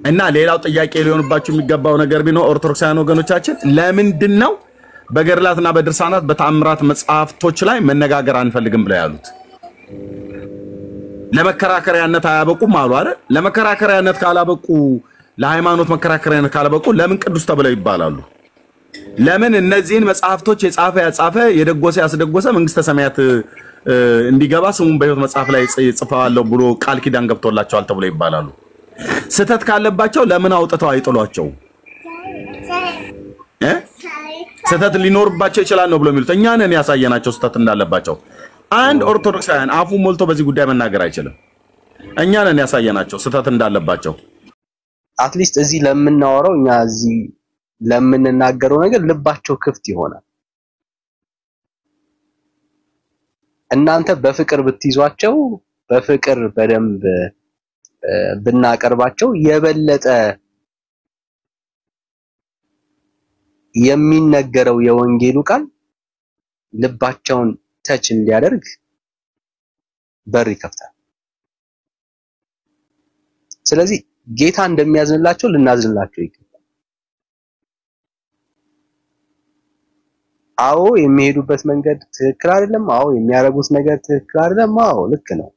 እና ሌላው ጥያቄ ሊሆንባችሁ የሚገባው ነገር ቢኖር ኦርቶዶክሳውያን ወገኖቻችን ለምንድን ነው በገድላትና በድርሳናት በተአምራት መጽሐፍቶች ላይ መነጋገር አንፈልግም ብለው ያሉት? ለመከራከሪያነት አያበቁም አሉ አይደል? ለመከራከሪያነት ካላበቁ፣ ለሃይማኖት መከራከሪያነት ካላበቁ ለምን ቅዱስ ተብለው ይባላሉ? ለምን እነዚህን መጽሐፍቶች የጻፈ ያጻፈ የደጎሰ ያስደጎሰ መንግስተ ሰማያት እ፣ እንዲገባ ስሙን በሕይወት መጽሐፍ ላይ ጽ- ጽፈዋለሁ ብሎ ቃል ኪዳን ገብቶላቸዋል ተብሎ ይባላሉ? ስህተት ካለባቸው ለምን አውጥተው አይጥሏቸው? እ? ስህተት ሊኖርባቸው ይችላል ነው ብሎ የሚሉት እኛ ነን ያሳየናቸው ስህተት እንዳለባቸው። አንድ ኦርቶዶክሳውያን አፉ ሞልቶ በዚህ ጉዳይ መናገር አይችልም። እኛ ነን ያሳየናቸው ስህተት እንዳለባቸው። አትሊስት እዚህ ለምናወራው እኛ እዚህ ለምንናገረው ነገር ልባቸው ክፍት ይሆናል። እናንተ በፍቅር ብትይዟቸው በፍቅር በደንብ እ፣ ብናቀርባቸው የበለጠ የሚነገረው የወንጌሉ ቃል ልባቸውን ተች እንዲያደርግ በር ይከፍታል። ስለዚህ ጌታ እንደሚያዝንላቸው ልናዝንላቸው ይገባል። አዎ የሚሄዱበት መንገድ ትክክል አይደለም። አዎ የሚያደርጉት ነገር ትክክል አይደለም። አዎ ልክ ነው።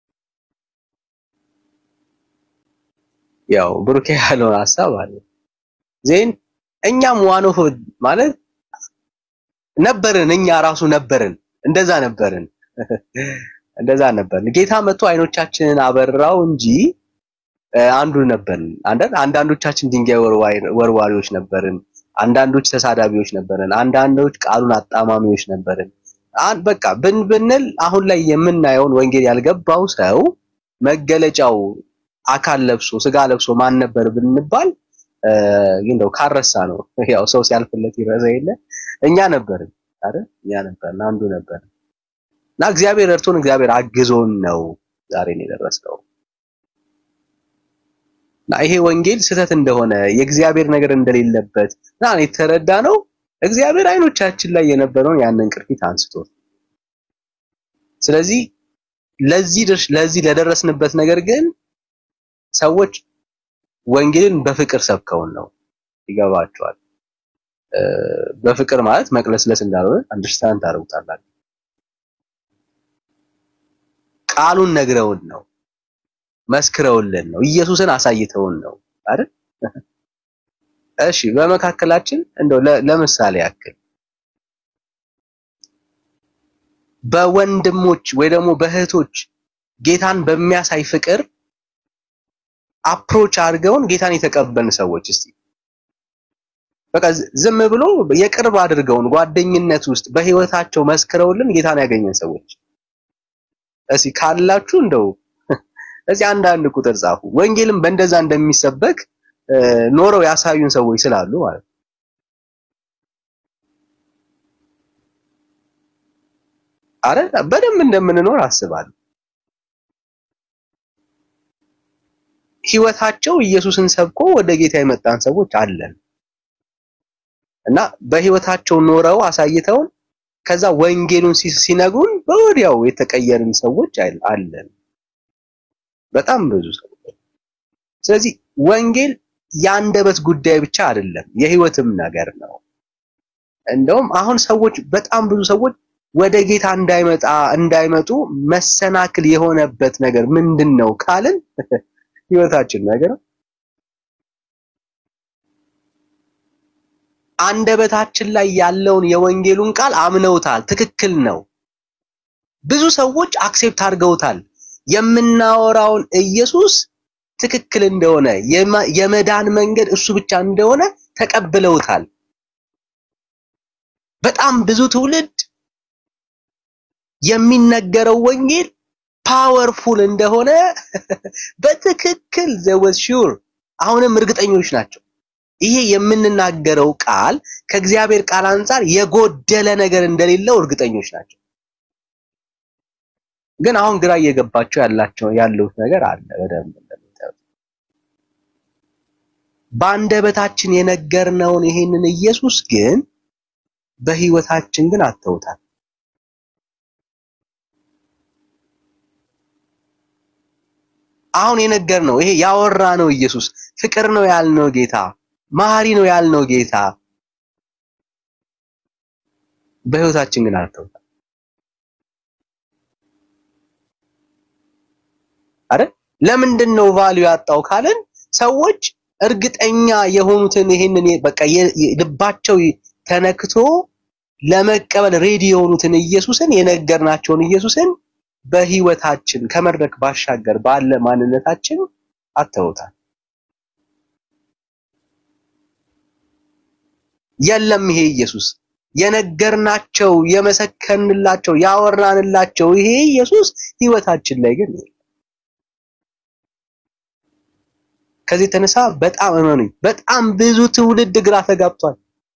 ያው ብሩኬ ያለውን ሀሳብ አለ ዜን እኛም ዋኖ ማለት ነበርን። እኛ ራሱ ነበርን፣ እንደዛ ነበርን፣ እንደዛ ነበርን። ጌታ መጥቶ አይኖቻችንን አበራው እንጂ እ፣ አንዱ ነበርን። አንዳንድ አንዳንዶቻችን ድንጋይ ወርዋሪ- ወርዋሪዎች ነበርን። አንዳንዶች ተሳዳቢዎች ነበርን። አንዳንዶች ቃሉን አጣማሚዎች ነበርን። አን- በቃ ብን ብንል አሁን ላይ የምናየውን ወንጌል ያልገባው ሰው መገለጫው አካል ለብሶ ስጋ ለብሶ ማን ነበር ብንባል እ፣ እንደው ካረሳ ነው ያው ሰው ሲያልፍለት ይረሳ የለ እኛ ነበርን አይደል? እኛ ነበርን፣ አንዱ ነበርን እና እግዚአብሔር እርቶን እግዚአብሔር አግዞን ነው ዛሬን የደረስነው። እና ይሄ ወንጌል ስህተት እንደሆነ የእግዚአብሔር ነገር እንደሌለበት እና የተረዳ ነው። እግዚአብሔር አይኖቻችን ላይ የነበረውን ያንን ቅርፊት አንስቶ ስለዚህ ለዚህ ድርሽ- ለዚህ ለደረስንበት ነገር ግን ሰዎች ወንጌልን በፍቅር ሰብከውን ነው ይገባቸዋል። እ፣ በፍቅር ማለት መቅለስለስ እንዳልሆነ አንደርስታንድ ታደርጉታላችሁ። ቃሉን ነግረውን ነው መስክረውልን ነው ኢየሱስን አሳይተውን ነው አይደል? እሺ በመካከላችን እንደው ለ- ለምሳሌ ያክል በወንድሞች ወይ ደግሞ በእህቶች ጌታን በሚያሳይ ፍቅር አፕሮች አድርገውን ጌታን የተቀበልን ሰዎች እስቲ በቃ ዝ- ዝም ብሎ የቅርብ አድርገውን ጓደኝነት ውስጥ በህይወታቸው መስክረውልን ጌታን ያገኘን ሰዎች እስቲ ካላችሁ እንደው እዚህ አንዳንድ ቁጥር ጻፉ። ወንጌልም በእንደዛ እንደሚሰበክ እ፣ ኖረው ያሳዩን ሰዎች ስላሉ ማለት ነው። አረ በደንብ እንደምንኖር አስባለሁ። ህይወታቸው ኢየሱስን ሰብኮ ወደ ጌታ የመጣን ሰዎች አለን እና በህይወታቸው ኖረው አሳይተውን ከዛ ወንጌሉን ሲ- ሲነግሩን በወዲያው የተቀየርን ሰዎች አል- አለን። በጣም ብዙ ሰዎች። ስለዚህ ወንጌል የአንደበት ጉዳይ ብቻ አይደለም፣ የህይወትም ነገር ነው። እንደውም አሁን ሰዎች በጣም ብዙ ሰዎች ወደ ጌታ እንዳይመጣ እንዳይመጡ መሰናክል የሆነበት ነገር ምንድን ነው ካልን ህይወታችን ነገር ነው። አንደበታችን ላይ ያለውን የወንጌሉን ቃል አምነውታል። ትክክል ነው። ብዙ ሰዎች አክሴፕት አድርገውታል። የምናወራውን ኢየሱስ ትክክል እንደሆነ የመ- የመዳን መንገድ እሱ ብቻ እንደሆነ ተቀብለውታል። በጣም ብዙ ትውልድ የሚነገረው ወንጌል ፓወርፉል እንደሆነ በትክክል ዘወዝ ሹር አሁንም እርግጠኞች ናቸው። ይሄ የምንናገረው ቃል ከእግዚአብሔር ቃል አንጻር የጎደለ ነገር እንደሌለው እርግጠኞች ናቸው። ግን አሁን ግራ እየገባቸው ያላቸው ያለው ነገር አለ። በደንብ እንደምታዩት በአንደበታችን የነገርነውን ይሄንን ኢየሱስ ግን በህይወታችን ግን አተውታል። አሁን የነገር ነው ይሄ ያወራ ነው ኢየሱስ ፍቅር ነው ያልነው ጌታ መሐሪ ነው ያልነው ጌታ በህይወታችን ግን አልተውታል አይደል ለምንድን ነው ቫልዩ ያጣው ካልን ሰዎች እርግጠኛ የሆኑትን ይሄንን በቃ ልባቸው ተነክቶ ለመቀበል ሬዲ የሆኑትን ኢየሱስን የነገርናቸውን ኢየሱስን በህይወታችን ከመድረክ ባሻገር ባለ ማንነታችን አተውታል። የለም ይሄ ኢየሱስ የነገርናቸው የመሰከንላቸው ያወራንላቸው ይሄ ኢየሱስ ህይወታችን ላይ ግን ከዚህ የተነሳ በጣም እመኑኝ፣ በጣም ብዙ ትውልድ ግራ ተጋብቷል።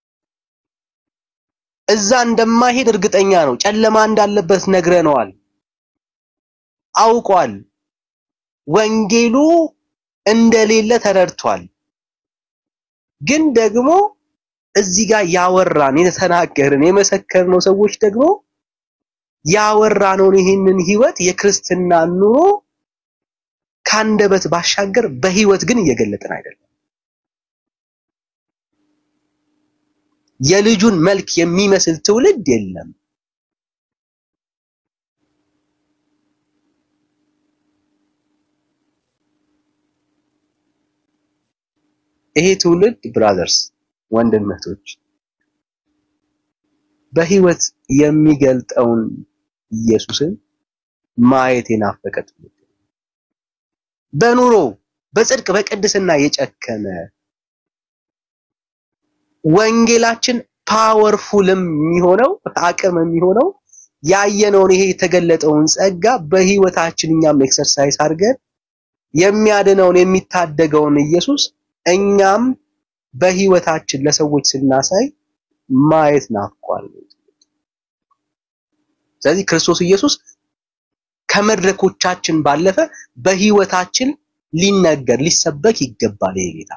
እዛ እንደማይሄድ እርግጠኛ ነው። ጨለማ እንዳለበት ነግረነዋል፣ አውቋል። ወንጌሉ እንደሌለ ተረድቷል። ግን ደግሞ እዚህ ጋር ያወራን የተናገርን የመሰከርነው ሰዎች ደግሞ ያወራነውን ይህንን ህይወት የክርስትና ኑሮ ከአንደበት ባሻገር በህይወት ግን እየገለጥን አይደለም። የልጁን መልክ የሚመስል ትውልድ የለም። ይሄ ትውልድ ብራዘርስ፣ ወንድነቶች በህይወት የሚገልጠውን ኢየሱስን ማየት የናፈቀ ትውልድ በኑሮ በጽድቅ በቅድስና የጨከነ ወንጌላችን ፓወርፉልም የሚሆነው አቅም የሚሆነው ያየነውን ይሄ የተገለጠውን ጸጋ በህይወታችን እኛም ኤክሰርሳይዝ አድርገን የሚያድነውን የሚታደገውን ኢየሱስ እኛም በህይወታችን ለሰዎች ስናሳይ ማየት ናፍቋል። ስለዚህ ክርስቶስ ኢየሱስ ከመድረኮቻችን ባለፈ በህይወታችን ሊነገር ሊሰበክ ይገባል። ይሄ ጌታ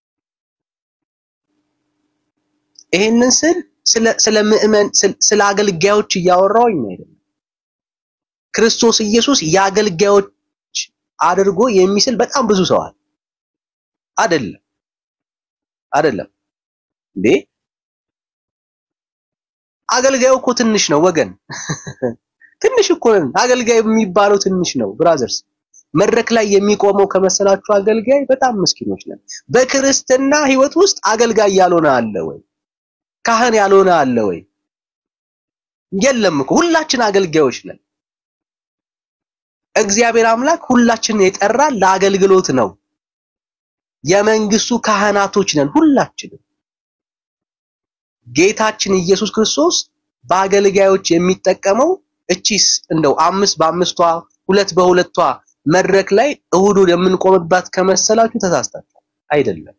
ይሄንን ስል ስለ ስለ ምእመን ስለ አገልጋዮች እያወራሁኝ አይደለም። ክርስቶስ ኢየሱስ የአገልጋዮች አድርጎ የሚስል በጣም ብዙ ሰው አለ። አይደለም አይደለም እንዴ አገልጋዩ እኮ ትንሽ ነው ወገን ትንሽ እኮ ነን። አገልጋይ የሚባለው ትንሽ ነው ብራዘርስ። መድረክ ላይ የሚቆመው ከመሰላችሁ አገልጋይ በጣም ምስኪኖች ነን። በክርስትና ህይወት ውስጥ አገልጋይ ያልሆነ አለ ወይ? ካህን ያልሆነ አለ ወይ? የለም እኮ ሁላችን አገልጋዮች ነን። እግዚአብሔር አምላክ ሁላችንን የጠራ ለአገልግሎት ነው። የመንግስቱ ካህናቶች ነን ሁላችንም። ጌታችን ኢየሱስ ክርስቶስ በአገልጋዮች የሚጠቀመው እቺስ እንደው አምስት በአምስቷ ሁለት በሁለቷ መድረክ ላይ እሁዱን የምንቆምባት ከመሰላችሁ ተሳስታችኋል። አይደለም።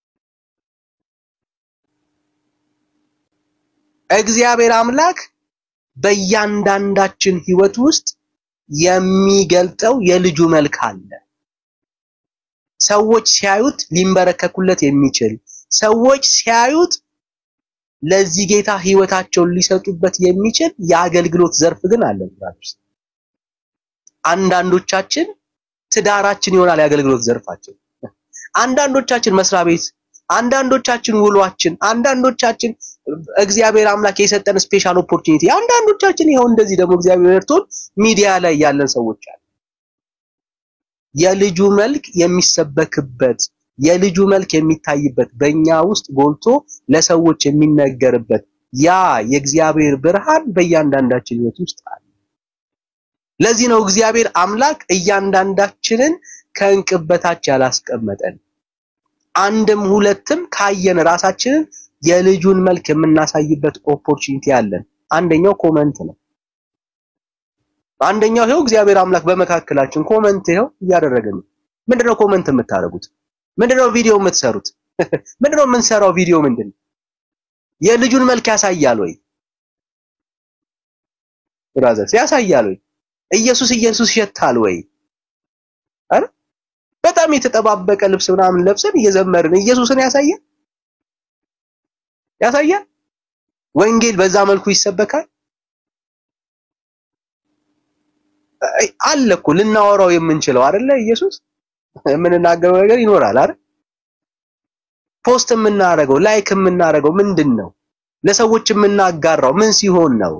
እግዚአብሔር አምላክ በእያንዳንዳችን ህይወት ውስጥ የሚገልጠው የልጁ መልክ አለ። ሰዎች ሲያዩት ሊንበረከኩለት የሚችል ሰዎች ሲያዩት ለዚህ ጌታ ህይወታቸውን ሊሰጡበት የሚችል የአገልግሎት ዘርፍ ግን አለ። አንዳንዶቻችን ትዳራችን ይሆናል የአገልግሎት ዘርፋችን፣ አንዳንዶቻችን መስሪያ ቤት፣ አንዳንዶቻችን ውሏችን፣ አንዳንዶቻችን እግዚአብሔር አምላክ የሰጠን ስፔሻል ኦፖርቹኒቲ፣ አንዳንዶቻችን ይኸው እንደዚህ ደግሞ እግዚአብሔር እርቶን ሚዲያ ላይ ያለን ሰዎች አለ። የልጁ መልክ የሚሰበክበት የልጁ መልክ የሚታይበት በእኛ ውስጥ ጎልቶ ለሰዎች የሚነገርበት ያ የእግዚአብሔር ብርሃን በእያንዳንዳችን ህይወት ውስጥ አለ። ለዚህ ነው እግዚአብሔር አምላክ እያንዳንዳችንን ከእንቅብ በታች ያላስቀመጠን። አንድም ሁለትም ካየን ራሳችንን የልጁን መልክ የምናሳይበት ኦፖርቹኒቲ አለን። አንደኛው ኮመንት ነው። አንደኛው ይኸው እግዚአብሔር አምላክ በመካከላችን ኮመንት ይኸው እያደረገ ነው። ምንድነው ኮመንት የምታደርጉት? ምንድነው ቪዲዮ የምትሰሩት? ምንድነው የምንሰራው ቪዲዮ ምንድነው? የልጁን መልክ ያሳያል ወይ? ብራዘርስ ያሳያል ወይ? ኢየሱስ ኢየሱስ ይሸታል ወይ? አረ በጣም የተጠባበቀ ልብስ ምናምን ለብሰን እየዘመርን ኢየሱስን ያሳያል ያሳያል። ወንጌል በዛ መልኩ ይሰበካል አለ እኮ ልናወራው የምንችለው አይደለ ኢየሱስ የምንናገረው ነገር ይኖራል አይደል? ፖስት የምናደርገው ላይክ የምናደርገው ምንድን ነው? ለሰዎች የምናጋራው ምን ሲሆን ነው?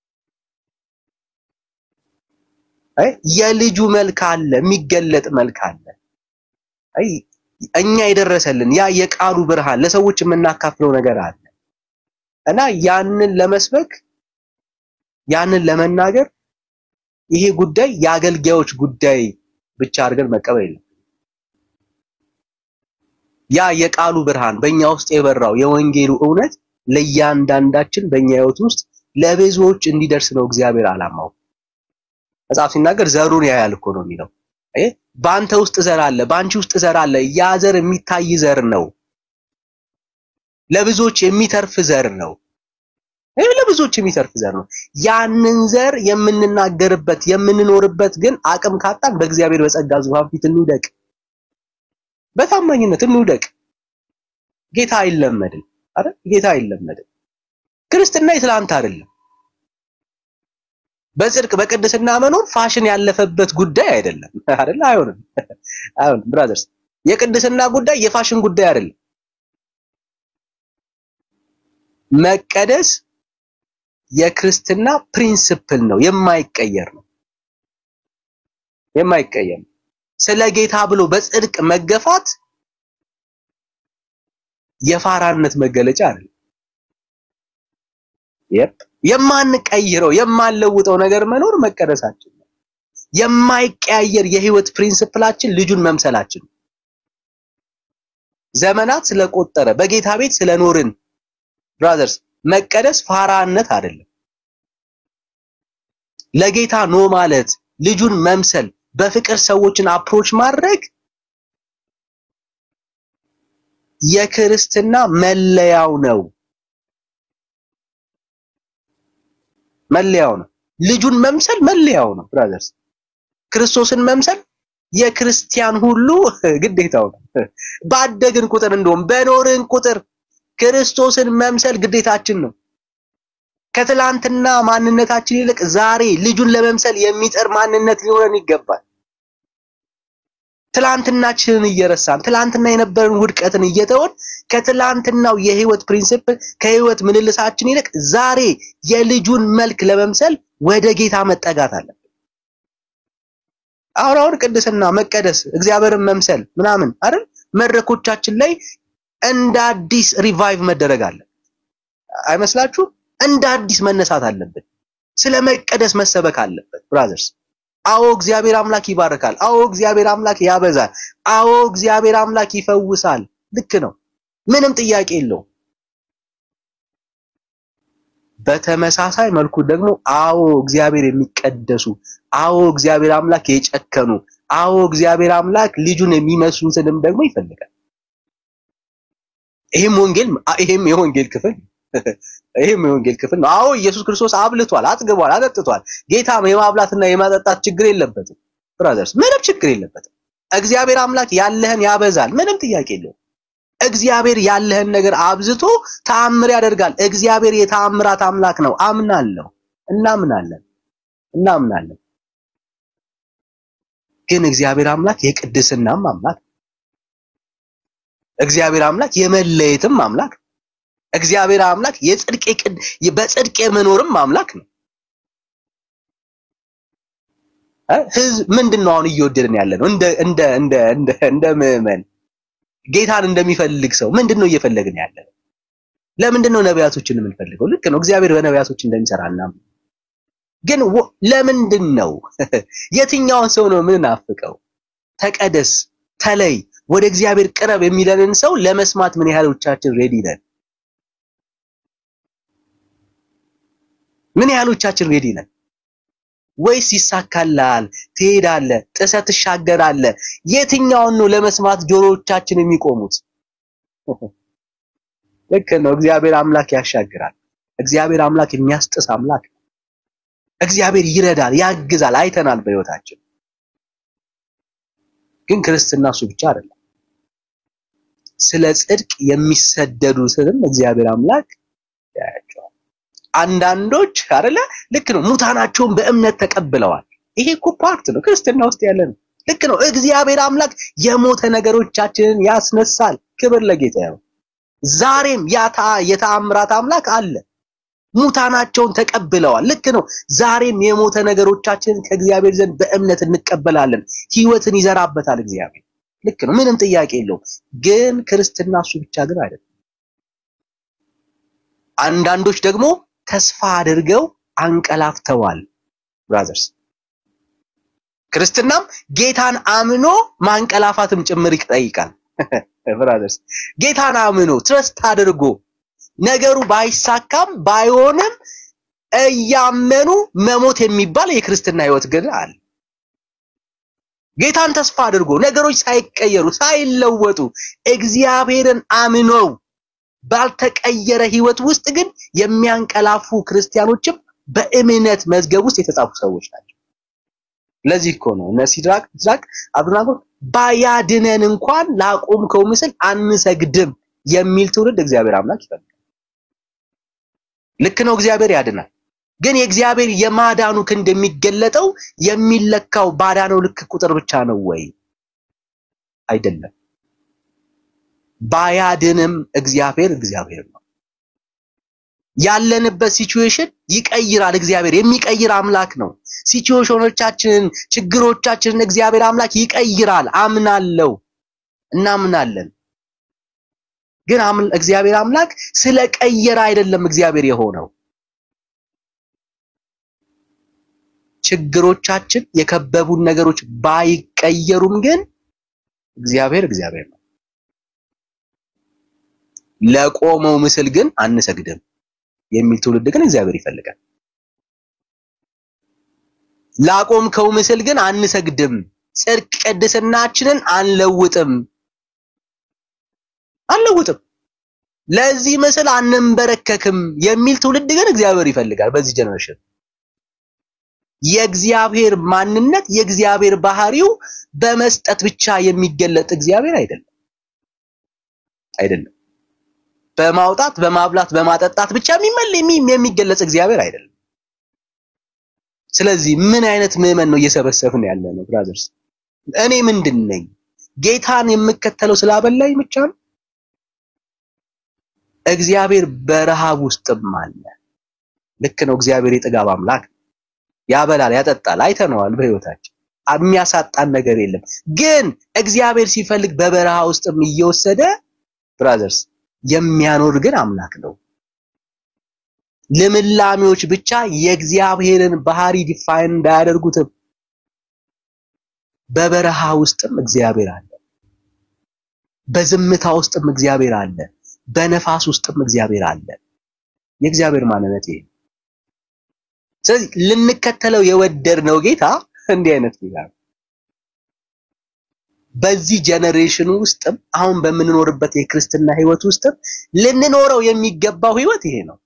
አይ የልጁ መልክ አለ፣ የሚገለጥ መልክ አለ። አይ እኛ የደረሰልን ያ የቃሉ ብርሃን ለሰዎች የምናካፍለው ነገር አለ እና ያንን ለመስበክ ያንን ለመናገር ይሄ ጉዳይ የአገልጋዮች ጉዳይ ብቻ አድርገን መቀበል የለም። ያ የቃሉ ብርሃን በእኛ ውስጥ የበራው የወንጌሉ እውነት ለእያንዳንዳችን በእኛ ሕይወት ውስጥ ለብዙዎች እንዲደርስ ነው እግዚአብሔር ዓላማው። መጽሐፍ ሲናገር ዘሩን ያያል እኮ ነው የሚለው። አይ በአንተ ውስጥ ዘር አለ፣ በአንቺ ውስጥ ዘር አለ። ያ ዘር የሚታይ ዘር ነው፣ ለብዙዎች የሚተርፍ ዘር ነው። ይህ ለብዙዎች የሚተርፍ ዘር ነው። ያንን ዘር የምንናገርበት የምንኖርበት ግን አቅም ካጣን በእግዚአብሔር በጸጋ ዙፋን ፊት እንውደቅ፣ በታማኝነት እንውደቅ። ጌታ አይለመድም አይደል? ጌታ አይለመድም። ክርስትና የትላንት አይደለም። በጽድቅ በቅድስና መኖር ፋሽን ያለፈበት ጉዳይ አይደለም አይደል? አይሆንም፣ አይሆንም ብራዘርስ። የቅድስና ጉዳይ የፋሽን ጉዳይ አይደለም። መቀደስ የክርስትና ፕሪንሲፕል ነው፣ የማይቀየር ነው፣ የማይቀየር ነው። ስለ ጌታ ብሎ በጽድቅ መገፋት የፋራነት መገለጫ አይደለም። የፕ የማንቀይረው የማንለውጠው ነገር መኖር መቀደሳችን ነው። የማይቀያየር የህይወት ፕሪንሲፕላችን ልጁን መምሰላችን ነው። ዘመናት ስለቆጠረ በጌታ ቤት ስለኖርን ብራዘርስ መቀደስ ፋራነት አይደለም። ለጌታ ኖ ማለት ልጁን መምሰል በፍቅር ሰዎችን አፕሮች ማድረግ የክርስትና መለያው ነው። መለያው ነው። ልጁን መምሰል መለያው ነው ብራዘርስ። ክርስቶስን መምሰል የክርስቲያን ሁሉ ግዴታው ነው። ባደግን ቁጥር እንደውም በኖርን ቁጥር ክርስቶስን መምሰል ግዴታችን ነው። ከትላንትና ማንነታችን ይልቅ ዛሬ ልጁን ለመምሰል የሚጥር ማንነት ሊኖረን ይገባል። ትላንትናችንን እየረሳን ትላንትና የነበረን ውድቀትን እየተወን ከትላንትናው የህይወት ፕሪንሲፕል ከህይወት ምልልሳችን ይልቅ ዛሬ የልጁን መልክ ለመምሰል ወደ ጌታ መጠጋት አለብን። አሁን አሁን ቅድስና፣ መቀደስ፣ እግዚአብሔርን መምሰል ምናምን አይደል መድረኮቻችን ላይ እንደ አዲስ ሪቫይቭ መደረግ አለ አይመስላችሁ? እንደ አዲስ መነሳት አለብን። ስለ መቀደስ መሰበክ አለበት ብራዘርስ። አዎ እግዚአብሔር አምላክ ይባርካል። አዎ እግዚአብሔር አምላክ ያበዛል። አዎ እግዚአብሔር አምላክ ይፈውሳል። ልክ ነው፣ ምንም ጥያቄ የለውም። በተመሳሳይ መልኩ ደግሞ አዎ እግዚአብሔር የሚቀደሱ አዎ እግዚአብሔር አምላክ የጨከኑ አዎ እግዚአብሔር አምላክ ልጁን የሚመስሉትንም ደግሞ ይፈልጋል። ይሄም ወንጌል ይሄም የወንጌል ክፍል ይሄም የወንጌል ክፍል ነው። አዎ ኢየሱስ ክርስቶስ አብልቷል፣ አጥግቧል፣ አጠጥቷል። ጌታም የማብላትና የማጠጣት ችግር የለበትም ብራዘርስ፣ ምንም ችግር የለበትም። እግዚአብሔር አምላክ ያለህን ያበዛል፣ ምንም ጥያቄ የለውም። እግዚአብሔር ያለህን ነገር አብዝቶ ተአምር ያደርጋል። እግዚአብሔር የተአምራት አምላክ ነው። አምናለሁ፣ እናምናለን፣ እናምናለን። ግን እግዚአብሔር አምላክ የቅድስናም አምላክ እግዚአብሔር አምላክ የመለየትም አምላክ እግዚአብሔር አምላክ የጽድቅ በጽድቅ የመኖርም አምላክ ነው። ህዝብ ምንድነው አሁን እየወደድን ያለ ነው? እንደ እንደ እንደ እንደ እንደ ምዕመን ጌታን እንደሚፈልግ ሰው ምንድነው እየፈለግን ያለ ነው? ለምንድነው ነቢያቶችን የምንፈልገው? ልክ ነው፣ እግዚአብሔር በነቢያቶች እንደሚሰራና ግን ለምንድን ነው የትኛውን ሰው ነው የምንናፍቀው? ተቀደስ፣ ተለይ፣ ወደ እግዚአብሔር ቅረብ የሚለንን ሰው ለመስማት ምን ያህሎቻችን ሬዲ ነን? ምን ያህሎቻችን ሬዲ ነን? ወይስ ይሳካላል፣ ትሄዳለህ፣ ጥሰህ ትሻገራለህ? የትኛውን ነው ለመስማት ጆሮዎቻችን የሚቆሙት? ልክ ነው። እግዚአብሔር አምላክ ያሻግራል። እግዚአብሔር አምላክ የሚያስጥስ አምላክ ነው። እግዚአብሔር ይረዳል፣ ያግዛል። አይተናል በሕይወታችን። ግን ክርስትና እሱ ብቻ አይደለም። ስለ ጽድቅ የሚሰደዱትንም እግዚአብሔር አምላክ ያያቸዋል። አንዳንዶች አይደለ ልክ ነው ሙታናቸውን በእምነት ተቀብለዋል። ይሄ እኮ ፓርት ነው ክርስትና ውስጥ ያለ ነው። ልክ ነው። እግዚአብሔር አምላክ የሞተ ነገሮቻችንን ያስነሳል። ክብር ለጌታ ይሁን። ዛሬም ያታ የተአምራት አምላክ አለ። ሙታናቸውን ተቀብለዋል። ልክ ነው። ዛሬም የሞተ ነገሮቻችንን ከእግዚአብሔር ዘንድ በእምነት እንቀበላለን። ህይወትን ይዘራበታል እግዚአብሔር። ልክ ነው። ምንም ጥያቄ የለውም። ግን ክርስትና እሱ ብቻ ግን አይደለም። አንዳንዶች ደግሞ ተስፋ አድርገው አንቀላፍተዋል። ብራዘርስ ክርስትናም ጌታን አምኖ ማንቀላፋትም ጭምር ይጠይቃል። ብራዘርስ ጌታን አምኖ ትረስት አድርጎ ነገሩ ባይሳካም ባይሆንም እያመኑ መሞት የሚባል የክርስትና ህይወት ግን አለ። ጌታን ተስፋ አድርጎ ነገሮች ሳይቀየሩ ሳይለወጡ እግዚአብሔርን አምነው ባልተቀየረ ህይወት ውስጥ ግን የሚያንቀላፉ ክርስቲያኖችም በእምነት መዝገብ ውስጥ የተጻፉ ሰዎች ናቸው። ለዚህ እኮ ነው እነ ሲድራቅ ሲድራቅ አብደናጎ ባያድነን እንኳን ላቆምከው ምስል አንሰግድም የሚል ትውልድ እግዚአብሔር አምላክ ይፈልጋል። ልክ ነው፣ እግዚአብሔር ያድናል። ግን የእግዚአብሔር የማዳኑ ክንድ የሚገለጠው የሚለካው ባዳነው ልክ ቁጥር ብቻ ነው ወይ? አይደለም። ባያድንም እግዚአብሔር እግዚአብሔር ነው። ያለንበት ሲቹዌሽን ይቀይራል። እግዚአብሔር የሚቀይር አምላክ ነው። ሲቹዌሽኖቻችንን፣ ችግሮቻችንን እግዚአብሔር አምላክ ይቀይራል። አምናለው፣ እናምናለን። ግን እግዚአብሔር አምላክ ስለቀየረ አይደለም እግዚአብሔር የሆነው። ችግሮቻችን የከበቡን ነገሮች ባይቀየሩም ግን እግዚአብሔር እግዚአብሔር ነው። ለቆመው ምስል ግን አንሰግድም የሚል ትውልድ ግን እግዚአብሔር ይፈልጋል። ላቆምከው ምስል ግን አንሰግድም፣ ጽድቅ ቅድስናችንን አንለውጥም አንለውጥም፣ ለዚህ ምስል አንንበረከክም የሚል ትውልድ ግን እግዚአብሔር ይፈልጋል። በዚህ ጀነሬሽን የእግዚአብሔር ማንነት የእግዚአብሔር ባህሪው በመስጠት ብቻ የሚገለጥ እግዚአብሔር አይደለም አይደለም። በማውጣት በማብላት በማጠጣት ብቻ የሚመል የሚገለጽ እግዚአብሔር አይደለም። ስለዚህ ምን አይነት ምዕመን ነው እየሰበሰብን ያለ ነው? ብራዘርስ እኔ ምንድን ነኝ? ጌታን የምከተለው ስላበላኝ ብቻ ነው? እግዚአብሔር በረሃብ ውስጥም አለ። ልክ ነው። እግዚአብሔር የጥጋብ አምላክ ያበላል፣ ያጠጣል። አይተነዋል በህይወታችን የሚያሳጣን ነገር የለም። ግን እግዚአብሔር ሲፈልግ በበረሃ ውስጥም እየወሰደ ብራዘርስ የሚያኖር ግን አምላክ ነው። ልምላሜዎች ብቻ የእግዚአብሔርን ባህሪ ዲፋይን እንዳያደርጉትም በበረሃ ውስጥም እግዚአብሔር አለ። በዝምታ ውስጥም እግዚአብሔር አለ። በነፋስ ውስጥም እግዚአብሔር አለ። የእግዚአብሔር ማንነት ይሄ። ስለዚህ ልንከተለው የወደድነው ጌታ እንዲህ አይነት ጌታ ነው። በዚህ ጀነሬሽን ውስጥም አሁን በምንኖርበት የክርስትና ህይወት ውስጥም ልንኖረው የሚገባው ህይወት ይሄ ነው።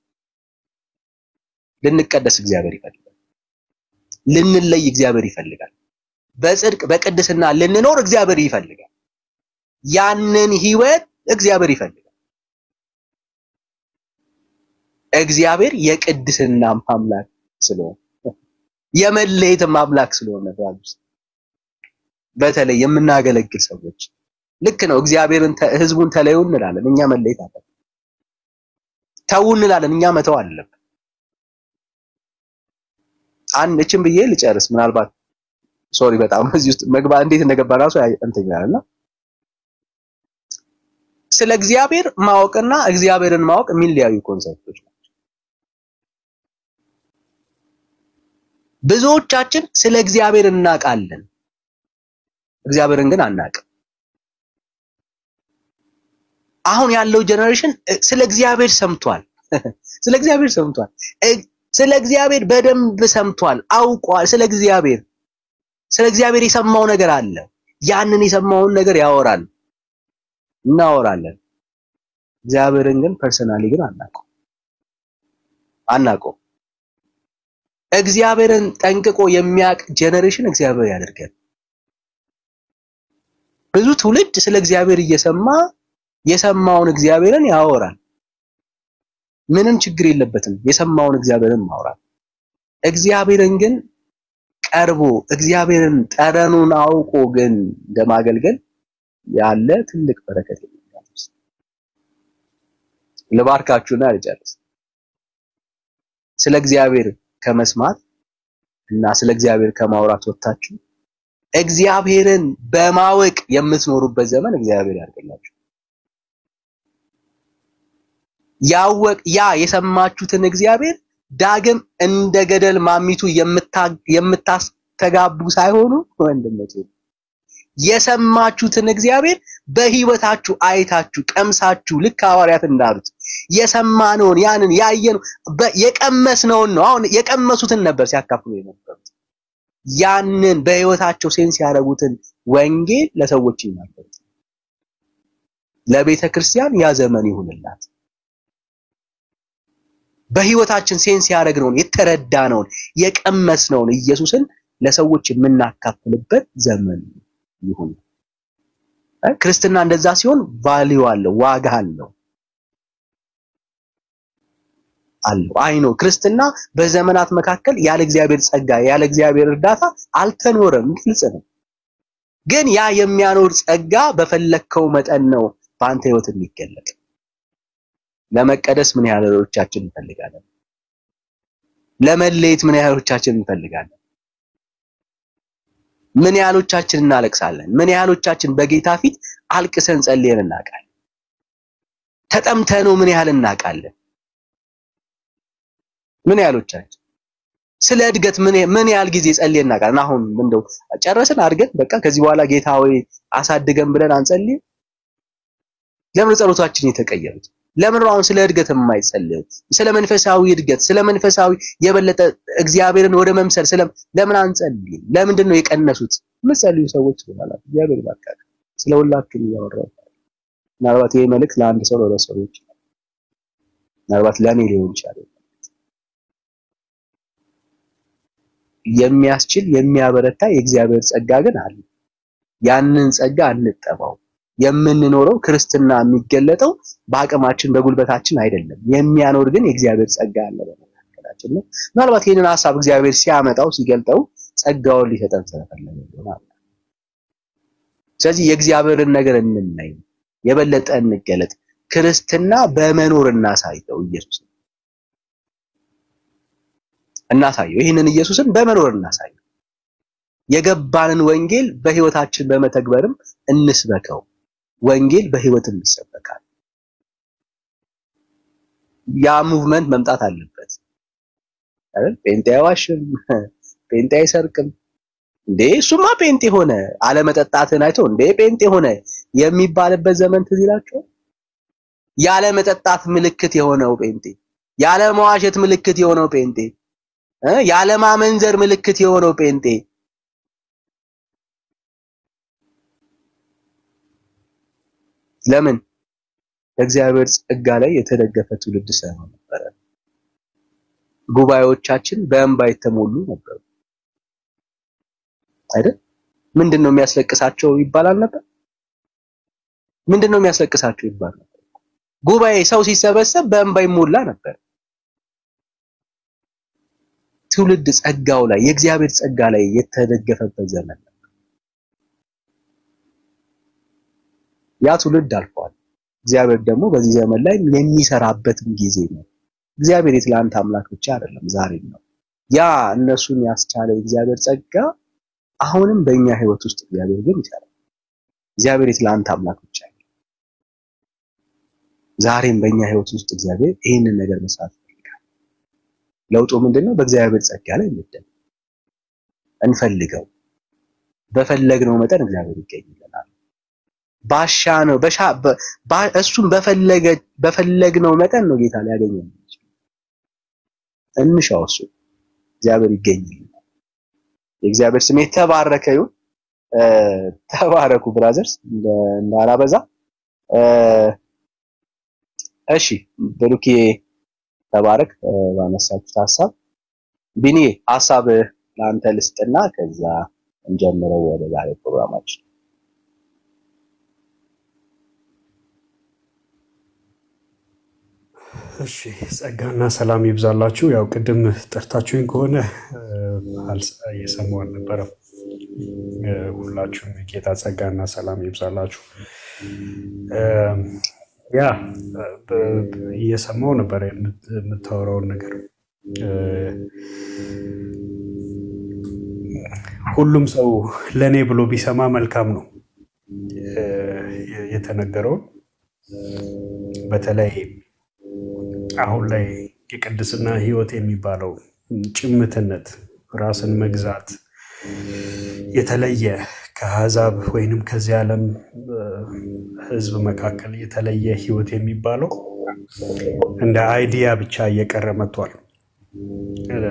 ልንቀደስ እግዚአብሔር ይፈልጋል። ልንለይ እግዚአብሔር ይፈልጋል። በጽድቅ በቅድስና ልንኖር እግዚአብሔር ይፈልጋል። ያንን ህይወት እግዚአብሔር ይፈልጋል። እግዚአብሔር የቅድስና አምላክ ስለሆነ የመለየትም አምላክ ስለሆነ በተለይ የምናገለግል ሰዎች ልክ ነው። እግዚአብሔርን ህዝቡን ተለዩ እንላለን፣ እኛ መለየት አለብን። ተው እንላለን፣ እኛ መተው አለብን። አንድ እችን ብዬ ልጨርስ። ምናልባት ሶሪ በጣም እዚህ ውስጥ መግባ እንዴት እንደገባ ራሱ እንትን ይላልና ስለ እግዚአብሔር ማወቅና እግዚአብሔርን ማወቅ የሚለያዩ ኮንሰፕቶች ናቸው። ብዙዎቻችን ስለ እግዚአብሔር እናውቃለን፣ እግዚአብሔርን ግን አናውቅም። አሁን ያለው ጀነሬሽን ስለ እግዚአብሔር ሰምቷል፣ ስለ እግዚአብሔር ሰምቷል፣ ስለ እግዚአብሔር በደንብ ሰምቷል፣ አውቋል። ስለ እግዚአብሔር ስለ እግዚአብሔር የሰማው ነገር አለ። ያንን የሰማውን ነገር ያወራል፣ እናወራለን። እግዚአብሔርን ግን ፐርሰናሊ ግን አናውቀው አናውቀው። እግዚአብሔርን ጠንቅቆ የሚያውቅ ጀነሬሽን እግዚአብሔር ያደርገን። ብዙ ትውልድ ስለ እግዚአብሔር እየሰማ የሰማውን እግዚአብሔርን ያወራል። ምንም ችግር የለበትም የሰማውን እግዚአብሔርን ማውራት። እግዚአብሔርን ግን ቀርቦ እግዚአብሔርን ጠረኑን አውቆ ግን እንደማገልገል ያለ ትልቅ በረከት የለም። ልባርካችሁና ልጨርስ። ስለ እግዚአብሔር ከመስማት እና ስለ እግዚአብሔር ከማውራት ወጥታችሁ እግዚአብሔርን በማወቅ የምትኖሩበት ዘመን እግዚአብሔር ያድርግላችሁ። ያወቅ ያ የሰማችሁትን እግዚአብሔር ዳግም እንደ ገደል ማሚቱ የምታስተጋቡ ሳይሆኑ ወንድሞቼ የሰማችሁትን እግዚአብሔር በህይወታችሁ አይታችሁ ቀምሳችሁ ልክ ሐዋርያት እንዳሉት የሰማነውን ያንን ያየነው የቀመስነውን ነው። አሁን የቀመሱትን ነበር ሲያካፍሉ የነበሩት። ያንን በህይወታቸው ሴንስ ያደረጉትን ወንጌል ለሰዎች ይናገሩት። ለቤተ ክርስቲያን ያ ዘመን ይሁንላት። በህይወታችን ሴንስ ያደረግነውን የተረዳነውን የቀመስነውን ኢየሱስን ለሰዎች የምናካፍልበት ዘመን ይሁን። ክርስትና እንደዛ ሲሆን ቫልዩ አለው፣ ዋጋ አለው አለው። አይ ነው ክርስትና በዘመናት መካከል ያለ እግዚአብሔር ጸጋ ያለ እግዚአብሔር እርዳታ አልተኖረም፣ ግልጽ ነው። ግን ያ የሚያኖር ጸጋ በፈለግከው መጠን ነው በአንተ ህይወት የሚገለጥ። ለመቀደስ ምን ያህሎቻችን እንፈልጋለን? ለመለየት ምን ያህሎቻችን እንፈልጋለን? ምን ያህሎቻችን እናለቅሳለን? ምን ያህሎቻችን በጌታ ፊት አልቅሰን ጸልየን እናውቃለን? ተጠምተነው ምን ያህል እናውቃለን? ምን ያህሎቻችን ስለ እድገት ምን ምን ያህል ጊዜ ጸልየን እናውቃለን? አሁን እንደው ጨረስን አድርገን በቃ ከዚህ በኋላ ጌታ ሆይ አሳድገን ብለን አንጸልይም? ለምን ጸሎታችን የተቀየሩት? ለምን አሁን ስለ እድገት የማይጸልየው? ስለ መንፈሳዊ እድገት፣ ስለ መንፈሳዊ የበለጠ እግዚአብሔርን ወደ መምሰል ስለ ለምን አንጸልይም? ለምንድን ነው የቀነሱት? የምትጸልዩ ሰዎች ይሆናል። እግዚአብሔር ይባርካችሁ። ስለ ሁላችሁም እያወራሁ ምናልባት ይሄ መልእክት ለአንድ ሰው ለሁለት ሰው ይችላል። ምናልባት ለእኔ ሊሆን ይችላል። የሚያስችል የሚያበረታ የእግዚአብሔር ጸጋ ግን አለ። ያንን ጸጋ እንጠባው። የምንኖረው ክርስትና የሚገለጠው በአቅማችን በጉልበታችን አይደለም። የሚያኖር ግን የእግዚአብሔር ጸጋ አለ በመካከላችን ነው። ምናልባት ይህንን ሀሳብ እግዚአብሔር ሲያመጣው ሲገልጠው ጸጋውን ሊሰጠን ስለፈለገ ይሆናል። ስለዚህ የእግዚአብሔርን ነገር እንናይ፣ የበለጠ እንገለጥ። ክርስትና በመኖር እናሳየው። ኢየሱስ እናሳየው። ይህንን ኢየሱስን በመኖር እናሳየው። የገባንን ወንጌል በህይወታችን በመተግበርም እንስበከው። ወንጌል በህይወትም ይሰበካል። ያ ሙቭመንት መምጣት አለበት አይደል? ጴንጤ አይዋሽም፣ ጴንጤ አይሰርቅም። እንዴ እሱማ ጴንጤ ሆነ አለመጠጣትን አይቶ እንዴ ጴንጤ ሆነ የሚባልበት ዘመን ትዝ ይላችኋል። ያለ መጠጣት ምልክት የሆነው ጴንጤ፣ ያለ መዋሸት ምልክት የሆነው ጴንጤ፣ ያለ ማመንዘር ምልክት የሆነው ጴንጤ ለምን በእግዚአብሔር ጸጋ ላይ የተደገፈ ትውልድ ሳይሆን ነበረ። ጉባኤዎቻችን በእንባ የተሞሉ ነበሩ አይደል? ምንድን ነው የሚያስለቅሳቸው ይባላል ነበር። ምንድን ነው የሚያስለቅሳቸው ይባል ነበር። ጉባኤ ሰው ሲሰበሰብ በእንባ ይሞላ ነበር። ትውልድ ጸጋው ላይ የእግዚአብሔር ጸጋ ላይ የተደገፈበት ዘመን ነበር። ያ ትውልድ አልፏል። እግዚአብሔር ደግሞ በዚህ ዘመን ላይ የሚሰራበትም ጊዜ ነው። እግዚአብሔር የትላንት አምላክ ብቻ አይደለም፣ ዛሬም ነው። ያ እነሱን ያስቻለ የእግዚአብሔር ጸጋ አሁንም በእኛ ህይወት ውስጥ እግዚአብሔር ግን ይሰራል። እግዚአብሔር የትላንት አምላክ ብቻ አይደለም፣ ዛሬም በእኛ ህይወት ውስጥ እግዚአብሔር ይህንን ነገር መስራት ይፈልጋል። ለውጡ ምንድነው? በእግዚአብሔር ጸጋ ላይ እንደም እንፈልገው። በፈለግነው መጠን እግዚአብሔር ይገኝልናል። ባሻ ነው በሻ እሱም በፈለገ በፈለግነው መጠን ነው ጌታ ሊያገኘን የሚችል። እንሻው እሱ እግዚአብሔር ይገኝልናል። የእግዚአብሔር ስም የተባረከ ይሁን። ተባረኩ ብራዘርስ፣ እንዳላበዛ። እሺ ብሩኬ ተባረክ ባነሳችሁት ሀሳብ። ቢኒ ሀሳብ ለአንተ ልስጥና ከዛ እንጀምረው ወደ ዛሬ ፕሮግራማችን። እሺ ጸጋና ሰላም ይብዛላችሁ። ያው ቅድም ጠርታችሁኝ ከሆነ እ፣ አልሰ- እየሰማሁ አልነበረም። እ፣ ሁላችሁም የጌታ ጸጋና ሰላም ይብዛላችሁ። እ፣ ያ በ- በ- እየሰማሁ ነበር የምት- የምታወራውን ነገር እ፣ ሁሉም ሰው ለእኔ ብሎ ቢሰማ መልካም ነው እ፣ የተነገረውን በተለይ አሁን ላይ የቅድስና ሕይወት የሚባለው ጭምትነት፣ ራስን መግዛት፣ የተለየ ከአሕዛብ ወይንም ከዚህ ዓለም እ፣ ሕዝብ መካከል የተለየ ሕይወት የሚባለው እንደ አይዲያ ብቻ እየቀረ መጥቷል። እ፣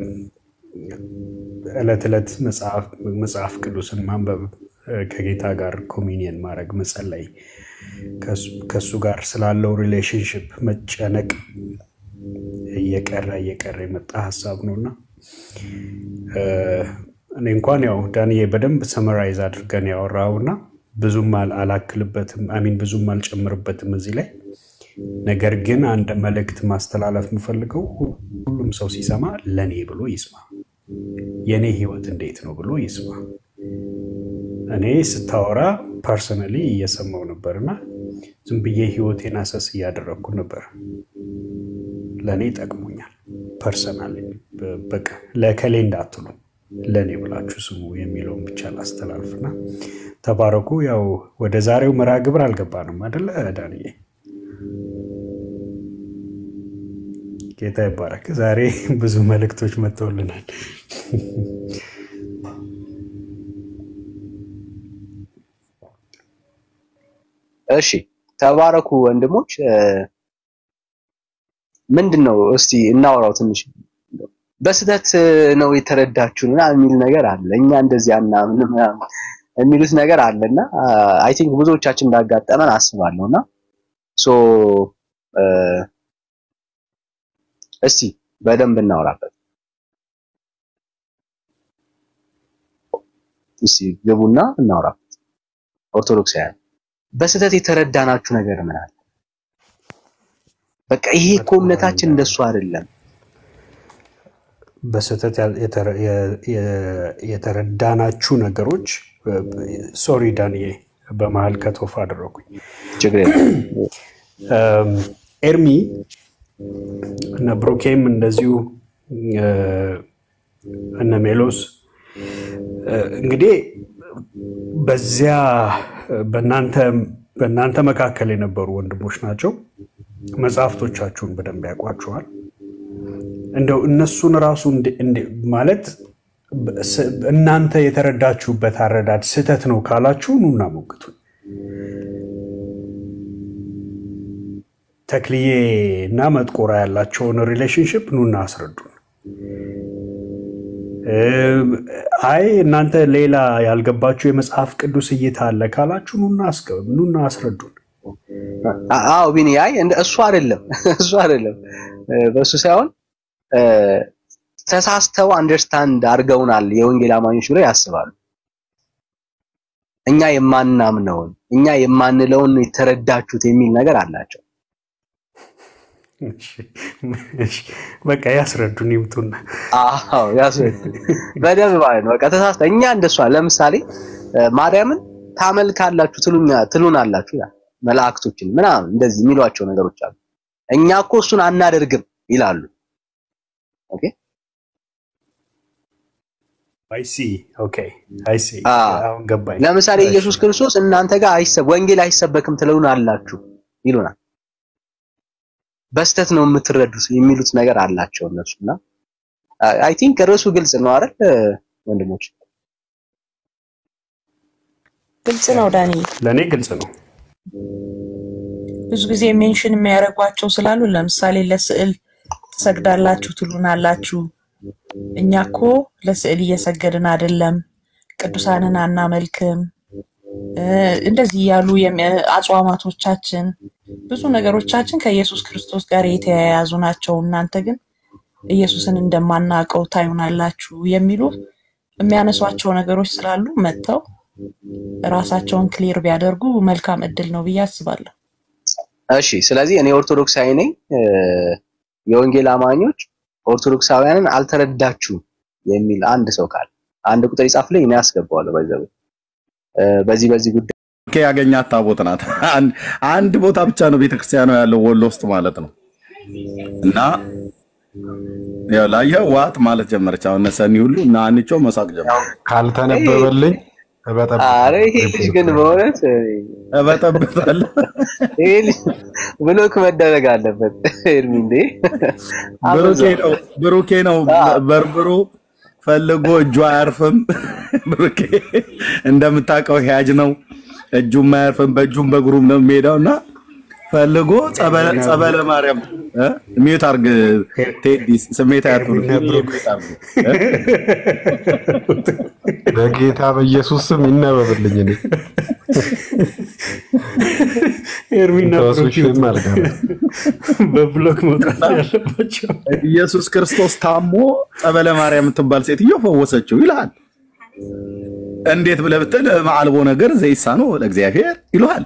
ዕለት ዕለት መጽሐፍ መጽሐፍ ቅዱስን ማንበብ እ፣ ከጌታ ጋር ኮሚኒየን ማድረግ መጸለይ ከሱ- ከእሱ ጋር ስላለው ሪሌሽንሽፕ መጨነቅ እየቀረ እየቀረ የመጣ ሀሳብ ነው እና እ፣ እኔ እንኳን ያው ዳንዬ በደንብ ሰመራይዝ አድርገን ያወራው እና ብዙም አል- አላክልበትም አሚን ብዙም አልጨምርበትም እዚህ ላይ ነገር ግን አንድ መልእክት ማስተላለፍ የምፈልገው ሁ- ሁሉም ሰው ሲሰማ ለእኔ ብሎ ይስማ የእኔ ህይወት እንዴት ነው ብሎ ይስማ እኔ ስታወራ ፐርሰናሊ እየሰማው ነበር እና ዝም ብዬ ህይወቴን አሰስ እያደረግኩ ነበር ለእኔ ጠቅሞኛል ፐርሰናሊ በቃ ለከሌ እንዳትሉ ለእኔ ብላችሁ ስሙ የሚለውን ብቻ ላስተላልፍና ተባረኩ ያው ወደ ዛሬው መርሃ ግብር አልገባንም አደለ ዳንዬ ጌታ ይባረክ ዛሬ ብዙ መልእክቶች መጥተውልናል እሺ ተባረኩ ወንድሞች። እ፣ ምንድን ነው እስቲ እናወራው ትንሽ። በስህተት ነው የተረዳችሁን ምናምን የሚል ነገር አለ። እኛ እንደዚህ አናምንም ምናምን የሚሉት ነገር አለና አይ ቲንክ ብዙዎቻችን እንዳጋጠመን አስባለሁና ሶ እ፣ እስቲ በደንብ እናወራበት። እስቲ ግቡና እናወራበት። ኦርቶዶክሳውያን በስህተት የተረዳናችሁ ነገር ምን አለ? በቃ ይሄ እኮ እምነታችን እንደሱ አይደለም። በስህተት ያል- የተረ- የ- የ- የተረዳናችሁ ነገሮች ሶሪ ዳንዬ በመሀል ከቶፍ አደረኩኝ ችግር የለም። እም፣ ኤርሚ እነ ብሩኬም እንደዚሁ እ፣ እነ ሜሎስ እ፣ እንግዲህ በዚያ በእናንተ በእናንተ መካከል የነበሩ ወንድሞች ናቸው። መጽሐፍቶቻችሁን በደንብ ያውቋችኋል። እንደው እነሱን ራሱ እንደ- እንደ- ማለት በ- ስ- እናንተ የተረዳችሁበት አረዳድ ስህተት ነው ካላችሁ ኑና ሞግቱን። ተክልዬ እና መጥቆራ ያላቸውን ሪሌሽንሽፕ ኑና አስረዱን። እም፣ አይ እናንተ ሌላ ያልገባችሁ የመጽሐፍ ቅዱስ እይታ አለ ካላችሁ ኑና አስገ- ኑና አስረዱን። አ- አዎ ቢኒ፣ አይ እንደ እሱ አይደለም እሱ አይደለም እ፣ በእሱ ሳይሆን እ፣ ተሳስተው አንደርስታንድ አድርገውናል የወንጌል አማኞች ብለው ያስባሉ። እኛ የማናምነውን እኛ የማንለውን ነው የተረዳችሁት የሚል ነገር አላቸው። እሺ፣ እሺ፣ በቃ ያስረዱን ይምጡና። አዎ ያስረዱ በደንብ ማለት ነው። በቃ ተሳስተ እኛ እንደሷ ለምሳሌ እ፣ ማርያምን ታመልካላችሁ ትሉኛ ትሉናላችሁ ይላል። መላእክቶችን ምናምን እንደዚህ የሚሏቸው ነገሮች አሉ። እኛ እኮ እሱን አናደርግም ይላሉ። ኦኬ አይሲ ኦኬ አይሲ አ አሁን ገባኝ። ለምሳሌ እሺ፣ ኢየሱስ ክርስቶስ እናንተ ጋር አይሰብ ወንጌል አይሰበክም ትሉናላችሁ ይሉናል። በስተት ነው የምትረዱት የሚሉት ነገር አላቸው እነሱና አይ ቲንክ ርዕሱ ግልጽ ነው አይደል ወንድሞች? ግልጽ ነው ዳኒ። ለእኔ ግልጽ ነው። ብዙ ጊዜ ሜንሽን የሚያደርጓቸው ስላሉ ለምሳሌ ለስዕል ትሰግዳላችሁ ትሉናላችሁ። እኛ እኮ ለስዕል እየሰገድን አይደለም፣ ቅዱሳንን አናመልክም። እ፣ እንደዚህ ያሉ የሚ- አጽዋማቶቻችን ብዙ ነገሮቻችን ከኢየሱስ ክርስቶስ ጋር የተያያዙ ናቸው። እናንተ ግን ኢየሱስን እንደማናውቀው ታዩናላችሁ የሚሉ የሚያነሷቸው ነገሮች ስላሉ መጥተው ራሳቸውን ክሊር ቢያደርጉ መልካም እድል ነው ብዬ አስባለሁ። እሺ ስለዚህ እኔ ኦርቶዶክሳዊ ነኝ። እ፣ የወንጌል አማኞች ኦርቶዶክሳውያንን አልተረዳችሁም የሚል አንድ ሰው ካለ አንድ ቁጥር ይጻፍልኝ፣ እኔ አስገባዋለሁ። ባይዘው በዚህ በዚህ ጉዳይ ብሩኬ ያገኛት ታቦት ናት። አንድ- አንድ ቦታ ብቻ ነው ቤተክርስቲያኗ ያለው ወሎ ውስጥ ማለት ነው። እና ያው ላየህ ዋጥ ማለት ጀመረች። አሁን እነ ሰኒ ሁሉ እና አንቾ መሳቅ ጀመረ። ካልተነበበልኝ አረ ይሄ ልጅ ግን በእውነት እበጠብጣለሁ። ይሄ ልጅ ብሎክ መደረግ አለበት። ኤርሚ እንዴ ብሩኬ ነው ብሩኬ ነው በርብሮ ፈልጎ እጁ አያርፍም። ብሩኬ እንደምታውቀው ሂያጅ ነው። እጁም አያርፍም፣ በእጁም በእግሩም ነው የሚሄደው እና ፈልጎ ጸበለ ጸበለ ማርያም እ? ሚዩት አርግ ቴዲ ስሜት አያትሉ በጌታ በኢየሱስ ስም ይነበብልኝ። እኔ ኤርሚና ተወሱ ብሩክ ሽም አልቀረም። በብሎክ መውጣት ያለባቸው ኢየሱስ ክርስቶስ ታሞ ጸበለ ማርያም የምትባል ሴትዮ ፈወሰችው ይልሃል። እንዴት ብለህ ብትል ማዕልቦ ነገር ዘይሳነው ለእግዚአብሔር ይልሃል።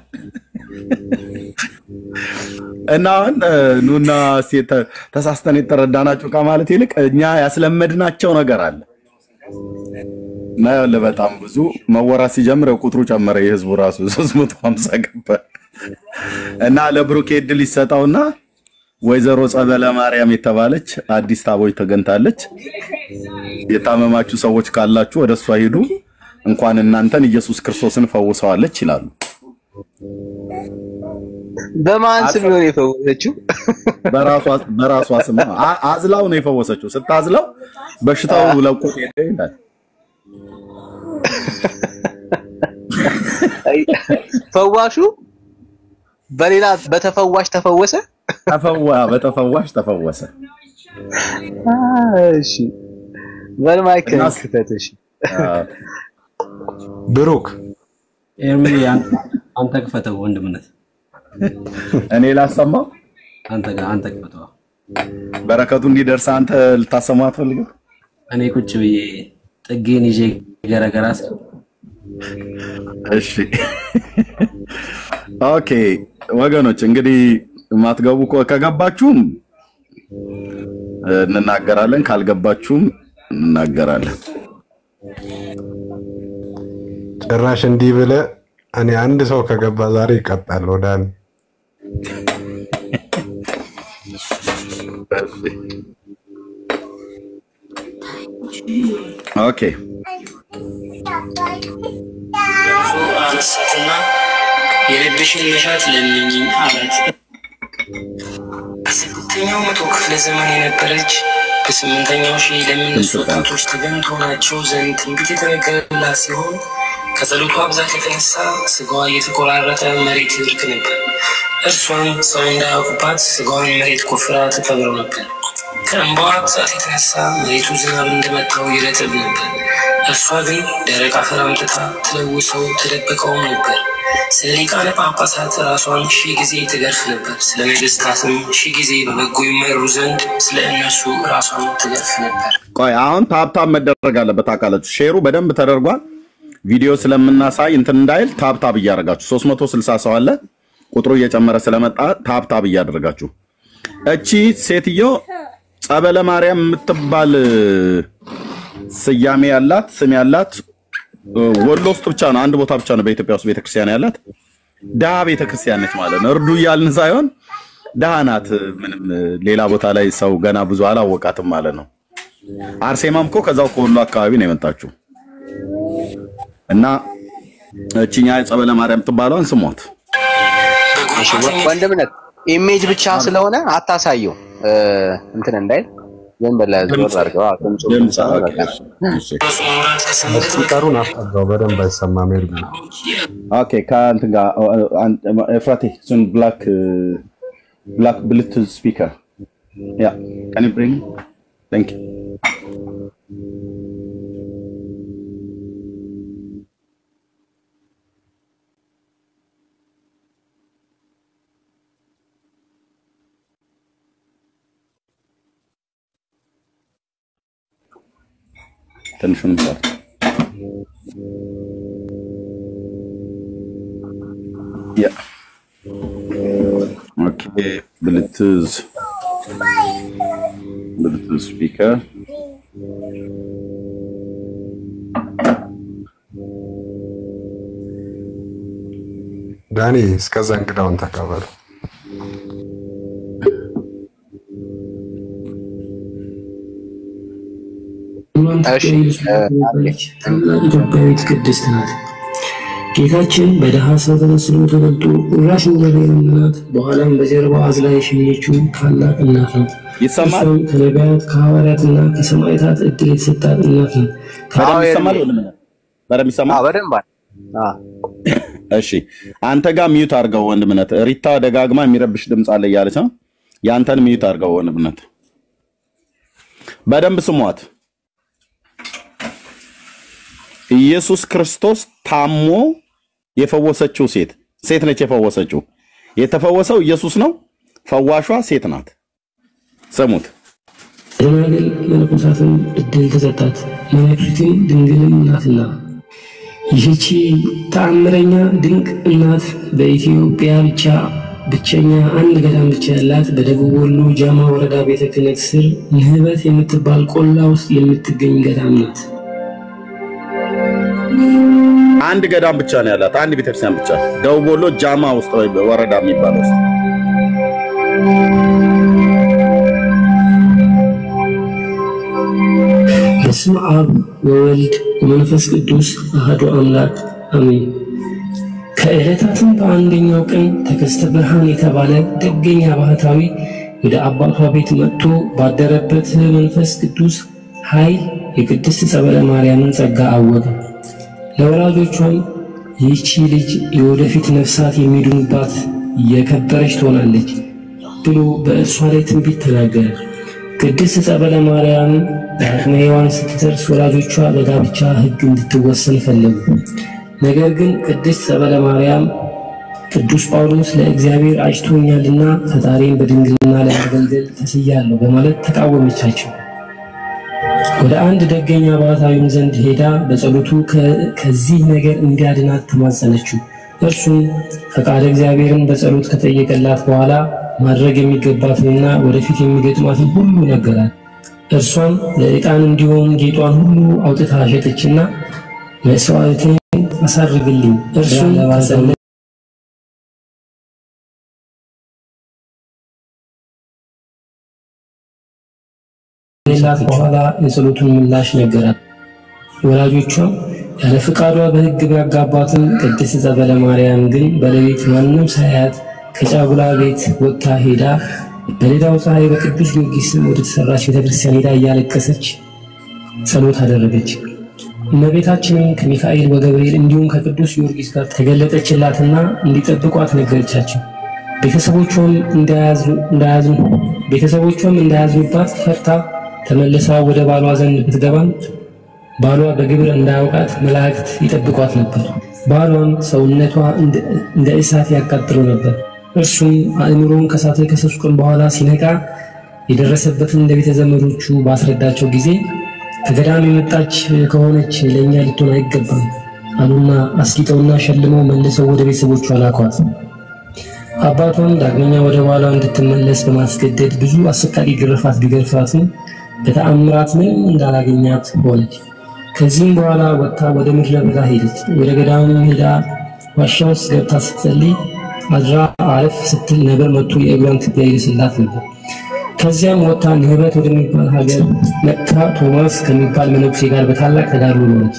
እና አሁን እ፣ ኑና እስኪ ተ- ተሳስተን የተረዳናችሁ ከማለት ይልቅ እኛ ያስለመድናቸው ነገር አለ እና ይኸውልህ በጣም ብዙ መወራት ሲጀምር ያው ቁጥሩ ጨመረ። የህዝቡ ራሱ 350 ገባ እና ለብሩኬ እድል ይሰጠውና ወይዘሮ ጸበለ ማርያም የተባለች አዲስ ታቦች ተገንታለች። የታመማችሁ ሰዎች ካላችሁ ወደ እሷ ሂዱ፣ እንኳን እናንተን ኢየሱስ ክርስቶስን ፈውሰዋለች ይላሉ። በማን ስም ነው የፈወሰችው? በራሷ በራሷ ስም ነው። አ- አዝላው ነው የፈወሰችው። ስታዝላው በሽታው ለቆት ሄደ ይላል። ፈዋሹ በሌላ በተፈዋሽ ተፈወሰ። ተፈዋ በተፈዋሽ ተፈወሰ። እሺ በልማይክ እና ክተት። እሺ ብሩክ ኤርሚ አንተ ክፈተው ወንድምነት እኔ ላሰማው አንተ ጋር አንተ ክፈተው። በረከቱ እንዲደርስ አንተ ልታሰማው አትፈልግም? እኔ ቁጭ ብዬ ጥጌን ይዤ ገረገራ ስል እሺ ኦኬ ወገኖች እንግዲህ የማትገቡ ከ- ከገባችሁም እንናገራለን፣ ካልገባችሁም እንናገራለን። ጭራሽ እንዲህ ብለህ እኔ አንድ ሰው ከገባ ዛሬ ይቀጣል። ወዳን ኦኬ አነሳትና የልብሽን መሻት ለምኝኝ አላት። በስምንተኛው መቶ ክፍለ ዘመን የነበረች በስምንተኛው ሺህ ለሚነሱ ወጣቶች ተገንቶ ናቸው ዘንድ ትንቢት የተነገረላት ሲሆን ከጸሎቷ ብዛት የተነሳ ስጋዋ እየተቆራረጠ መሬት ይወድቅ ነበር። እርሷም ሰው እንዳያውቁባት ስጋዋን መሬት ቆፍራ ትቀብረው ነበር። ከእንባዋ ብዛት የተነሳ መሬቱ ዝናብ እንደመታው ይረጥብ ነበር። እርሷ ግን ደረቅ አፈር አምጥታ ትለውሰው ትደብቀውም ነበር። ስለ ሊቃነ ጳጳሳት ራሷን ሺህ ጊዜ ትገርፍ ነበር። ስለ ነገሥታትም ሺህ ጊዜ በበጎ ይመሩ ዘንድ ስለ እነሱ ራሷን ትገርፍ ነበር። ቆይ አሁን ታብታብ መደረግ አለበት። አካላችሁ ሼሩ በደንብ ተደርጓል። ቪዲዮ ስለምናሳይ እንትን እንዳይል ታብታብ እያደረጋችሁ 360 ሰው አለ። ቁጥሩ እየጨመረ ስለመጣ ታብታብ እያደረጋችሁ እቺ ሴትዮ ጸበለ ማርያም የምትባል ስያሜ ያላት ስም ያላት ወሎ ውስጥ ብቻ ነው፣ አንድ ቦታ ብቻ ነው በኢትዮጵያ ውስጥ ቤተክርስቲያን ያላት። ድሃ ቤተክርስቲያን ነች ማለት ነው። እርዱ እያልን ሳይሆን ድሃ ናት። ምንም ሌላ ቦታ ላይ ሰው ገና ብዙ አላወቃትም ማለት ነው። አርሴማም እኮ ከዛው ከወሎ አካባቢ ነው የመጣችው እና እችኛ ጸበለ ማርያም ትባለውን ስሟት። እሺ ወንድምነት ኢሜጅ ብቻ ስለሆነ አታሳየው እ፣ እንትን እንዳይል ዝም ብለህ ዞር አድርገው። አዎ፣ ድምፁ ድምፅ ብቻ ነው ኦኬ፣ በቃ። እሺ። ስፒከሩን አስጠጋው፣ በደንብ አይሰማም። ኤርሚ ኦኬ ከእንትን ጋር ኤፍራቴ እሱን ብላክ ብላክ ብሉቱዝ ስፒከር ያ ካን ዩ ብሪንግ ታንክ ዩ ትንሹን ፓርት ያ ኦኬ ብልትዝ ብልትዝ ስፒከር ዳኒ እስከዛ እንግዳውን ተቀበሉ። ኢትዮጵያዊት ቅድስት ናት። ጌታችን በድሃ ሰው ተመስሎ ተገልጦ ቁራሽ እንጀራ የለመናት በኋላም በጀርባው አዝላ የሸኘችው ታላቅ እናት ናት። ይሰማል? እሷም ከነቢያት ከሐዋርያትና ከሰማዕታት እድል የተሰጣት እናት ናት። በደንብ ይሰማል? ወንድም በደንብ ይሰማል? በደንብ እሺ፣ አንተ ጋር ሚዩት አድርገው ወንድምነት። ሪታ ደጋግማ የሚረብሽ ድምፅ አለ እያለች ነው። ያንተን ሚዩት አድርገው ወንድምነት። በደንብ ስሟት። ኢየሱስ ክርስቶስ ታሞ የፈወሰችው ሴት ሴት ነች የፈወሰችው። የተፈወሰው ኢየሱስ ነው። ፈዋሿ ሴት ናት። ስሙት። ደናግል መነኮሳትን እድል ተሰጣት። መነኩሲትም ድንግልም ናትና ይህቺ ተአምረኛ ድንቅ እናት በኢትዮጵያ ብቻ ብቸኛ አንድ ገዳም ብቻ ያላት በደቡብ ወሎ ጃማ ወረዳ ቤተ ክህነት ስር ንህበት የምትባል ቆላ ውስጥ የምትገኝ ገዳም ናት። አንድ ገዳም ብቻ ነው ያላት፣ አንድ ቤተክርስቲያን ብቻ ደቡብ ወሎ ጃማ ውስጥ ወይ ወረዳ የሚባለው ውስጥ በስመ አብ ወወልድ ወመንፈስ ቅዱስ አሐዱ አምላክ አሜን። ከዕለታትም በአንደኛው ቀን ተከስተ ብርሃን የተባለ ደገኛ ባህታዊ ወደ አባቷ ቤት መጥቶ ባደረበት መንፈስ ቅዱስ ኃይል የቅድስት ጸበለ ማርያምን ጸጋ አወቀ። ለወላጆቿም ይህቺ ልጅ የወደፊት ነፍሳት የሚድኑባት የከበረች ትሆናለች ብሎ በእርሷ ላይ ትንቢት ተናገረ። ቅድስት ጸበለ ማርያም በአቅመ ሔዋን ስትደርስ ወላጆቿ በጋብቻ ሕግ እንድትወሰን ፈለጉ። ነገር ግን ቅድስት ጸበለ ማርያም ቅዱስ ጳውሎስ ለእግዚአብሔር አጭቶኛልና ፈጣሪን በድንግልና ለማገልገል ተስያለሁ በማለት ተቃወመቻቸው። ወደ አንድ ደገኛ ባህታዊም ዘንድ ሄዳ በጸሎቱ ከዚህ ነገር እንዲያድናት ተማጸነችው። እርሱም ፈቃደ እግዚአብሔርን በጸሎት ከጠየቀላት በኋላ ማድረግ የሚገባትንና ወደፊት የሚገጥማትን ሁሉ ነገራት። እርሷም ለዕጣን እንዲሆን ጌጧን ሁሉ አውጥታ ሸጠችና መስዋዕትን አሳርግልኝ እርሱም ከጸለ ሌላት በኋላ የጸሎቱን ምላሽ ነገራት። ወላጆቿም ያለ ፍቃዷ በሕግ ቢያጋባትም ቅድስት ጸበለ ማርያም ግን በሌሊት ማንም ሳያት ከጫጉላ ቤት ወጥታ ሄዳ በሌላው ፀሐይ በቅዱስ ጊዮርጊስ ስም ወደ ተሰራች ቤተክርስቲያን ሄዳ እያለቀሰች ጸሎት አደረገች። እመቤታችንም ከሚካኤል ወገብርኤል እንዲሁም ከቅዱስ ጊዮርጊስ ጋር ተገለጠችላትና እንዲጠብቋት ነገረቻቸው። ቤተሰቦቿም እንዳያዝኑ ቤተሰቦቿም እንዳያዝኑባት ፈርታ ተመልሳ ወደ ባሏ ዘንድ ብትገባም ባሏ በግብር እንዳያውቃት መላእክት ይጠብቋት ነበር። ባሏም ሰውነቷ እንደ እሳት ያቃጥለው ነበር። እርሱም አእምሮውን ከሳተ ከሶስት ቀን በኋላ ሲነቃ የደረሰበትን ለቤተ ዘመዶቹ ባስረዳቸው ጊዜ ከገዳም የመጣች ከሆነች ለእኛ ልትሆን አይገባም አሉና አስጊጠውና ሸልመው መልሰው ወደ ቤተሰቦቿ ላኳት። አባቷም ዳግመኛ ወደ ባሏ እንድትመለስ በማስገደድ ብዙ አሰቃቂ ግርፋት ቢገርፋትም በተአምራት ምንም እንዳላገኛት ሆነች። ከዚህም በኋላ ወጥታ ወደ ምድረ በዳ ሄደች። ወደ ገዳምም ሄዳ ዋሻ ውስጥ ገብታ ስትጸልይ አድራ አረፍ ስትል ነበር መጥቶ የእግሯን ትቢያ ይልስላት ነበር። ከዚያም ወጥታ ንህበት ወደሚባል ሀገር መጥታ ቶማስ ከሚባል መነኩሴ ጋር በታላቅ ተጋድሎ ኖረች።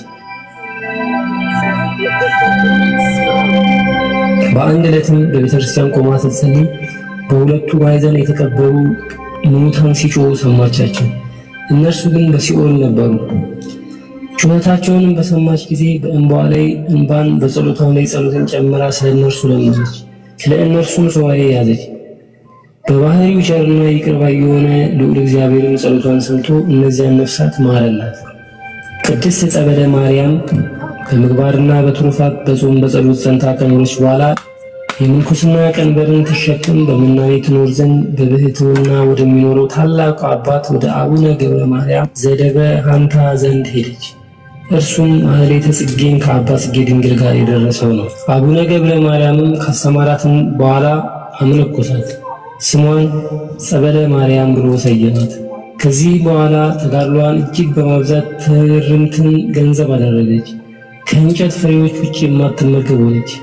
በአንድ ዕለትም በቤተክርስቲያን ቆማ ስትጸልይ በሁለቱ ማዕዘን የተቀበሩ ሙታን ሲጮሁ ሰማቻቸው። እነርሱ ግን በሲኦል ነበሩ። ጩኸታቸውንም በሰማች ጊዜ በእንባዋ ላይ እንባን በጸሎቷም ላይ ጸሎትን ጨምራ ስለ እነርሱ ለመነች። ስለ እነርሱም ሱባዔ ያዘች። በባህሪው ቸርና ይቅር ባይ የሆነ ልዑል እግዚአብሔርን ጸሎቷን ሰምቶ እነዚያን ነፍሳት ማረላት። ቅድስት ጸበለ ማርያም በምግባርና በትሩፋት በጾም በጸሎት ጸንታ ከኖረች በኋላ የምንኩስና ቀንበርን ትሸክም በምናኔ ትኖር ዘንድ በብሕትውና ወደሚኖረው ታላቁ አባት ወደ አቡነ ገብረ ማርያም ዘደብረ ሐንታ ዘንድ ሄደች። እርሱም ማኅሌተ ጽጌን ከአባ ጽጌ ድንግል ጋር የደረሰው ነው። አቡነ ገብረ ማርያምም ካስተማራትን በኋላ አመነኮሳት። ስሟን ጸበለ ማርያም ብሎ ሰየማት። ከዚህ በኋላ ተጋድሏን እጅግ በማብዛት ትርምትን ገንዘብ አደረገች። ከእንጨት ፍሬዎች ውጭ የማትመገብ ሆነች።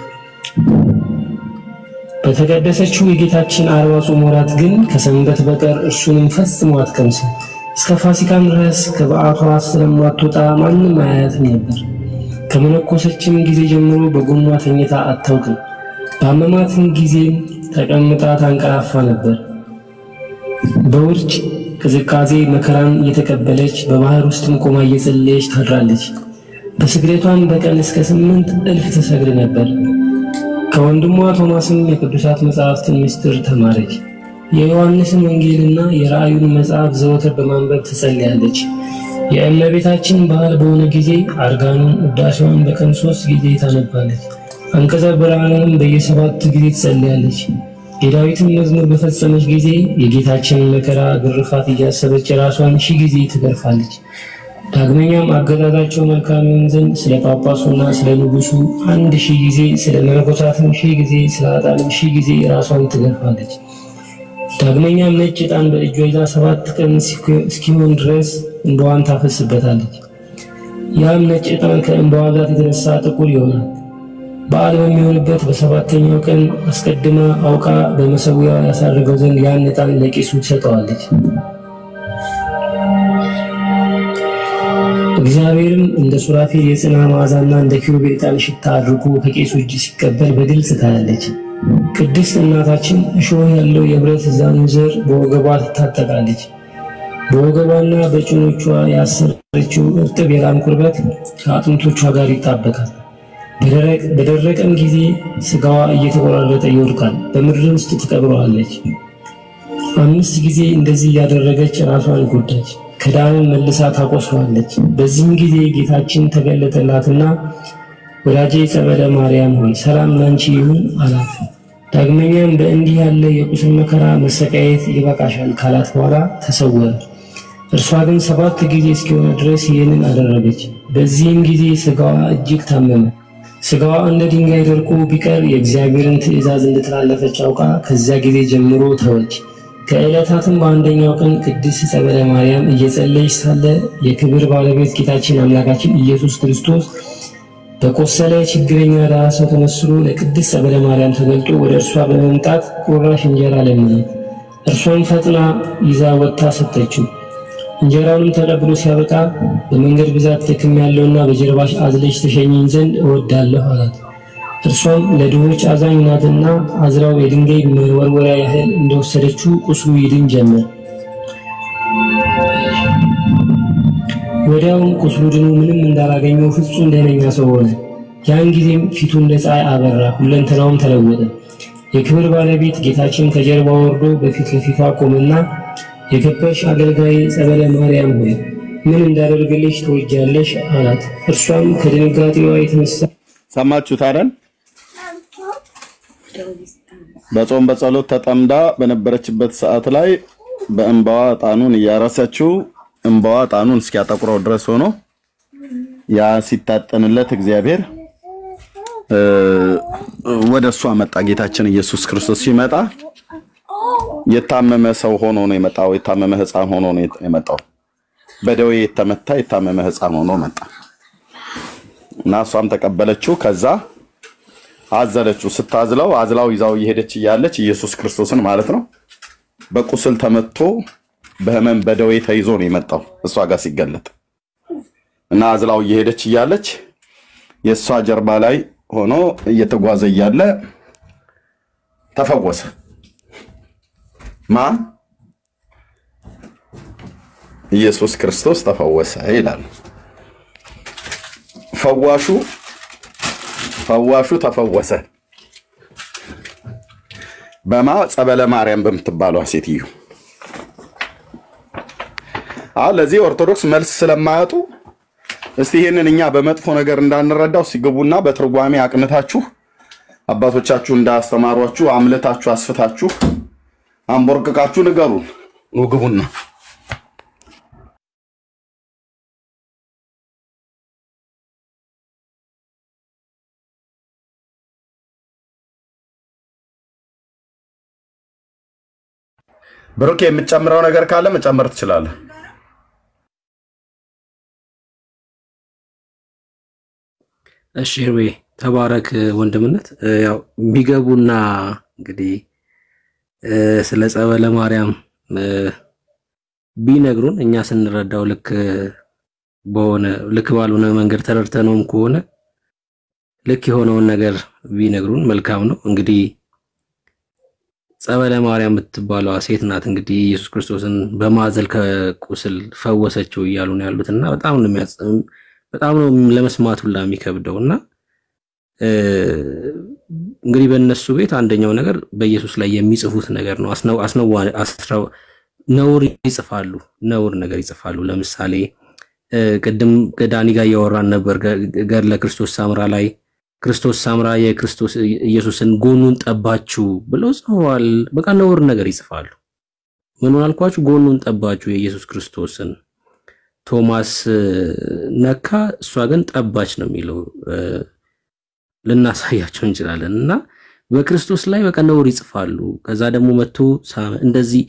በተቀደሰችው የጌታችን አርባ ጾም ወራት ግን ከሰንበት በቀር እርሱንም ፈጽሞ አትቀምስም። እስከ ፋሲካም ድረስ ከበዓቷ ስለማትወጣ ማንም አያያትም ነበር። ከመነኮሰችም ጊዜ ጀምሮ በጎኗ ተኝታ አታውቅም። በአመማትም ጊዜ ተቀምጣ ታንቀላፋ ነበር። በውርጭ ቅዝቃዜ መከራን እየተቀበለች በባህር ውስጥም ቆማ እየጸለየች ታድራለች። በስግደቷም በቀን እስከ ስምንት እልፍ ትሰግድ ነበር። ከወንድሟ ቶማስም የቅዱሳት መጻሕፍትን ምስጢር ተማረች። የዮሐንስን ወንጌልና የራእዩን መጽሐፍ ዘወትር በማንበብ ትጸልያለች። የእመቤታችን በዓል በሆነ ጊዜ አርጋኑን ውዳሴዋን በቀን ሶስት ጊዜ ታነባለች። አንቀጸ ብርሃንንም በየሰባት ጊዜ ትጸልያለች። የዳዊትን መዝሙር በፈጸመች ጊዜ የጌታችንን መከራ ግርፋት እያሰበች ራሷን ሺህ ጊዜ ትገርፋለች። ዳግመኛም አገዛዛቸው መልካም ይሆን ዘንድ ስለ ጳጳሱና ስለ ንጉሱ አንድ ሺህ ጊዜ፣ ስለ መነኮሳትም ሺህ ጊዜ፣ ስለ ኃጥአንም ሺህ ጊዜ ራሷን ትገርፋለች። ዳግመኛም ነጭ ዕጣን በእጇ ይዛ ሰባት ቀን እስኪሆን ድረስ እንባዋን ታፈስበታለች። ያም ነጭ ዕጣን ከእንባዋ ብዛት የተነሳ ጥቁር ይሆናል። በዓል በሚሆንበት በሰባተኛው ቀን አስቀድማ አውቃ በመሰዊያው ያሳረገው ዘንድ ያን ዕጣን ለቄሱ ትሰጠዋለች። እግዚአብሔርም እንደ ሱራፌል የጽና መዓዛና እንደ ኪሩቤል ዕጣን ሽታ አድርጎ ከቄሱ እጅ ሲቀበል በግልጽ ታያለች። ቅድስት እናታችን እሾህ ያለው የብረት ዛንዝር በወገቧ ትታጠቃለች። በወገቧና በጭኖቿ ያሰረችው እርጥብ የላም ቁርበት ከአጥንቶቿ ጋር ይጣበቃል። በደረቀም ጊዜ ስጋዋ እየተቆራረጠ ይወድቃል። በምድር ውስጥ ትቀብረዋለች። አምስት ጊዜ እንደዚህ እያደረገች ራሷን ጎዳች። ከዳንም መልሳ ታቆስለዋለች። በዚህም ጊዜ ጌታችን ተገለጠላትና ወዳጄ ጸበለ ማርያም ሆይ ሰላም ላንቺ ይሁን አላት። ዳግመኛም በእንዲህ ያለ የቁስል መከራ መሰቃየት ይበቃሻል ካላት በኋላ ተሰወረ። እርሷ ግን ሰባት ጊዜ እስኪሆነ ድረስ ይህንን አደረገች። በዚህም ጊዜ ስጋዋ እጅግ ታመመ። ስጋዋ እንደ ድንጋይ ደርቆ ቢቀር የእግዚአብሔርን ትእዛዝ እንደተላለፈች አውቃ ከዚያ ጊዜ ጀምሮ ተወች። ከዕለታትም በአንደኛው ቀን ቅድስት ጸበለ ማርያም እየጸለየች ሳለ የክብር ባለቤት ጌታችን አምላካችን ኢየሱስ ክርስቶስ በቆሰለ ችግረኛ ድሃ ሰው ተመስሎ ለቅድስት ጸበለ ማርያም ተገልጦ ወደ እርሷ በመምጣት ቁራሽ እንጀራ ለመናት። እርሷን ፈጥና ይዛ ወጥታ ሰጠችው። እንጀራውንም ተቀብሎ ሲያበቃ በመንገድ ብዛት ደክም ያለውና በጀርባሽ አዝለሽ ተሸኝኝ ዘንድ እወዳለሁ አላት። እርሷም ለድሆች አዛኝ ናትና አዝራው የድንጋይ መወርወሪያ ያህል እንደወሰደችው ቁስሉ ይድን ጀመር። ወዲያውም ቁስሉ ድኖ ምንም እንዳላገኘው ፍጹም ደህነኛ ሰው ሆነ። ያን ጊዜም ፊቱ እንደ ፀሐይ አበራ፣ ሁለንተናውም ተለወጠ። የክብር ባለቤት ጌታችን ከጀርባ ወርዶ በፊት ለፊቷ ቆመና የከበርሽ አገልጋይ ጸበለ ማርያም ሆይ ምን እንዳደርግልሽ ትወጃለሽ? አላት። እርሷም ከድንጋጤዋ የተነሳ ሰማችሁት አይደል? በጾም በጸሎት ተጠምዳ በነበረችበት ሰዓት ላይ በእንባዋ ዕጣኑን እያረሰችው እንባዋ ዕጣኑን እስኪያጠቁረው ድረስ ሆኖ ያ ሲታጠንለት እግዚአብሔር ወደ እሷ መጣ። ጌታችን ኢየሱስ ክርስቶስ ሲመጣ የታመመ ሰው ሆኖ ነው የመጣው። የታመመ ሕፃን ሆኖ ነው የመጣው። በደዌ የተመታ የታመመ ሕፃን ሆኖ መጣ እና እሷም ተቀበለችው። ከዛ አዘለችው። ስታዝለው አዝላው ይዛው እየሄደች እያለች ኢየሱስ ክርስቶስን ማለት ነው በቁስል ተመቶ በህመም በደዌ ተይዞ ነው የመጣው እሷ ጋር ሲገለጥ እና አዝላው እየሄደች እያለች የእሷ ጀርባ ላይ ሆኖ እየተጓዘ እያለ ተፈወሰ። ማ ኢየሱስ ክርስቶስ ተፈወሰ ይላል። ፈዋሹ ፈዋሹ ተፈወሰ በማ ጸበለ ማርያም በምትባለው ሴትዮ። አሁን ለዚህ ኦርቶዶክስ መልስ ስለማያጡ እስቲ ይህንን እኛ በመጥፎ ነገር እንዳንረዳው ሲገቡና በትርጓሜ አቅንታችሁ አባቶቻችሁ እንዳስተማሯችሁ አምለታችሁ አስፍታችሁ አንቦርቅቃችሁ ንገሩን። ኑ ግቡና ብሩክ የምትጨምረው ነገር ካለ መጨመር ትችላለህ። እሺ ህርቤ ተባረክ ወንድምነት። እ፣ ያው የሚገቡና እንግዲህ እ፣ ስለ ጸበለ ማርያም እ፣ ቢነግሩን እኛ ስንረዳው ልክ በሆነ ልክ ባልሆነ መንገድ ተረድተነውም ከሆነ ልክ የሆነውን ነገር ቢነግሩን መልካም ነው። እንግዲህ ጸበለ ማርያም የምትባለዋ ሴት ናት እንግዲህ ኢየሱስ ክርስቶስን በማዘል ከቁስል ፈወሰችው እያሉ ነው ያሉት እና በጣም ነው የሚያጽ በጣም ነው ለመስማት ሁላ የሚከብደው እና እ፣ እንግዲህ በእነሱ ቤት አንደኛው ነገር በኢየሱስ ላይ የሚጽፉት ነገር ነው። አስነው አስነዋ አስረው ነውር ይጽፋሉ፣ ነውር ነገር ይጽፋሉ። ለምሳሌ እ፣ ቅድም ከዳኒ ጋር እያወራን ነበር ገ- ገድለ ክርስቶስ ሳምራ ላይ ክርስቶስ ሳምራ የክርስቶስ ኢየሱስን ጎኑን ጠባችሁ ብለው ጽፈዋል። በቃ ነውር ነገር ይጽፋሉ። ምኑን አልኳችሁ? ጎኑን ጠባችሁ የኢየሱስ ክርስቶስን ቶማስ እ፣ ነካ፣ እሷ ግን ጠባች ነው የሚለው እ፣ ልናሳያቸው እንችላለን። እና በክርስቶስ ላይ በቃ ነውር ይጽፋሉ። ከዛ ደግሞ መጥቶ ሳ- እንደዚህ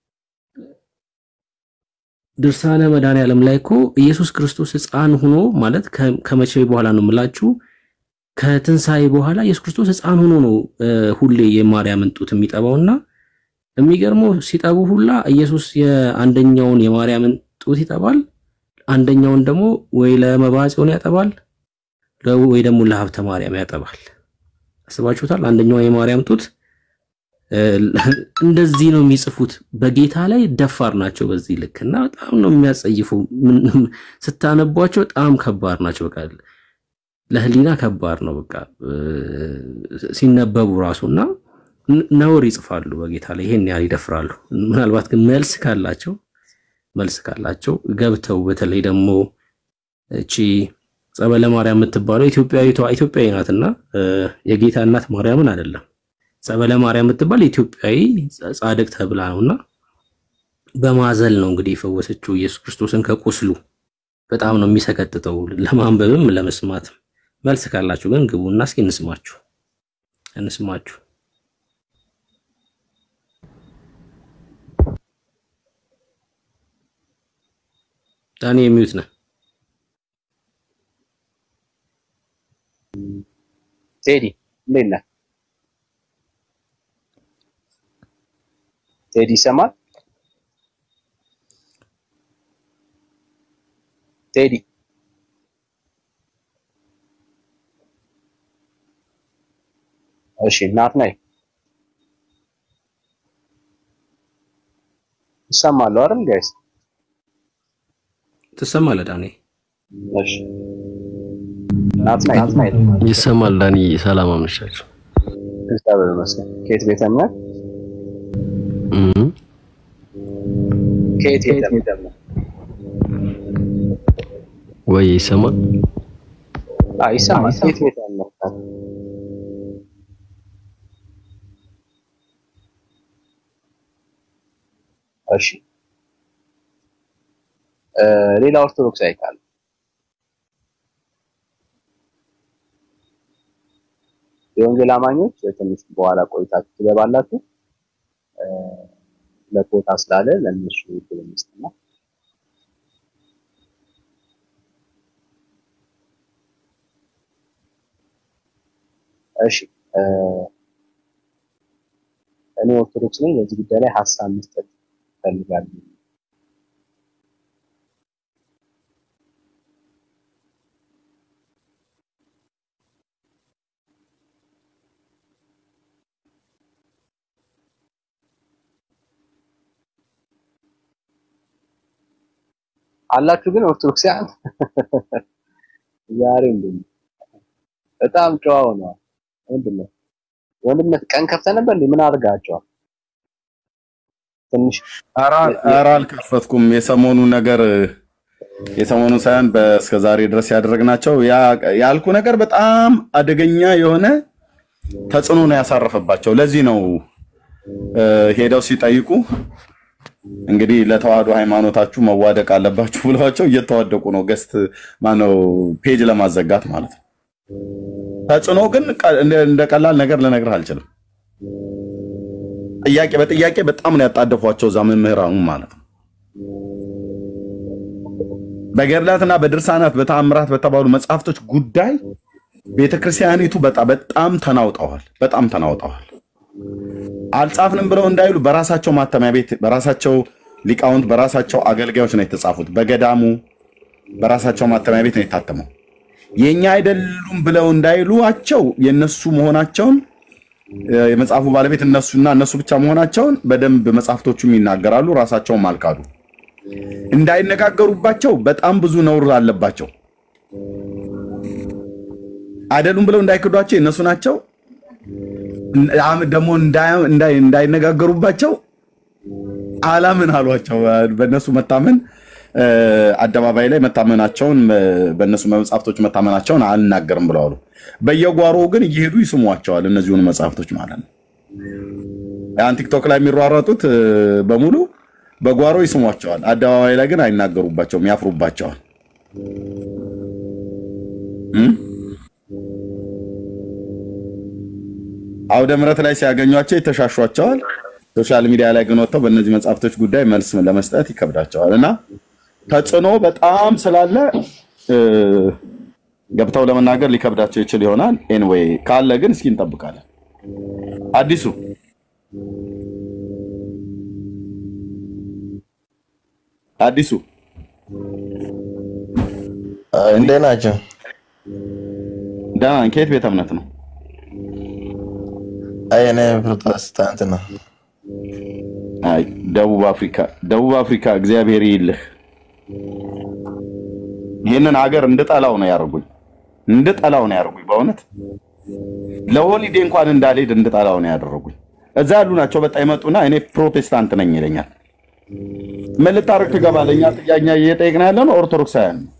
ድርሳነ መድኃኔዓለም ላይ እኮ ኢየሱስ ክርስቶስ ሕፃን ሆኖ ማለት ከ- ከመቼ በኋላ ነው የምላችሁ? ከትንሣኤ በኋላ ኢየሱስ ክርስቶስ ሕፃን ሆኖ ነው እ፣ ሁሌ የማርያምን ጡት የሚጠባውና የሚገርመው ሲጠቡ ሁላ ኢየሱስ የአንደኛውን የማርያምን ጡት ይጠባል፣ አንደኛውን ደግሞ ወይ ለመብዓ ጽዮን ያጠባል ለ- ወይ ደግሞ ለሀብተ ማርያም ያጠባል። አስባችሁታል? አንደኛዋ የማርያም ጡት እ፣ እንደዚህ ነው የሚጽፉት። በጌታ ላይ ደፋር ናቸው በዚህ ልክ እና በጣም ነው የሚያጸይፉ። ምን- ስታነቧቸው በጣም ከባድ ናቸው። በቃ ለህሊና ከባድ ነው። በቃ እ፣ ሲነበቡ ራሱ እና ን- ነውር ይጽፋሉ በጌታ ላይ ይሄን ያህል ይደፍራሉ። ምናልባት ግን መልስ ካላቸው መልስ ካላቸው ገብተው በተለይ ደግሞ እቺ ጸበለ ማርያም የምትባለው ኢትዮጵያዊቷ ኢትዮጵያዊ ናትና እ፣ የጌታ እናት ማርያምን አይደለም። ጸበለ ማርያም የምትባል ኢትዮጵያዊ ጻ- ጻድቅ ተብላ ነውና በማዘል ነው እንግዲህ የፈወሰችው ኢየሱስ ክርስቶስን ከቁስሉ። በጣም ነው የሚሰቀጥጠው ለማንበብም ለመስማትም። መልስ ካላችሁ ግን ግቡና እስኪ እንስማችሁ እንስማችሁ። ዳኒ የሚዩት ነህ። ቴዲ እንዴት ነህ? ቴዲ ይሰማል? ቴዲ እሺ፣ ናትናኤል ይሰማል አይደል ጋይስ? ትሰማለህ ዳኒ? እሺ፣ ናትናኤል ይሰማል። ዳኒ ሰላም አመሻችሁ። እግዚአብሔር ይመስገን። ከየት ቤተ እምነት? እም፣ ከየት ቤተ እምነት? ወይ ይሰማል። አይ ይሰማል። ከየት ቤተ እምነት? እሺ እ፣ ሌላ ኦርቶዶክስ አይካል የወንጌል አማኞች ትንሽ በኋላ ቆይታችሁ ትገባላችሁ። እ፣ ለኮታ ስላለ ለእነሱ እድል እንስጥና እሺ እ፣ እኔ ኦርቶዶክስ ነኝ። በዚህ ጉዳይ ላይ ሀሳብ መስጠት እፈልጋለሁ። አላችሁ ግን ኦርቶዶክሳውያን ዛሬ እንደም በጣም ጨዋ ሆነዋል። ምንድን ነው ወንድነት ቀን ከፍተህ ነበር እንዴ? ምን አድርጋቸዋል? ትንሽ ኧረ አልከፈትኩም። የሰሞኑ ነገር የሰሞኑ ሳይሆን በእስከ ዛሬ ድረስ ያደረግናቸው ያ- ያልኩ ነገር በጣም አደገኛ የሆነ ተጽዕኖ ነው ያሳረፈባቸው። ለዚህ ነው እ፣ ሄደው ሲጠይቁ እንግዲህ ለተዋህዶ ሃይማኖታችሁ መዋደቅ አለባችሁ ብለዋቸው እየተዋደቁ ነው። ገስት ማነው ፔጅ ለማዘጋት ማለት ነው። ተጽዕኖ ግን ቀ- እንደ እንደ ቀላል ነገር ልነግርህ አልችልም። ጥያቄ በጥያቄ በጣም ነው ያጣደፏቸው እዛ መምህራኑ ማለት ነው። በገድላትና በድርሳናት በተአምራት በተባሉ መጽሐፍቶች ጉዳይ ቤተክርስቲያኒቱ በጣም በጣም ተናውጠዋል። በጣም ተናውጠዋል። አልጻፍንም ብለው እንዳይሉ በራሳቸው ማተሚያ ቤት በራሳቸው ሊቃውንት በራሳቸው አገልጋዮች ነው የተጻፉት። በገዳሙ በራሳቸው ማተሚያ ቤት ነው የታተመው። የኛ አይደሉም ብለው እንዳይሉቸው የነሱ መሆናቸውን የመጽሐፉ ባለቤት እነሱና እነሱ ብቻ መሆናቸውን በደንብ መጽሐፍቶቹም ይናገራሉ። ራሳቸውም አልካዱ። እንዳይነጋገሩባቸው በጣም ብዙ ነውር አለባቸው። አይደሉም ብለው እንዳይክዷቸው የእነሱ ናቸው። ደግሞ እንዳይነጋገሩባቸው አላምን አሏቸው። በእነሱ መታመን አደባባይ ላይ መታመናቸውን በእነሱ መጽሐፍቶች መታመናቸውን አልናገርም ብለው አሉ። በየጓሮ ግን እየሄዱ ይስሟቸዋል እነዚሁን መጽሐፍቶች ማለት ነው። ያን ቲክቶክ ላይ የሚሯሯጡት በሙሉ በጓሮ ይስሟቸዋል። አደባባይ ላይ ግን አይናገሩባቸውም፣ ያፍሩባቸዋል። አውደ ምሕረት ላይ ሲያገኟቸው የተሻሿቸዋል። ሶሻል ሚዲያ ላይ ግን ወጥተው በእነዚህ መጽሐፍቶች ጉዳይ መልስ ለመስጠት ይከብዳቸዋል እና ተጽዕኖ በጣም ስላለ ገብተው ለመናገር ሊከብዳቸው ይችል ይሆናል። ኤንዌይ ካለ ግን እስኪ እንጠብቃለን። አዲሱ አዲሱ እንዴት ናቸው? ደህና ነን። ከየት ቤተ እምነት ነው? አይ እኔ ፕሮቴስታንት ነው። አይ ደቡብ አፍሪካ፣ ደቡብ አፍሪካ እግዚአብሔር ይልህ። ይህንን ሀገር እንድጠላው ነው ያደርጉኝ፣ እንድጠላው ነው ያደርጉኝ። በእውነት ለሆሊዴ እንኳን እንዳልሄድ እንድጠላው ነው ያደረጉኝ። እዛ ያሉ ናቸው በጣም ይመጡና እኔ ፕሮቴስታንት ነኝ ይለኛል። ምን ልታረግ ትገባለህ? እኛ ጥያቄ እየጠየቅን ያለ ነው ኦርቶዶክሳውያን ነው።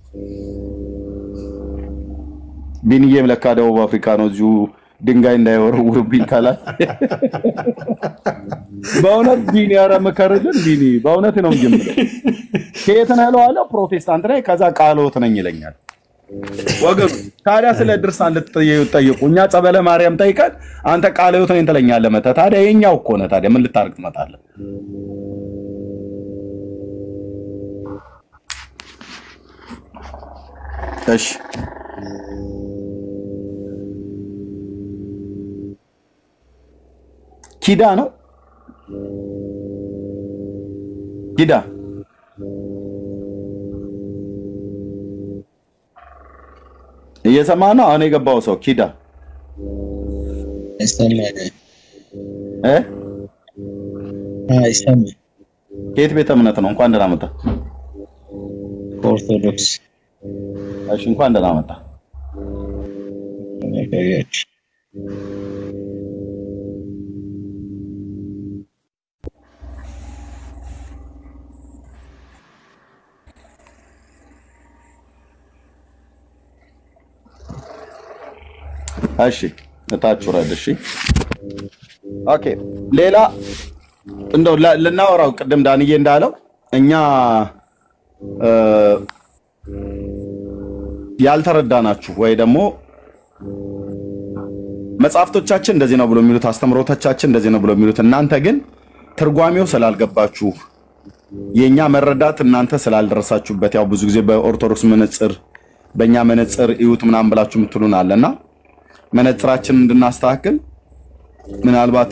ቢንዬም ለካ ደቡብ አፍሪካ ነው። እዚሁ ድንጋይ እንዳይወረውርብኝ ካላል በእውነት ቢኒ፣ ኧረ ምከርልን ቢኒ፣ በእውነት ነው እንጂ የምልህ ከየት ነህ እለዋለሁ። ፕሮቴስታንት ነኝ። ከዛ ቃልዎት ነኝ ይለኛል። ወገኑ ታዲያ ስለ ድርሳን ልትጠይቁ እኛ ጸበለ ማርያም ጠይቀን አንተ ቃልዎት ነኝ ትለኛለህ። መተህ ታዲያ የኛው እኮ ነህ። ታዲያ ምን ልታርግ ትመጣለህ? እሺ ኪዳ ነው ኪዳ እየሰማ ነው። አሁን የገባው ሰው ኪዳ እ ከየት ቤተ እምነት ነው? እንኳን ደህና መጣ። ኦርቶዶክስ እሺ፣ እንኳን ደህና መጣ። እሺ እታች ውረድ። እሺ ኦኬ። ሌላ እንደው ላ- ልናወራው ቅድም ዳንዬ እንዳለው እኛ እ፣ ያልተረዳናችሁ ወይ ደግሞ መጽሐፍቶቻችን እንደዚህ ነው ብሎ የሚሉት አስተምሮቶቻችን እንደዚህ ነው ብሎ የሚሉት እናንተ ግን ትርጓሜው ስላልገባችሁ የእኛ መረዳት እናንተ ስላልደረሳችሁበት ያው ብዙ ጊዜ በኦርቶዶክስ መነጽር በእኛ መነጽር እዩት ምናምን ብላችሁ የምትሉን አለና መነጽራችንን እንድናስተካክል ምናልባት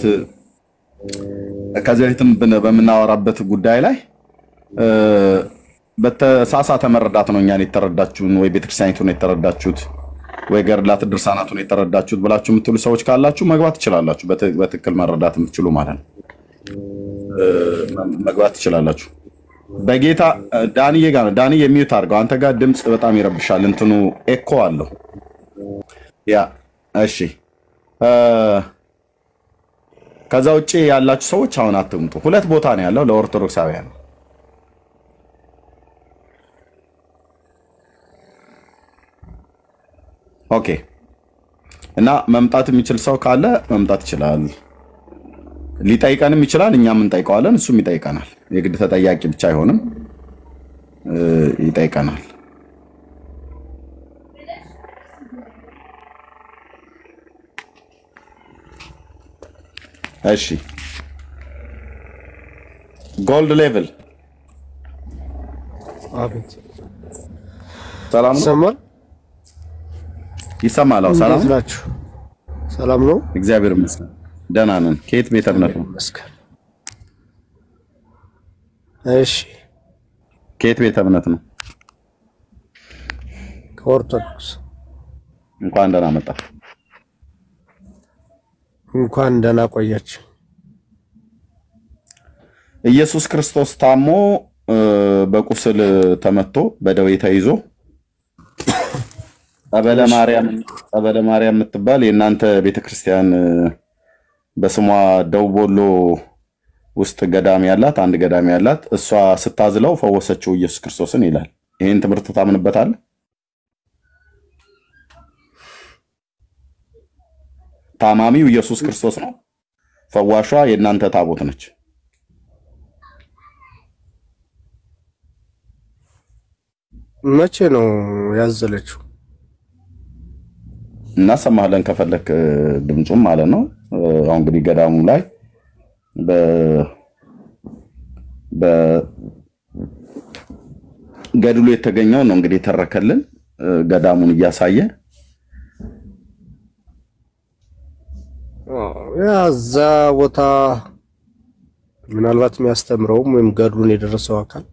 ከዚህ በፊትም ብን- በምናወራበት ጉዳይ ላይ እ፣ በተሳሳተ መረዳት ነው እኛን የተረዳችሁን ወይ ቤተክርስቲያኒቱን የተረዳችሁት ወይ ገድላት ድርሳናቱን የተረዳችሁት ብላችሁ የምትሉ ሰዎች ካላችሁ መግባት ትችላላችሁ። በትክ- በትክክል መረዳት የምትችሉ ማለት ነው እ፣ መግባት ትችላላችሁ። በጌታ እ፣ ዳንዬ ጋር ነው። ዳንዬ የሚዩት አድርገው። አንተ ጋር ድምፅ በጣም ይረብሻል። እንትኑ ኤኮ አለው። ያ እሺ እ፣ ከዛ ውጭ ያላችሁ ሰዎች አሁን አትምጡ። ሁለት ቦታ ነው ያለው ለኦርቶዶክሳውያን ኦኬ። እና መምጣት የሚችል ሰው ካለ መምጣት ይችላል። ሊጠይቀንም ይችላል፣ እኛም እንጠይቀዋለን፣ እሱም ይጠይቀናል። የግድ ተጠያቂ ብቻ አይሆንም፣ እ፣ ይጠይቀናል። እሺ ጎልድ ሌቭል አቤት ሰላም ነው ይሰማል? ይሰማል። አዎ ሰላም እንዴት ነው። ናችሁ? ሰላም ነው? እግዚአብሔር ይመስገን ደህና ነን። ከየት ቤተ እምነት ነው? ይመስገን። እሺ ከየት ቤተ እምነት ነው? ከኦርቶዶክስ እንኳን ደህና መጣ። እንኳን ደህና ቆያችሁ። ኢየሱስ ክርስቶስ ታሞ እ፣ በቁስል ተመቶ በደዌ ተይዞ ጸበለ ማርያም ጸበለ ማርያም የምትባል የእናንተ ቤተክርስቲያን እ፣ በስሟ ደቡብ ወሎ ውስጥ ገዳም ያላት አንድ ገዳም ያላት እሷ ስታዝለው ፈወሰችው ኢየሱስ ክርስቶስን ይላል። ይህን ትምህርት ታምንበታል? ታማሚው ኢየሱስ ክርስቶስ ነው። ፈዋሿ የእናንተ ታቦት ነች። መቼ ነው ያዘለችው? እናሰማለን ከፈለክ እ፣ ድምፁም ማለት ነው። እ፣ አሁን እንግዲህ ገዳሙ ላይ በ በገድሉ የተገኘው ነው እንግዲህ የተረከልን እ፣ ገዳሙን እያሳየ ያ እዛ ቦታ ምናልባት የሚያስተምረውም ወይም ገድሉን የደረሰው አካል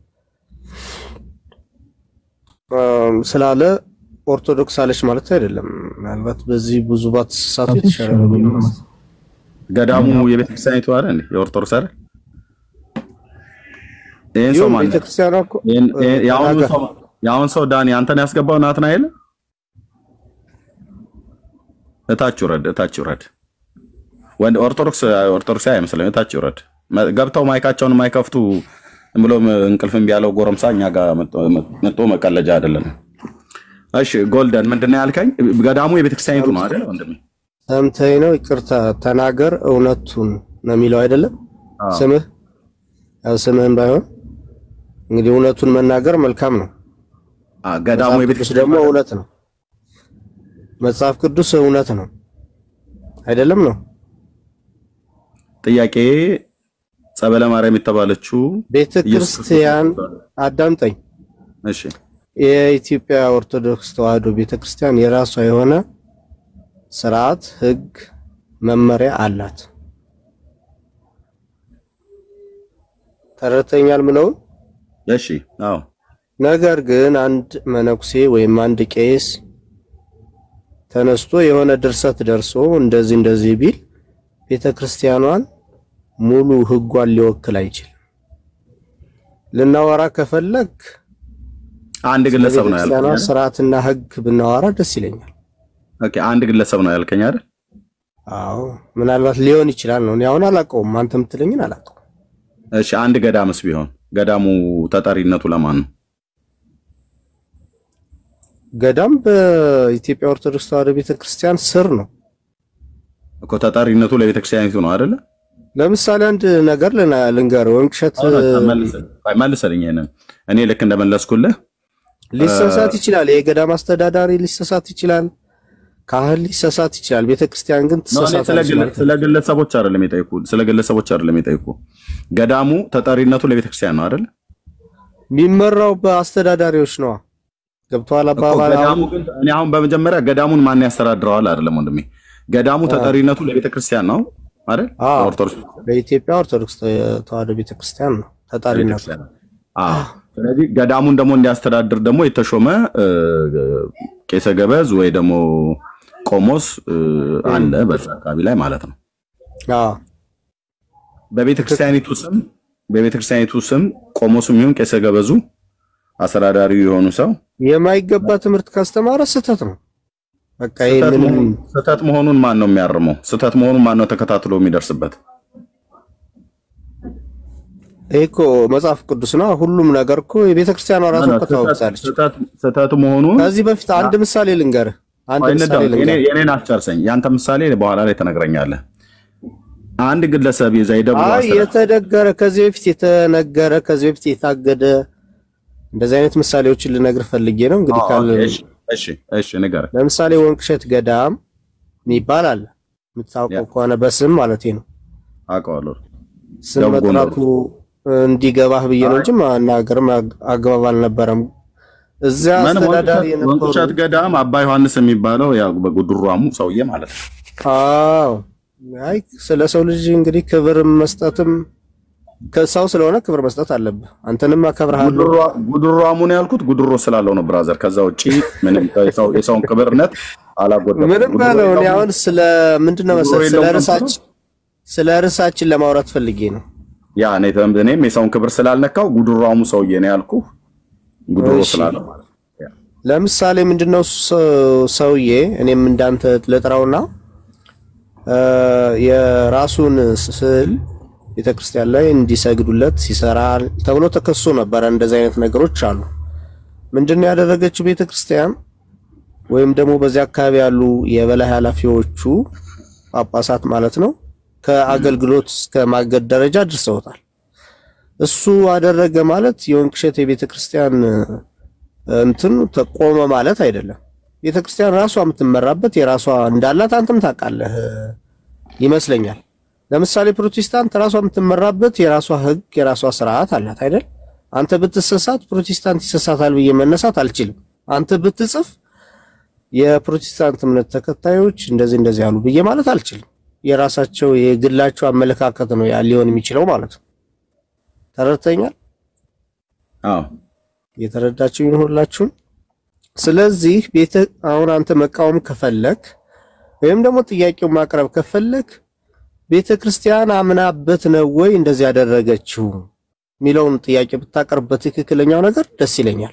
አም፣ ስላለ ኦርቶዶክስ አለች ማለት አይደለም። ምናልባት በዚህ ብዙ ባትሳሳቱ የተሻለ ነው ብዬ ነው የማስበው። ገዳሙ የቤተክርስቲያኒቱ አይደል እንዴ? የኦርቶዶክስ አይደል? ይሄን ሰው ይሁን ማን ቤተክርስቲያኗ እኮ ይሄን- እ፣ ይሄን- የአሁኑ ተናገር። ሰው የአሁን ሰው ዳኒ አንተን ያስገባው ናትናኤል እታች ውረድ፣ እታች ውረድ። ወንድ ኦርቶዶክስ ኦርቶዶክስ አይመስለኝ። እታች ውረድ። መ- ገብተው ማይካቸውን የማይከፍቱ ዝም ብሎ እንቅልፍ እምቢ ያለው ጎረምሳ እኛ ጋር መጥቶ መቀለጃ አይደለም። እሺ ጎልደን ምንድን ነው ያልከኝ? ገዳሙ የቤተክርስቲያኒቱ ነው አይደል ወንድሜ? ሰምተኝ ነው። ይቅርታ ተናገር፣ እውነቱን ነው የሚለው አይደለም አዎ። ስምህ። ያው ስምህም ባይሆን እንግዲህ እውነቱን መናገር መልካም ነው። አ ገዳሙ መጽሐፍ ቅዱስ የቤተክርስቲያን ደግሞ እውነት ነው። መጽሐፍ ቅዱስ እውነት ነው አይደለም ነው። ጥያቄ ጸበለ ማርያም የተባለችው ቤተ ኢየሱስ ክርስቲያን አዳምጠኝ። እሺ የኢትዮጵያ ኦርቶዶክስ ተዋሕዶ ቤተ ክርስቲያን የራሷ የሆነ ስርዓት፣ ሕግ፣ መመሪያ አላት። ተረድተኛል ምለውን? እሺ አዎ ነገር ግን አንድ መነኩሴ ወይም አንድ ቄስ ተነስቶ የሆነ ድርሰት ደርሶ እንደዚህ እንደዚህ ቢል ቤተ ክርስቲያኗን ሙሉ ሕጓን ሊወክል አይችልም። ልናወራ ከፈለግ አንድ ግለሰብ ነው ቤተክርስቲያኗ ያልከኝ አይደል? ስርዓትና ሕግ ብናወራ ደስ ይለኛል። ኦኬ አንድ ግለሰብ ነው ያልከኝ አይደል? አዎ ምናልባት ሊሆን ይችላል ነው። እኔ አሁን አላውቀውም። አንተ የምትለኝን አላውቀውም። እሺ አንድ ገዳምስ ቢሆን ገዳሙ ተጠሪነቱ ለማን ነው? ገዳም በኢትዮጵያ ኦርቶዶክስ ተዋሕዶ ቤተክርስቲያን ስር ነው። እኮ ተጠሪነቱ ለቤተክርስቲያኒቱ ነው አይደለ? ለምሳሌ አንድ ነገር ልና- ልንገርህ። ወይም ቅሸት መልስልኝ። ይሄንን እኔ ልክ እንደመለስኩልህ ሊሰሳት ይችላል። የገዳም አስተዳዳሪ ሊሰሳት ይችላል። ካህን ሊሰሳት ይችላል። ቤተክርስቲያን ግን ነው እኔ ስለ ትሰሳታለች ግለ- ማለት ነው። ስለ ግለሰቦች አይደለም የጠየኩ ስለ ግለሰቦች አይደለም የጠየኩ ገዳሙ ተጠሪነቱ ለቤተክርስቲያን ነው አይደል? የሚመራው በአስተዳዳሪዎች ነዋ። ገብቶሃል እኮ አባባል? ገዳሙ አሁን ግን እኔ አሁን በመጀመሪያ ገዳሙን ማን ያስተዳድረዋል አይደለም ወንድሜ። ገዳሙ ተጠሪነቱ ለቤተክርስቲያን ነው አይደል? አዎ፣ ኦርቶዶክስ ለኢትዮጵያ ኦርቶዶክስ ተዋሕዶ ቤተክርስቲያን ነው ተጠሪነቱ። ቤተክርስቲያን አዎ። ስለዚህ ገዳሙን ደግሞ እንዲያስተዳድር ደግሞ የተሾመ እ፣ ቄሰ ገበዝ ወይ ደግሞ ቆሞስ እ፣ አለ በዛ አካባቢ ላይ ማለት ነው። አዎ በቤተክርስቲያኒቱ ስም በቤተክርስቲያኒቱ ስም ቆሞሱም ይሁን ቄሰ ገበዙ አስተዳዳሪው የሆኑ ሰው የማይገባ ትምህርት ካስተማረ ስህተት ነው። በቃ ይሄ ስህተት ምንም መሆኑን- ስህተት መሆኑን ማን ነው የሚያርመው? ስህተት መሆኑን ማን ነው ተከታትሎ የሚደርስበት? ይሄ እኮ መጽሐፍ ቅዱስ ነው። ሁሉም ነገር እኮ የቤተ ክርስቲያኗ ራሱ እኮ ታወቅሳለች። ስህተት መሆኑን ከዚህ በፊት አንድ ምሳሌ ልንገርህ። አንድ ቆይ ምሳሌ እንዳው- የኔ- ልንገርህ። የኔን አስጨርሰኝ። ያንተ ምሳሌ በኋላ ላይ ትነግረኛለህ። አንድ ግለሰብ የዛ የደብሩ አይ አስተዳዳሪ የተደገረ ከዚህ በፊት የተነገረ ከዚህ በፊት የታገደ እንደዚህ አይነት ምሳሌዎችን ልነግር ፈልጌ ነው። እንግዲህ ካል እሺ እሺ እሺ ንገረኝ። ለምሳሌ ወንቅሸት ገዳም የሚባል አለ የምታውቀው ከሆነ በስም ማለት ነው። አውቀዋለሁ። ስም ደቡብ ጎንደር መጥራቱ እንዲገባህ ብዬ ነው እንጂ ማናገርም አግ- አግባብ አልነበረም። እዚያ ምን አስተዳዳሪ ወንቅሸት የነበሩ ወንቅሸት ገዳም አባ ዮሐንስ የሚባለው ያው በጉድሯሙ ሰውዬ ማለት ነው። አዎ አይ ስለ ሰው ልጅ እንግዲህ ክብር መስጠትም ከሰው ስለሆነ ክብር መስጠት አለብህ። አንተንም አከብርሃለሁ። ጉድሯ- ጉድሯሙ ነው ያልኩት ጉድሮ ስላለው ነው ብራዘር። ከዛ ውጪ ምንም የሰው- የሰውን ክብርነት አላጎደልኩም። ምንም ጉድሮ በለው። እኔ የለውም። አሁን ስለ ምንድን ነው ጉድሮ መሰለህ ስለ የለውም ርዕሳችን ስለ ርዕሳችን ለማውራት ፈልጌ ነው። ያ እኔ እኔም የሰውን ክብር ስላልነካው ጉድሯሙ ሰውዬ ነው ያልኩ ጉድሮ እሺ። ስላለው ማለት ነው። ለምሳሌ ምንድነው ሰው- ሰውዬ እኔም እንዳንተ ልጥራውና እ፣ የራሱን ስዕል ቤተክርስቲያን ላይ እንዲሰግዱለት ሲሰራ ተብሎ ተከሶ ነበረ። እንደዚህ አይነት ነገሮች አሉ። ምንድነው ያደረገችው ቤተክርስቲያን ወይም ደግሞ በዚያ አካባቢ ያሉ የበላይ ኃላፊዎቹ ጳጳሳት ማለት ነው ከአገልግሎት እስከ ማገድ ደረጃ አድርሰውታል። እሱ አደረገ ማለት የወንቅሸት የቤተክርስቲያን እንትን ተቆመ ማለት አይደለም። ቤተክርስቲያን ራሷ የምትመራበት የራሷ እንዳላት አንተም ታውቃለህ ይመስለኛል። ለምሳሌ ፕሮቴስታንት ራሷ የምትመራበት የራሷ ሕግ የራሷ ስርዓት አላት አይደል? አንተ ብትሰሳት ፕሮቴስታንት ይሰሳታል ብዬ መነሳት አልችልም። አንተ ብትጽፍ የፕሮቴስታንት እምነት ተከታዮች እንደዚህ እንደዚህ ያሉ ብዬ ማለት አልችልም። የራሳቸው የግላቸው አመለካከት ነው ያ ሊሆን የሚችለው ማለት ነው። ተረድተኛል? አዎ የተረዳችሁ ይሁን ሁላችሁም። ስለዚህ ቤተ አሁን አንተ መቃወም ከፈለክ ወይም ደግሞ ጥያቄውን ማቅረብ ከፈለክ ቤተ ክርስቲያን አምናበት ነው ወይ እንደዚህ ያደረገችው የሚለውን ጥያቄ ብታቀርብ በትክክለኛው ነገር ደስ ይለኛል።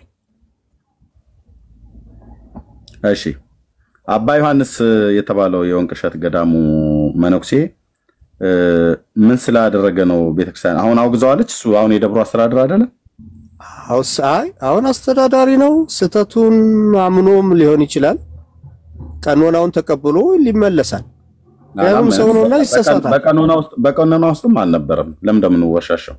እሺ አባ ዮሐንስ የተባለው የወንቅሸት ገዳሙ መነኩሴ እ፣ ምን ስላደረገ ነው ቤተክርስቲያን አሁን አውግዘዋለች? እሱ አሁን የደብሩ አስተዳደር አይደለም? አውስ አይ አሁን አስተዳዳሪ ነው። ስህተቱን አምኖም ሊሆን ይችላል። ቀኖናውን ተቀብሎ ሊመለሳል። ያውም ሰው ነውና ይሰሳታል። በቀኖና ውስጥ በቀኖና ውስጥም አልነበረም። ለምን እንደምንወሻሸው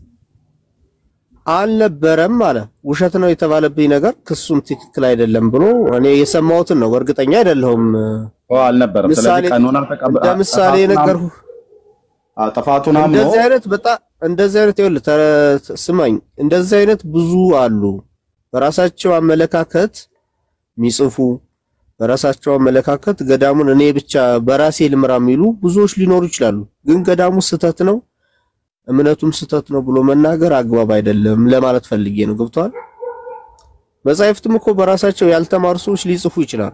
አልነበረም አለ። ውሸት ነው የተባለብኝ ነገር ክሱም ትክክል አይደለም ብሎ እኔ የሰማሁትን ነው፣ እርግጠኛ አይደለሁም። ኦ አልነበረም። ስለዚህ ምሳሌ ቀኖና ተቀበል እንደ ምሳሌ ነገርኩ። ጥፋቱን አምኖ እንደዚህ አይነት በጣም እንደዚህ አይነት ይኸውልህ፣ ተረ- ስማኝ፣ እንደዚህ አይነት ብዙ አሉ። በራሳቸው አመለካከት የሚጽፉ በራሳቸው አመለካከት ገዳሙን እኔ ብቻ በራሴ ልምራ የሚሉ ብዙዎች ሊኖሩ ይችላሉ። ግን ገዳሙ ስህተት ነው እምነቱም ስህተት ነው ብሎ መናገር አግባብ አይደለም ለማለት ፈልጌ ነው። ገብቷል? መጻሕፍትም እኮ በራሳቸው ያልተማሩ ሰዎች ሊጽፉ ይችላሉ።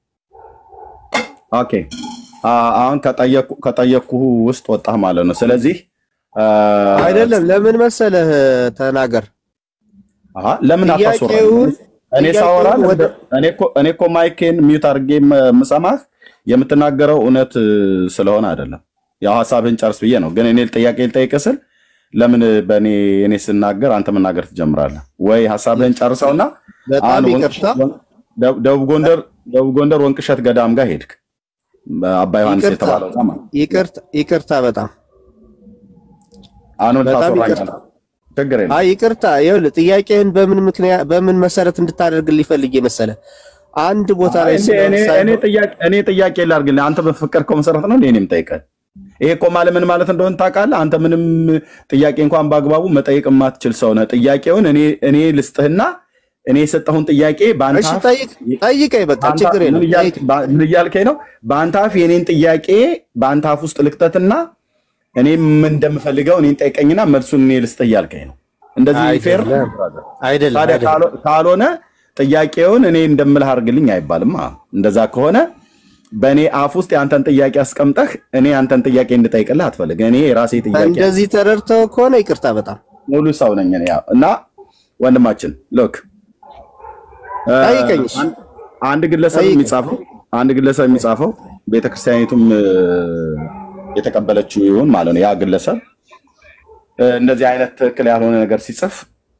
ኦኬ አ- አሁን ከጠየቁ ከጠየቅኩህ ውስጥ ወጣህ ማለት ነው። ስለዚህ አ፣ አይደለም ለምን መሰለህ ተናገር። አሃ ለምን አታስወራኝ? ጥያቄውን እኔ ሳወራ ጥያቄውን ወደ እኔ እኮ እኔ እኮ ማይኬን ሚዩት አድርጌ የምሰማህ የምትናገረው እውነት ስለሆነ አይደለም። ያው ሀሳብህን ጨርስ ብዬ ነው። ግን እኔ ጥያቄ ልጠይቅህ ስል ለምን በእኔ እኔ ስናገር አንተ መናገር ትጀምራለህ ወይ? ሀሳብህን ጨርሰውና በጣም አሁን ይቅርታ ወንቅ- ደቡብ ደቡብ ጎንደር ደቡብ ጎንደር ወንቅሸት ገዳም ጋር ሄድክ። አባ ዮሐንስ ይቅርታ የተባለው ጋር ማለት ነው። ይቅርታ ይቅርታ በጣም አሁን በጣም ታስወራኝ ይቅርታ። ችግር የለም። አይ ይቅርታ፣ ይኸውልህ ጥያቄህን በምን ምክንያት በምን መሰረት እንድታደርግልኝ ፈልጌ መሰለ አንድ ቦታ ላይ እኔ- ስለ እኔ- እኔ ጥያቄ እኔ ጥያቄ ላድርግልህ። አንተ በፈቀድከው መሰረት ነው እንዴ እኔም ጠይቀህ። ይሄ እኮ ማለት ምን ማለት እንደሆነ ታውቃለህ? አንተ ምንም ጥያቄ እንኳን በአግባቡ መጠየቅ የማትችል ሰው ነህ። ጥያቄውን እኔ እኔ ልስጥህና እኔ የሰጠሁን ጥያቄ በአንተ እሺ አፍ ጠይቅ ጠይቀኝ፣ በቃ በአንተ- ችግር ምን የለም እያልክ- ምን እያልከኝ ነው? በአንተ አፍ የኔን ጥያቄ በአንተ አፍ ውስጥ ልክተትና እኔ ምን እንደምፈልገው እኔን ጠይቀኝና መልሱን እኔ ልስጥህ እያልከኝ ነው። እንደዚህ ፌር ነው? አይደለም አይደለም ታዲያ አይደለም። ካሎ- ካልሆነ ጥያቄውን እኔ እንደምልህ አድርግልኝ አይባልም። አ እንደዛ ከሆነ በእኔ አፍ ውስጥ የአንተን ጥያቄ አስቀምጠህ እኔ የአንተን ጥያቄ እንድጠይቅልህ አትፈልግ። እኔ የራሴ ጥያቄ እንደዚህ ተረድተው ከሆነ ይቅርታ በጣም ሙሉ ሰው ነኝ እኔ። ያው እና ወንድማችን ሎክ ጠይቀኝ። እሺ። አንድ ግለሰብ ጠይቀኝ። የሚጻፈው አንድ ግለሰብ የሚጻፈው ቤተክርስቲያኒቱም እ፣ የተቀበለችው ይሁን ማለት ነው ያ ግለሰብ እ፣ እንደዚህ አይነት ትክክል ያልሆነ ነገር ሲጽፍ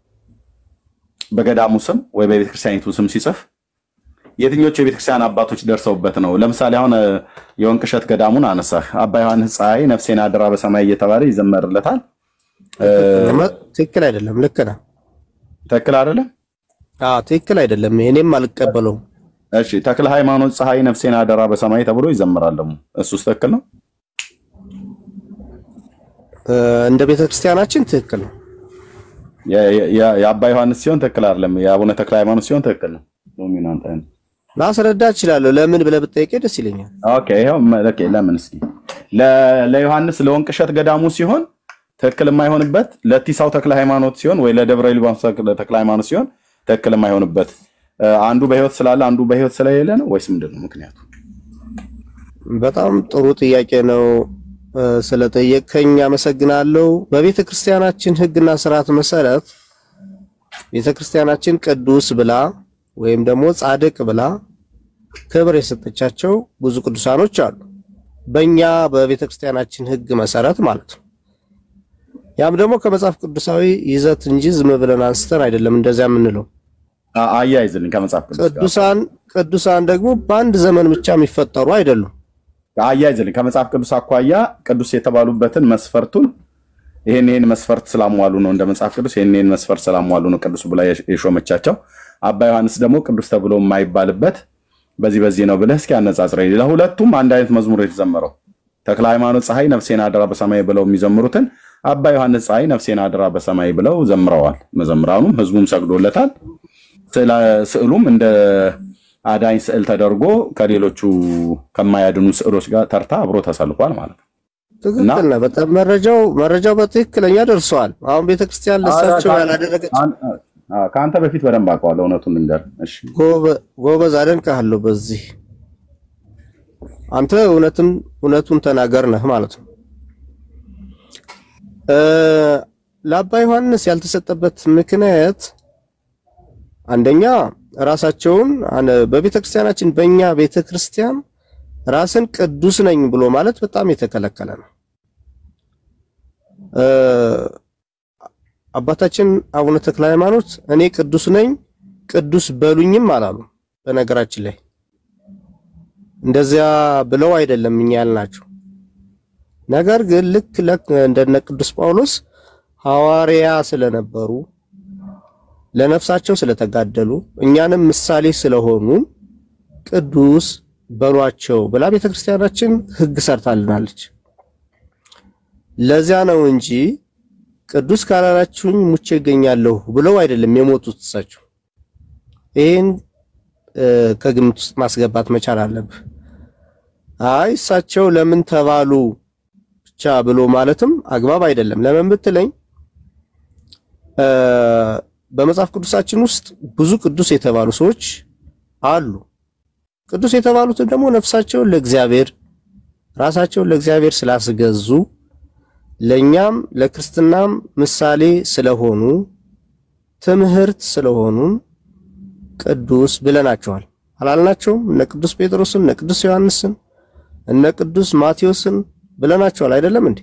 በገዳሙ ስም ወይ በቤተክርስቲያኒቱ ስም ሲጽፍ የትኞቹ የቤተክርስቲያን አባቶች ደርሰውበት ነው? ለምሳሌ አሁን እ፣ የወንቅሸት ገዳሙን አነሳህ። አባ ዮሐንስ ፀሐይ ነፍሴን አደራ በሰማይ እየተባለ ይዘመርለታል። እ፣ ትክክል አይደለም። ልክ ነህ። ትክክል አይደለም? አዎ ትክክል አይደለም። እኔም አልቀበለውም። እሺ ተክለ ሃይማኖት ፀሐይ ነፍሴን አደራ በሰማይ ተብሎ ይዘምራል። ደግሞ እሱስ ትክክል ነው? እ፣ እንደ ቤተክርስቲያናችን ትክክል ነው። የ- የ- የአባ ዮሐንስ ሲሆን ትክክል አይደለም። የአቡነ ተክለ ሃይማኖት ሲሆን ትክክል ነው። ዶሚናንት አይነት ላስረዳ እችላለሁ። ለምን ብለህ ብትጠይቀኝ ደስ ይለኛል። ኦኬ ይኸው መ- ኦኬ ለምን እስኪ ለ- ለዮሐንስ ለወንቅ እሸት ገዳሙ ሲሆን ትክክል የማይሆንበት ለቲሳው ተክለ ሃይማኖት ሲሆን ወይ ለደብረ ሊባኖስ ተክለ ተክለ ሃይማኖት ሲሆን ትክክል የማይሆንበት እ፣ አንዱ በህይወት ስላለ አንዱ በህይወት ስለሌለ ነው ወይስ ምንድን ነው ምክንያቱ? በጣም ጥሩ ጥያቄ ነው። እ፣ ስለጠየቅከኝ አመሰግናለሁ። በቤተ ክርስቲያናችን ሕግና ስርዓት መሰረት ቤተ ክርስቲያናችን ቅዱስ ብላ ወይም ደግሞ ጻድቅ ብላ ክብር የሰጠቻቸው ብዙ ቅዱሳኖች አሉ። በእኛ በቤተ ክርስቲያናችን ሕግ መሰረት ማለት ነው። ያም ደግሞ ከመጽሐፍ ቅዱሳዊ ይዘት እንጂ ዝም ብለን አንስተን አይደለም እንደዚያ የምንለው። አ- አያይዝልኝ ከመጽሐፍ ቅዱስ ጋር ቅዱሳን ቅዱሳን ደግሞ በአንድ ዘመን ብቻ የሚፈጠሩ አይደሉም። አያይዝልኝ ከመጽሐፍ ቅዱስ አኳያ ቅዱስ የተባሉበትን መስፈርቱን ይሄን ይሄን መስፈርት ስላሟሉ ነው እንደ መጽሐፍ ቅዱስ ይሄን ይሄን መስፈርት ስላሟሉ ነው ቅዱስ ብላ የሽ- የሾመቻቸው። አባ ዮሐንስ ደግሞ ቅዱስ ተብሎ የማይባልበት በዚህ በዚህ ነው ብለህ እስኪ አነጻጽረኝ። ለሁለቱም አንድ አይነት መዝሙር የተዘመረው ተክለ ሃይማኖት ፀሐይ ነፍሴን አደራ በሰማይ ብለው የሚዘምሩትን አባ ዮሐንስ ፀሐይ ነፍሴን አደራ በሰማይ ብለው ዘምረዋል። መዘምራኑም ህዝቡም ሰግዶለታል። ስዕላ- ስዕሉም እንደ አዳኝ ስዕል ተደርጎ ከሌሎቹ ከማያድኑ ስዕሎች ጋር ተርታ አብሮ ተሰልፏል ማለት ነው። ትክክል ነህ። በጣም መረጃው መረጃው በትክክለኛ ደርሰዋል። አሁን ቤተክርስቲያን ለሳቸው ያላደረገች አ- ከአንተ በፊት በደንብ አውቀዋለሁ። እውነቱን ልንገር። እሺ ጎበ- ጎበዝ አደንቅሃለሁ። በዚህ አንተ እውነትም እውነቱን ተናገር ነህ ማለት ነው። እ ለአባ ዮሐንስ ያልተሰጠበት ምክንያት አንደኛ ራሳቸውን አነ- በቤተክርስቲያናችን በእኛ ቤተክርስቲያን ራስን ቅዱስ ነኝ ብሎ ማለት በጣም የተከለከለ ነው። እ አባታችን አቡነ ተክለ ሃይማኖት እኔ ቅዱስ ነኝ ቅዱስ በሉኝም አላሉ። በነገራችን ላይ እንደዚያ ብለው አይደለም እኛ ያልናቸው። ነገር ግን ልክ ለክ እንደነ ቅዱስ ጳውሎስ ሐዋርያ ስለነበሩ ለነፍሳቸው ስለተጋደሉ እኛንም ምሳሌ ስለሆኑ ቅዱስ በሏቸው ብላ ቤተክርስቲያናችን ሕግ ሰርታልናለች። ለዚያ ነው እንጂ ቅዱስ ካላላችሁኝ ሙቼ እገኛለሁ ብለው አይደለም የሞቱት እሳቸው። ይህን እ፣ ከግምት ውስጥ ማስገባት መቻል አለብህ። አይ እሳቸው ለምን ተባሉ ብቻ ብሎ ማለትም አግባብ አይደለም። ለምን ብትለኝ እ፣ በመጽሐፍ ቅዱሳችን ውስጥ ብዙ ቅዱስ የተባሉ ሰዎች አሉ። ቅዱስ የተባሉትን ደግሞ ነፍሳቸውን ለእግዚአብሔር ራሳቸውን ለእግዚአብሔር ስላስገዙ ለኛም ለክርስትናም ምሳሌ ስለሆኑ ትምህርት ስለሆኑ ቅዱስ ብለናቸዋል። አላልናቸውም? እነ ቅዱስ ጴጥሮስን፣ እነ ቅዱስ ዮሐንስን፣ እነ ቅዱስ ማቴዎስን ብለናቸዋል አይደለም እንዴ?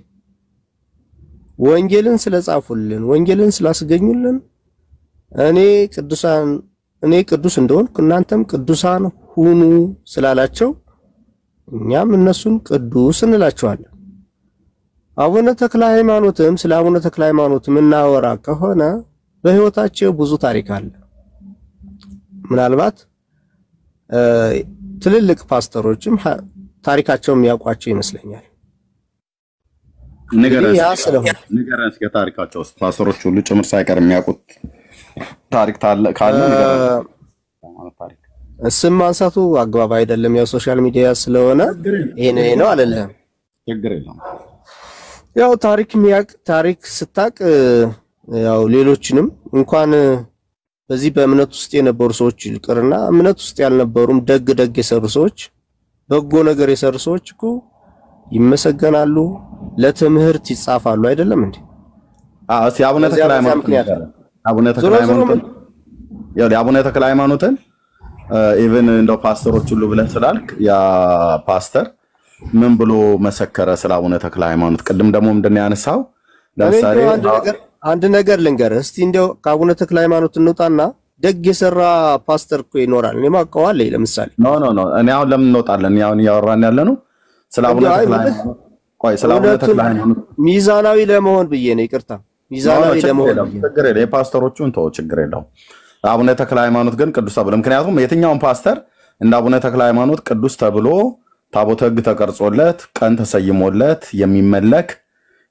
ወንጌልን ስለጻፉልን፣ ወንጌልን ስላስገኙልን እኔ ቅዱሳን እኔ ቅዱስ እንደሆንኩ እናንተም ቅዱሳን ሁኑ ስላላቸው እኛም እነሱን ቅዱስ እንላቸዋለን። አቡነ ተክለ ሃይማኖትም ስለ አቡነ ተክለ ሃይማኖት የምናወራ ከሆነ በሕይወታቸው ብዙ ታሪክ አለ። ምናልባት እ፣ ትልልቅ ፓስተሮችም ሀ- ታሪካቸውን የሚያውቋቸው ይመስለኛል። ንገረን እንግዲህ ያ እስኪ ስለሆነ ንገረን እስኪ ታሪካቸው ውስጥ ፓስተሮች ሁሉ ጭምር ሳይቀር የሚያውቁት ታሪክ ታለ ካለ ንገረን። ታሪክ ስም ማንሳቱ አግባብ አይደለም። ያው ሶሻል ሚዲያ ስለሆነ ይሄን ይሄ ነው አለለም። ችግር የለውም። ያው ታሪክ የሚያውቅ ታሪክ ስታቅ ያው ሌሎችንም እንኳን በዚህ በእምነት ውስጥ የነበሩ ሰዎች ይቅርና እምነት ውስጥ ያልነበሩም ደግ ደግ የሰሩ ሰዎች በጎ ነገር የሰሩ ሰዎች እኮ ይመሰገናሉ፣ ለትምህርት ይጻፋሉ። አይደለም እንዴ? አዎ፣ እስኪ አቡነ በዚያ ተክለ በዚያ ሃይማኖት ምክንያት ንገረን። አቡነ ተክለ ዞሮ ዞሮ ሃይማኖትን ያው የአቡነ ተክለ ሃይማኖትን ኢቭን እንደው ፓስተሮች ሁሉ ብለህ ስላልክ ያ ፓስተር ምን ብሎ መሰከረ ስለ አቡነ ተክለ ሃይማኖት? ቅድም ደግሞ ምንድን ነው ያነሳው? እኔ ለምሳሌ እንደው አንድ ነገር አንድ ነገር ልንገርህ እስቲ እንደው ከአቡነ ተክለ ሃይማኖት እንውጣና ደግ የሰራ ፓስተር እኮ ይኖራል። እኔ ማውቀዋል። ለምሳሌ ኖ ኖ ኖ እኔ አሁን ለምን እንወጣለን? እኔ አሁን እያወራን ያለ ነው ስለ አቡነ እንደው አይ ተክለ ማለት ሃይማኖት። ቆይ ስለ አቡነ እውነቱን ተክለ ሃይማኖት ሚዛናዊ ለመሆን ብዬ ነው። ይቅርታ ኖ ኖ ሚዛናዊ ችግር ለመሆን የለውም ብዬ ነው። ችግር የለውም። የፓስተሮቹን ተወው ችግር የለውም። አቡነ ተክለ ሃይማኖት ግን ቅዱስ ተብሎ ምክንያቱም የትኛውን ፓስተር እንደ አቡነ ተክለ ሃይማኖት ቅዱስ ተብሎ ታቦተ ሕግ ተቀርጾለት ቀን ተሰይሞለት የሚመለክ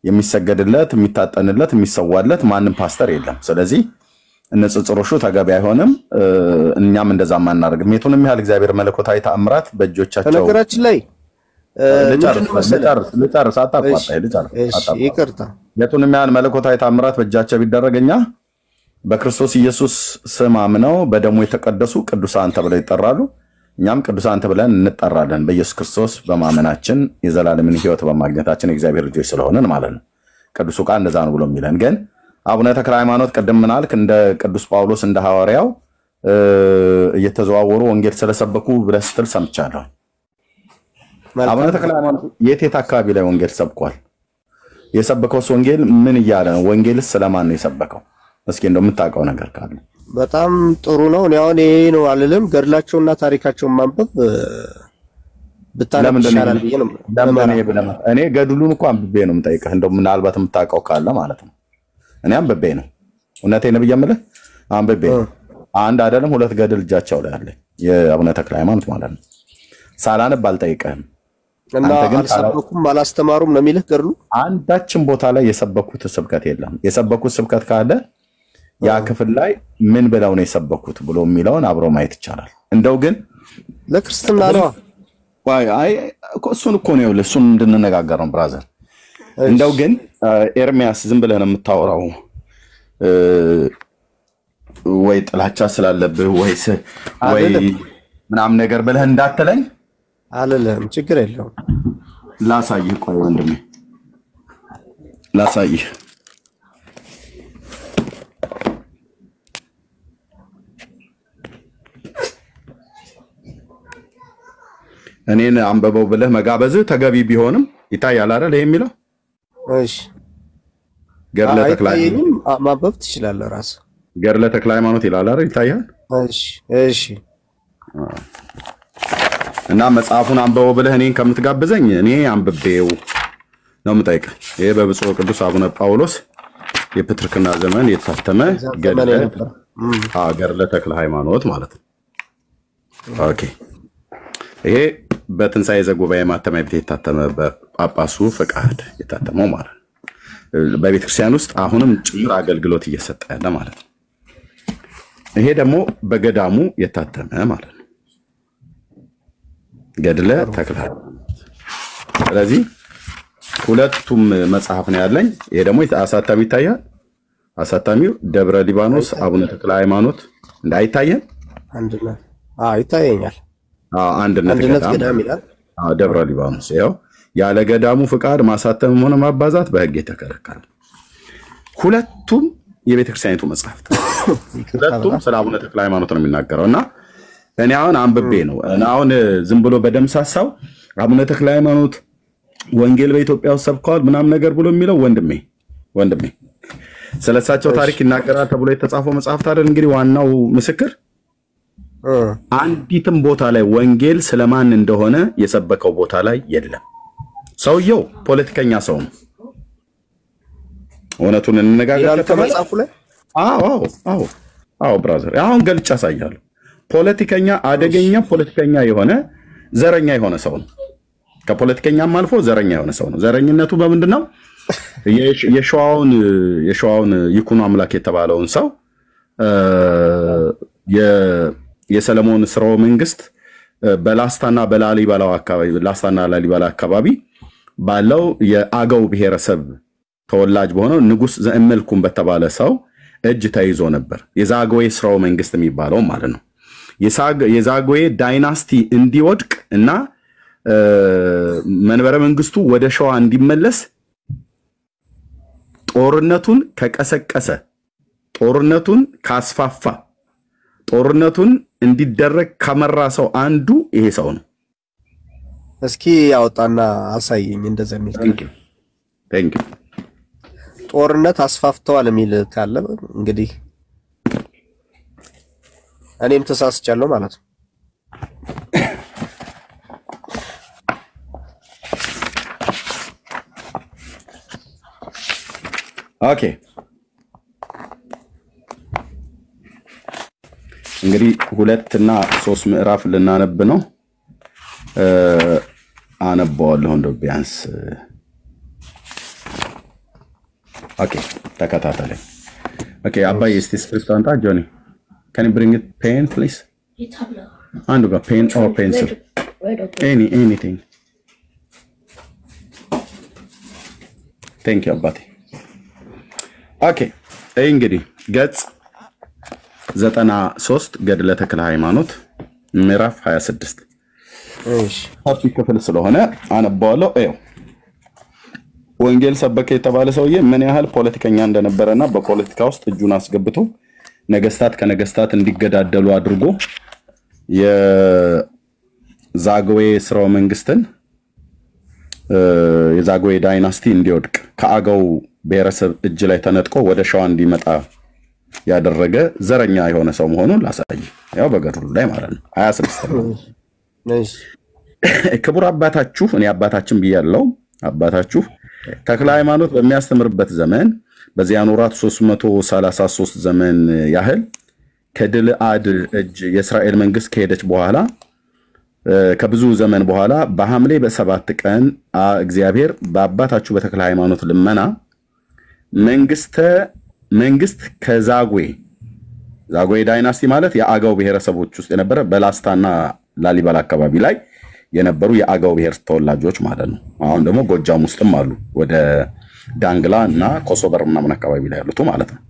የሚሰገድለት፣ የሚታጠንለት፣ የሚሰዋለት ማንም ፓስተር የለም። ስለዚህ ንጽጽሮሹ ተገቢ አይሆንም። እ፣ እኛም እንደዛ አናደርግም። የቱንም ያህል እግዚአብሔር መለኮታዊ ተአምራት በእጆቻቸው በነገራችን ላይ እ፣ ልጨርስ ምንድን ነው መሰለህ? ልጨርስ ልጨርስ፣ አታቋርጠኝ፣ እሺ፣ ልጨርስ እሺ፣ አታቋርጠኝ። ይቅርታ የቱንም ያህል መለኮታዊ ታምራት በእጃቸው ቢደረግ እኛ በክርስቶስ ኢየሱስ ስም አምነው በደሙ የተቀደሱ ቅዱሳን ተብለው ይጠራሉ። እኛም ቅዱሳን ተብለን እንጠራለን። በኢየሱስ ክርስቶስ በማመናችን የዘላለምን ሕይወት በማግኘታችን የእግዚአብሔር ልጆች ስለሆንን ማለት ነው። ቅዱሱ ቃል እንደዛ ነው ብሎ የሚለን ግን አቡነ ተክለ ሃይማኖት ቅድም ምናልክ እንደ ቅዱስ ጳውሎስ እንደ ሐዋርያው እ፣ እየተዘዋወሩ ወንጌል ስለሰበኩ ብለህ ስትል ሰምቻለሁ። አቡነ ተክለ ሃይማኖት የት የት አካባቢ ላይ ወንጌል ሰብኳል? የሰበከውስ ወንጌል ምን እያለ ነው? ወንጌልስ ስለማን ነው የሰበከው? እስኪ እንደው የምታውቀው ነገር ካለ በጣም ጥሩ ነው። እኔ አሁን ይሄ ነው አልልም። ገድላቸውና ታሪካቸውን ማንበብ እ፣ ብታነብ ለምንድን ነው ይሻላል ብዬ ነው ለምን እኔ ብለህ መጣ? እኔ ገድሉን እኮ አንብቤ ነው የምጠይቅህ። እንደው ምናልባት የምታውቀው ካለ ማለት ነው። እኔ አንብቤ ነው። እውነቴን ብዬ የምልህ አንብቤ ነው። አንድ አይደለም ሁለት ገድል እጃቸው ላይ አለ፣ የአቡነ ተክለ ሃይማኖት ማለት ነው። ሳላነብ አልጠይቅህም። እና አንተ ግን አልሰበኩም አላስተማሩም ነው የሚልህ ገድሉ። አንዳችን ቦታ ላይ የሰበኩት ስብከት የለም። የሰበኩት ስብከት ካለ ያ ክፍል ላይ ምን ብለው ነው የሰበኩት ብሎ የሚለውን አብሮ ማየት ይቻላል። እንደው ግን ለክርስትና ነዋ። አይ አይ፣ እኮ እሱን እኮ ነው ይኸውልህ፣ እሱን እንድንነጋገር ነው ብራዘር። እንደው ግን አ፣ ኤርሚያስ ዝም ብለህ ነው የምታወራው እ፣ ወይ ጥላቻ ስላለብህ ወይስ ወይ አይደለም። ምናምን ነገር ብለህ እንዳትለኝ አልልህም፣ ችግር የለውም። ላሳይህ። ቆይ ወንድሜ ላሳይህ። እኔን አንበበው ብለህ መጋበዝህ ተገቢ ቢሆንም ይታያል አይደል? ይሄ የሚለው እሺ፣ ገድለ ተክለ አይታየኝም። አ- ማንበብ ትችላለህ ራስህ። ገድለ ተክለ ሃይማኖት ይላል አይደል? ይታያል። እሺ፣ እሺ፣ እና መጽሐፉን አንበበው ብለህ እኔን ከምትጋብዘኝ እኔ አንብቤው ነው የምጠይቅህ። ይሄ በብፁዕ ቅዱስ አቡነ ጳውሎስ የፕትርክና ዘመን የታተመ ገድለ ነበር። አዎ፣ ገድለ ተክለ ሃይማኖት ማለት ነው። ኦኬ ይሄ በትንሣኤ ዘጉባኤ ማተሚያ ቤት የታተመ በጳጳሱ ፈቃድ የታተመው ማለት ነው። በቤተክርስቲያን ውስጥ አሁንም ጭምር አገልግሎት እየሰጠ ያለ ማለት ነው። ይሄ ደግሞ በገዳሙ የታተመ ማለት ነው። ገድለ ተክለ ሃይማኖት። ስለዚህ ሁለቱም መጽሐፍ ነው ያለኝ። ይሄ ደግሞ አሳታሚ ይታያል። አሳታሚው ደብረ ሊባኖስ አቡነ ተክለ ሃይማኖት እንዳይታየን አንድነት አዎ፣ ይታየኛል። አዎ፣ አንድነት አንድነት ገዳም ገዳም ይላል። አዎ፣ ደብረ ሊባኖስ ይኸው ያለ ገዳሙ ፍቃድ ማሳተምም ሆነ ማባዛት በሕግ የተከለከለ። ሁለቱም የቤተክርስቲያኒቱ መጽሐፍት ሁለቱም ስለ አቡነ ተክለ ሃይማኖት ነው የሚናገረው እና እኔ አሁን አንብቤ ነው እኔ አሁን ዝም ብሎ በደምሳሳው አቡነ ተክለ ሃይማኖት ወንጌል በኢትዮጵያ ውስጥ ሰብከዋል ምናምን ነገር ብሎ የሚለው ወንድሜ ወንድሜ ስለ እሳቸው ታሪክ ይናገራል ተብሎ የተጻፈው መጽሐፍት አይደል እንግዲህ ዋናው ምስክር አንዲትም ቦታ ላይ ወንጌል ስለማን እንደሆነ የሰበከው ቦታ ላይ የለም። ሰውየው ፖለቲከኛ ሰው ነው። እውነቱን እንነጋገር ይላል ከተባለ ከመጽሐፉ ላይ አዎ አዎ አዎ አዎ ብራዘር፣ አሁን ገልጬ አሳያለሁ። ፖለቲከኛ አደገኛ ፖለቲከኛ የሆነ ዘረኛ የሆነ ሰው ነው። ከፖለቲከኛም አልፎ ዘረኛ የሆነ ሰው ነው። ዘረኝነቱ በምንድን ነው? የሽ- የሸዋውን የሸዋውን ይኩኖ አምላክ የተባለውን ሰው እ፣ የ- የሰለሞን ስርወ መንግስት እ፣ በላስታና በላሊበላው አካባቢ ላስታና ላሊበላ አካባቢ ባለው የአገው ብሔረሰብ ተወላጅ በሆነው ንጉስ ዘእመልኩም በተባለ ሰው እጅ ተይዞ ነበር። የዛግዌ ስርወ መንግስት የሚባለው ማለት ነው። የሳግ- የዛግዌ ዳይናስቲ እንዲወድቅ እና እ፣ መንበረ መንግስቱ ወደ ሸዋ እንዲመለስ ጦርነቱን ከቀሰቀሰ ጦርነቱን ካስፋፋ ጦርነቱን እንዲደረግ ከመራ ሰው አንዱ ይሄ ሰው ነው። እስኪ ያወጣና አሳየኝ። እንደዛ የሚል ቴንክ ዩ። ጦርነት አስፋፍተዋል የሚል ካለ እንግዲህ እኔም ተሳስቻለሁ ማለት ነው። ኦኬ እንግዲህ ሁለት እና ሶስት ምዕራፍ ልናነብ ነው። እ፣ አነበዋለሁ እንደው ቢያንስ ኦኬ ተከታተለኝ። ኦኬ አባዬ እስቲ ስክሪፕት አንጣ። ጆኒ ካን ብሪንግ ፔን ፕሊዝ። አንዱ ጋር ፔን ኦር ፔንስል ኤኒ ኤኒቲንግ ቴንክ ዩ አባቴ። ኦኬ ይህ እንግዲህ ገጽ ዘጠና ሶስት ገድለ ተክለ ሃይማኖት ምዕራፍ 26 ሰፊ ክፍል ስለሆነ አነባዋለሁ። ይኸው ወንጌል ሰበከ የተባለ ሰውዬ ምን ያህል ፖለቲከኛ እንደነበረና በፖለቲካ ውስጥ እጁን አስገብቶ ነገስታት ከነገስታት እንዲገዳደሉ አድርጎ የዛግዌ ስርወ መንግስትን የዛግዌ ዳይናስቲ እንዲወድቅ ከአገው ብሔረሰብ እጅ ላይ ተነጥቆ ወደ ሸዋ እንዲመጣ ያደረገ ዘረኛ የሆነ ሰው መሆኑን ላሳይ። ያው በገድሉ ላይ ማለት ነው። ሀያ ስድስት ክቡር አባታችሁ እኔ አባታችን ብያለው። አባታችሁ ተክለ ሃይማኖት በሚያስተምርበት ዘመን በዚያን ወራት 333 ዘመን ያህል ከድልአድ እጅ የእስራኤል መንግስት ከሄደች በኋላ ከብዙ ዘመን በኋላ በሐምሌ በሰባት ቀን እግዚአብሔር በአባታችሁ በተክለ ሃይማኖት ልመና መንግስተ መንግስት ከዛጉዌ ዛጉዌ ዳይናስቲ ማለት የአገው ብሔረሰቦች ውስጥ የነበረ በላስታና ላሊበላ አካባቢ ላይ የነበሩ የአገው ብሔር ተወላጆች ማለት ነው። አሁን ደግሞ ጎጃም ውስጥም አሉ፣ ወደ ዳንግላ እና ኮሶበር ምናምን አካባቢ ላይ ያሉት ማለት ነው።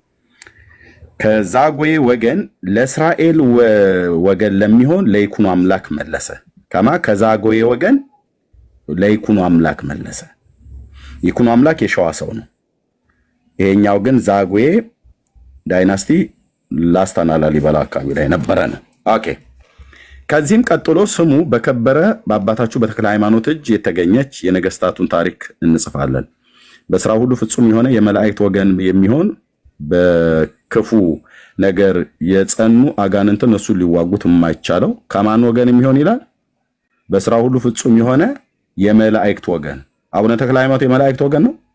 ከዛጉዌ ወገን ለእስራኤል ወገን ለሚሆን ለይኩኖ አምላክ መለሰ። ከማ ከዛጉዌ ወገን ለይኩኖ አምላክ መለሰ። ይኩኖ አምላክ የሸዋ ሰው ነው። ይሄኛው ግን ዛጉዌ ዳይናስቲ ላስታና ላሊበላ አካባቢ ላይ ነበረ ነው። ኦኬ ከዚህም ቀጥሎ ስሙ በከበረ በአባታችሁ በተክለ ሃይማኖት እጅ የተገኘች የነገስታቱን ታሪክ እንጽፋለን። በስራ ሁሉ ፍጹም የሆነ የመላእክት ወገን የሚሆን በክፉ ነገር የጸኑ አጋንንትን እሱን ሊዋጉት የማይቻለው ከማን ወገን የሚሆን ይላል? በስራ ሁሉ ፍጹም የሆነ የመላእክት ወገን። አቡነ ተክለ ሃይማኖት የመላእክት ወገን ነው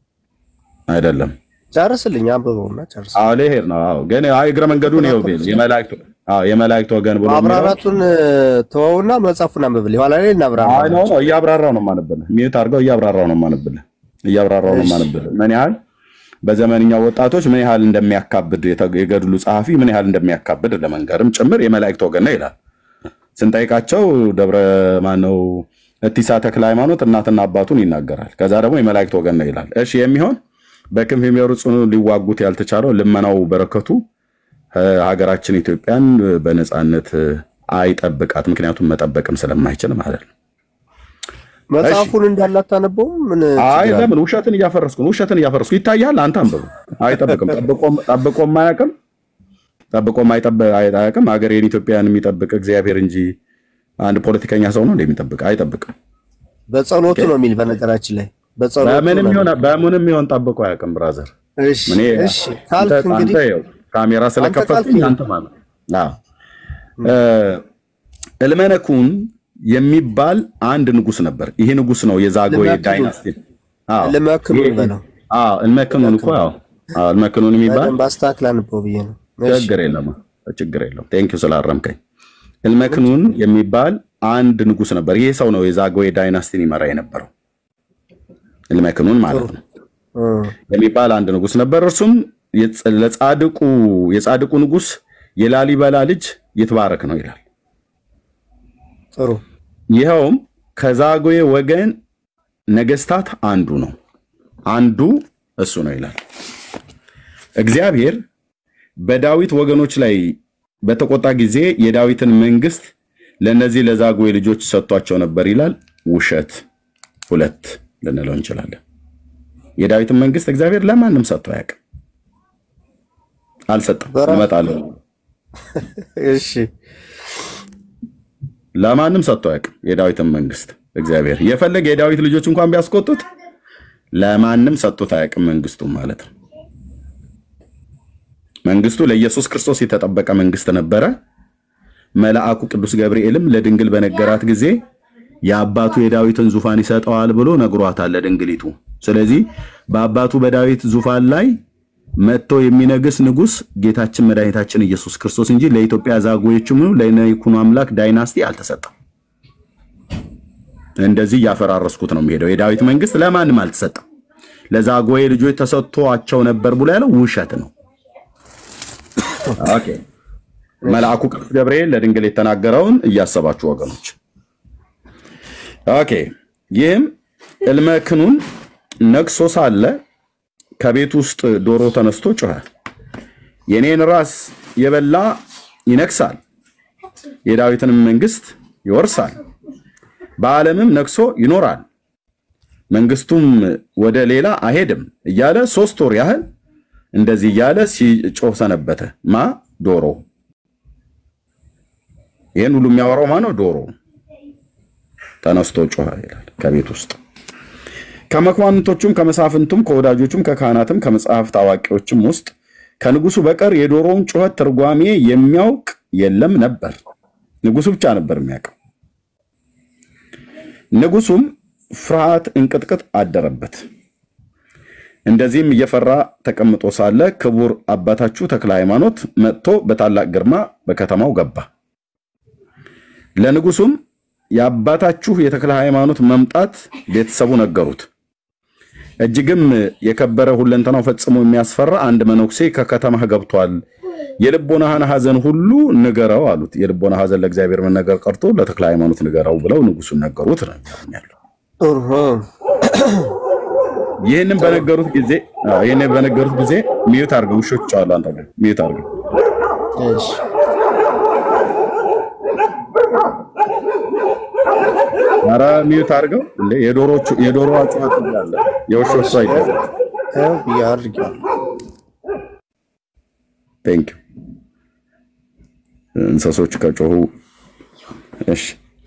አይደለም? ጨርስልኝ፣ አንብበውና ጨርስ። አዎ ልሄድ ነው። አዎ ግን አይ እግረ መንገዱን ይኸው ቤል የመላእክት አዎ የመላእክት ወገን ብሎ የሚለው ማብራራቱን ተወውና መጽሐፉን አንብብል። ኋላ ላይ እናብራራ። አይ ነው ነው እያብራራው ነው የማነብልህ። ሚዩት አድርገው እያብራራው ነው የማነብልህ። እያብራራው ነው የማነብልህ። ምን ያህል በዘመንኛው ወጣቶች ምን ያህል እንደሚያካብድ የገድሉ ጸሐፊ ምን ያህል እንደሚያካብድ ለመንገርም ጭምር የመላእክት ወገን ነው ይላል። ስንጠይቃቸው ደብረ ማነው እቲሳ ተክለ ሃይማኖት እናትና አባቱን ይናገራል። ከዛ ደግሞ የመላእክት ወገን ነው ይላል። እሺ የሚሆን በክንፍ የሚወሩ ጽኑ ሊዋጉት ያልተቻለው ልመናው በረከቱ ሀገራችን ኢትዮጵያን በነፃነት አይጠብቃት። ምክንያቱም መጠበቅም ስለማይችል ማለት ነው። መጽሐፉን እንዳላታነበውም ምን አይ ለምን ውሸትን እያፈረስኩ ነው? ውሸትን እያፈረስኩ ይታያል። አንተ አንብቡ። አይጠብቅም። ጠብቆም አያውቅም። ጠብቆም አያውቅም። ሀገሬን ኢትዮጵያን የሚጠብቅ እግዚአብሔር እንጂ አንድ ፖለቲከኛ ሰው ነው እንደሚጠብቅ አይጠብቅም። በጸሎቱ ነው የሚል በነገራችን ላይ በጸሎቱ በምንም ነው ይሆን በምንም ይሆን ጠብቆ አያውቅም። ብራዘር እሺ እኔ እሺ ካልክ አንተ እንግዲህ አንተ ይኸው ካሜራ ስለከፈትኩኝ ካልክ አንተ ማለት አዎ እ እልመነኩን የሚባል አንድ ንጉስ ነበር። ይሄ ንጉስ ነው የዛጎዬ ልመክኑን ዳይናስቲ። አዎ ልመክኑን ይሄ- በለው አዎ እልመክኑን እኮ አዎ አዎ እልመክኑን የሚባል በደንብ አስተካክል አንብበው ብዬ ነው። እሺ ችግር የለም ችግር የለም። ቴንክ ዩ ስላረምከኝ። እልመክኑን የሚባል አንድ ንጉስ ነበር። ይሄ ሰው ነው የዛጎዬ ዳይናስቲን ይመራ የነበረው እልመክኑን ማለት ነው እ የሚባል አንድ ንጉስ ነበር። እርሱም የጽ- ለጻድቁ የጻድቁ ንጉስ የላሊበላ ልጅ ይትባረክ ነው ይላል። ጥሩ ይኸውም ከዛጉዌ ወገን ነገስታት አንዱ ነው። አንዱ እሱ ነው ይላል። እግዚአብሔር በዳዊት ወገኖች ላይ በተቆጣ ጊዜ የዳዊትን መንግስት ለእነዚህ ለዛጉዌ ልጆች ሰጥቷቸው ነበር ይላል። ውሸት ሁለት ልንለው እንችላለን። የዳዊትን መንግስት እግዚአብሔር ለማንም ሰጥቶ አያውቅም። አልሰጠም። በራ- እመጣለሁ እሺ ለማንም ሰጥቶ አያውቅም። የዳዊትን መንግስት እግዚአብሔር የፈለገ የዳዊት ልጆች እንኳን ቢያስቆጡት ለማንም ሰጥቶት አያውቅም። መንግስቱ ማለት ነው። መንግስቱ ለኢየሱስ ክርስቶስ የተጠበቀ መንግስት ነበረ። መልአኩ ቅዱስ ገብርኤልም ለድንግል በነገራት ጊዜ የአባቱ የዳዊትን ዙፋን ይሰጠዋል ብሎ ነግሯታል ለድንግሊቱ። ስለዚህ በአባቱ በዳዊት ዙፋን ላይ መጥቶ የሚነግስ ንጉስ ጌታችን መድኃኒታችን ኢየሱስ ክርስቶስ እንጂ ለኢትዮጵያ ዛጉዎችም ለይኩኖ አምላክ ዳይናስቲ አልተሰጠም። እንደዚህ እያፈራረስኩት ነው የሚሄደው። የዳዊት መንግስት ለማንም አልተሰጠም። ለዛጉዌ ልጆች ተሰጥቷቸው ነበር ብሎ ያለው ውሸት ነው። ኦኬ መልአኩ ቅዱስ ገብርኤል ለድንግል የተናገረውን እያሰባችሁ ወገኖች። ኦኬ ይህም እልመ ክኑን ነግሶ ሳለ ከቤት ውስጥ ዶሮ ተነስቶ ጮኸ። የኔን ራስ የበላ ይነግሳል፣ የዳዊትንም መንግስት ይወርሳል፣ በዓለምም ነግሶ ይኖራል፣ መንግስቱም ወደ ሌላ አይሄድም እያለ ሶስት ወር ያህል እንደዚህ እያለ ሲጮህ ሰነበተ። ማ ዶሮ። ይህን ሁሉ የሚያወራው ማ ነው? ዶሮ ተነስቶ ጮኸ ይላል ከቤት ውስጥ ከመኳንንቶቹም ከመሳፍንቱም ከወዳጆቹም ከካህናትም ከመጽሐፍት አዋቂዎችም ውስጥ ከንጉሱ በቀር የዶሮውን ጩኸት ትርጓሜ የሚያውቅ የለም ነበር። ንጉሱ ብቻ ነበር የሚያውቀው። ንጉሱም ፍርሃት እንቅጥቅጥ አደረበት። እንደዚህም እየፈራ ተቀምጦ ሳለ ክቡር አባታችሁ ተክለ ሃይማኖት መጥቶ በታላቅ ግርማ በከተማው ገባ። ለንጉሱም የአባታችሁ የተክለ ሃይማኖት መምጣት ቤተሰቡ ነገሩት። እጅግም የከበረ ሁለንተናው ፈጽሞ የሚያስፈራ አንድ መነኩሴ ከከተማህ ገብቷል፣ የልቦናህን ሐዘን ሁሉ ንገረው አሉት። የልቦና ሐዘን ለእግዚአብሔር መነገር ቀርቶ ለተክለ ሃይማኖት ንገረው ብለው ንጉሱን ነገሩት ነው ያለው። ይህንን በነገሩት ጊዜ አዎ፣ ይህንን በነገሩት ጊዜ ሚዩት አድርገው፣ ውሾች አሉ አንተ ጋር ሚዩት አድርገው። ኧረ ሚዩት አድርገው እንዴ! የዶሮቹ የዶሮዋ ጩኸት አለ የውሾቹ አይደለም። ቴንክ ዩ እንስሶች ከጮሁ እሺ።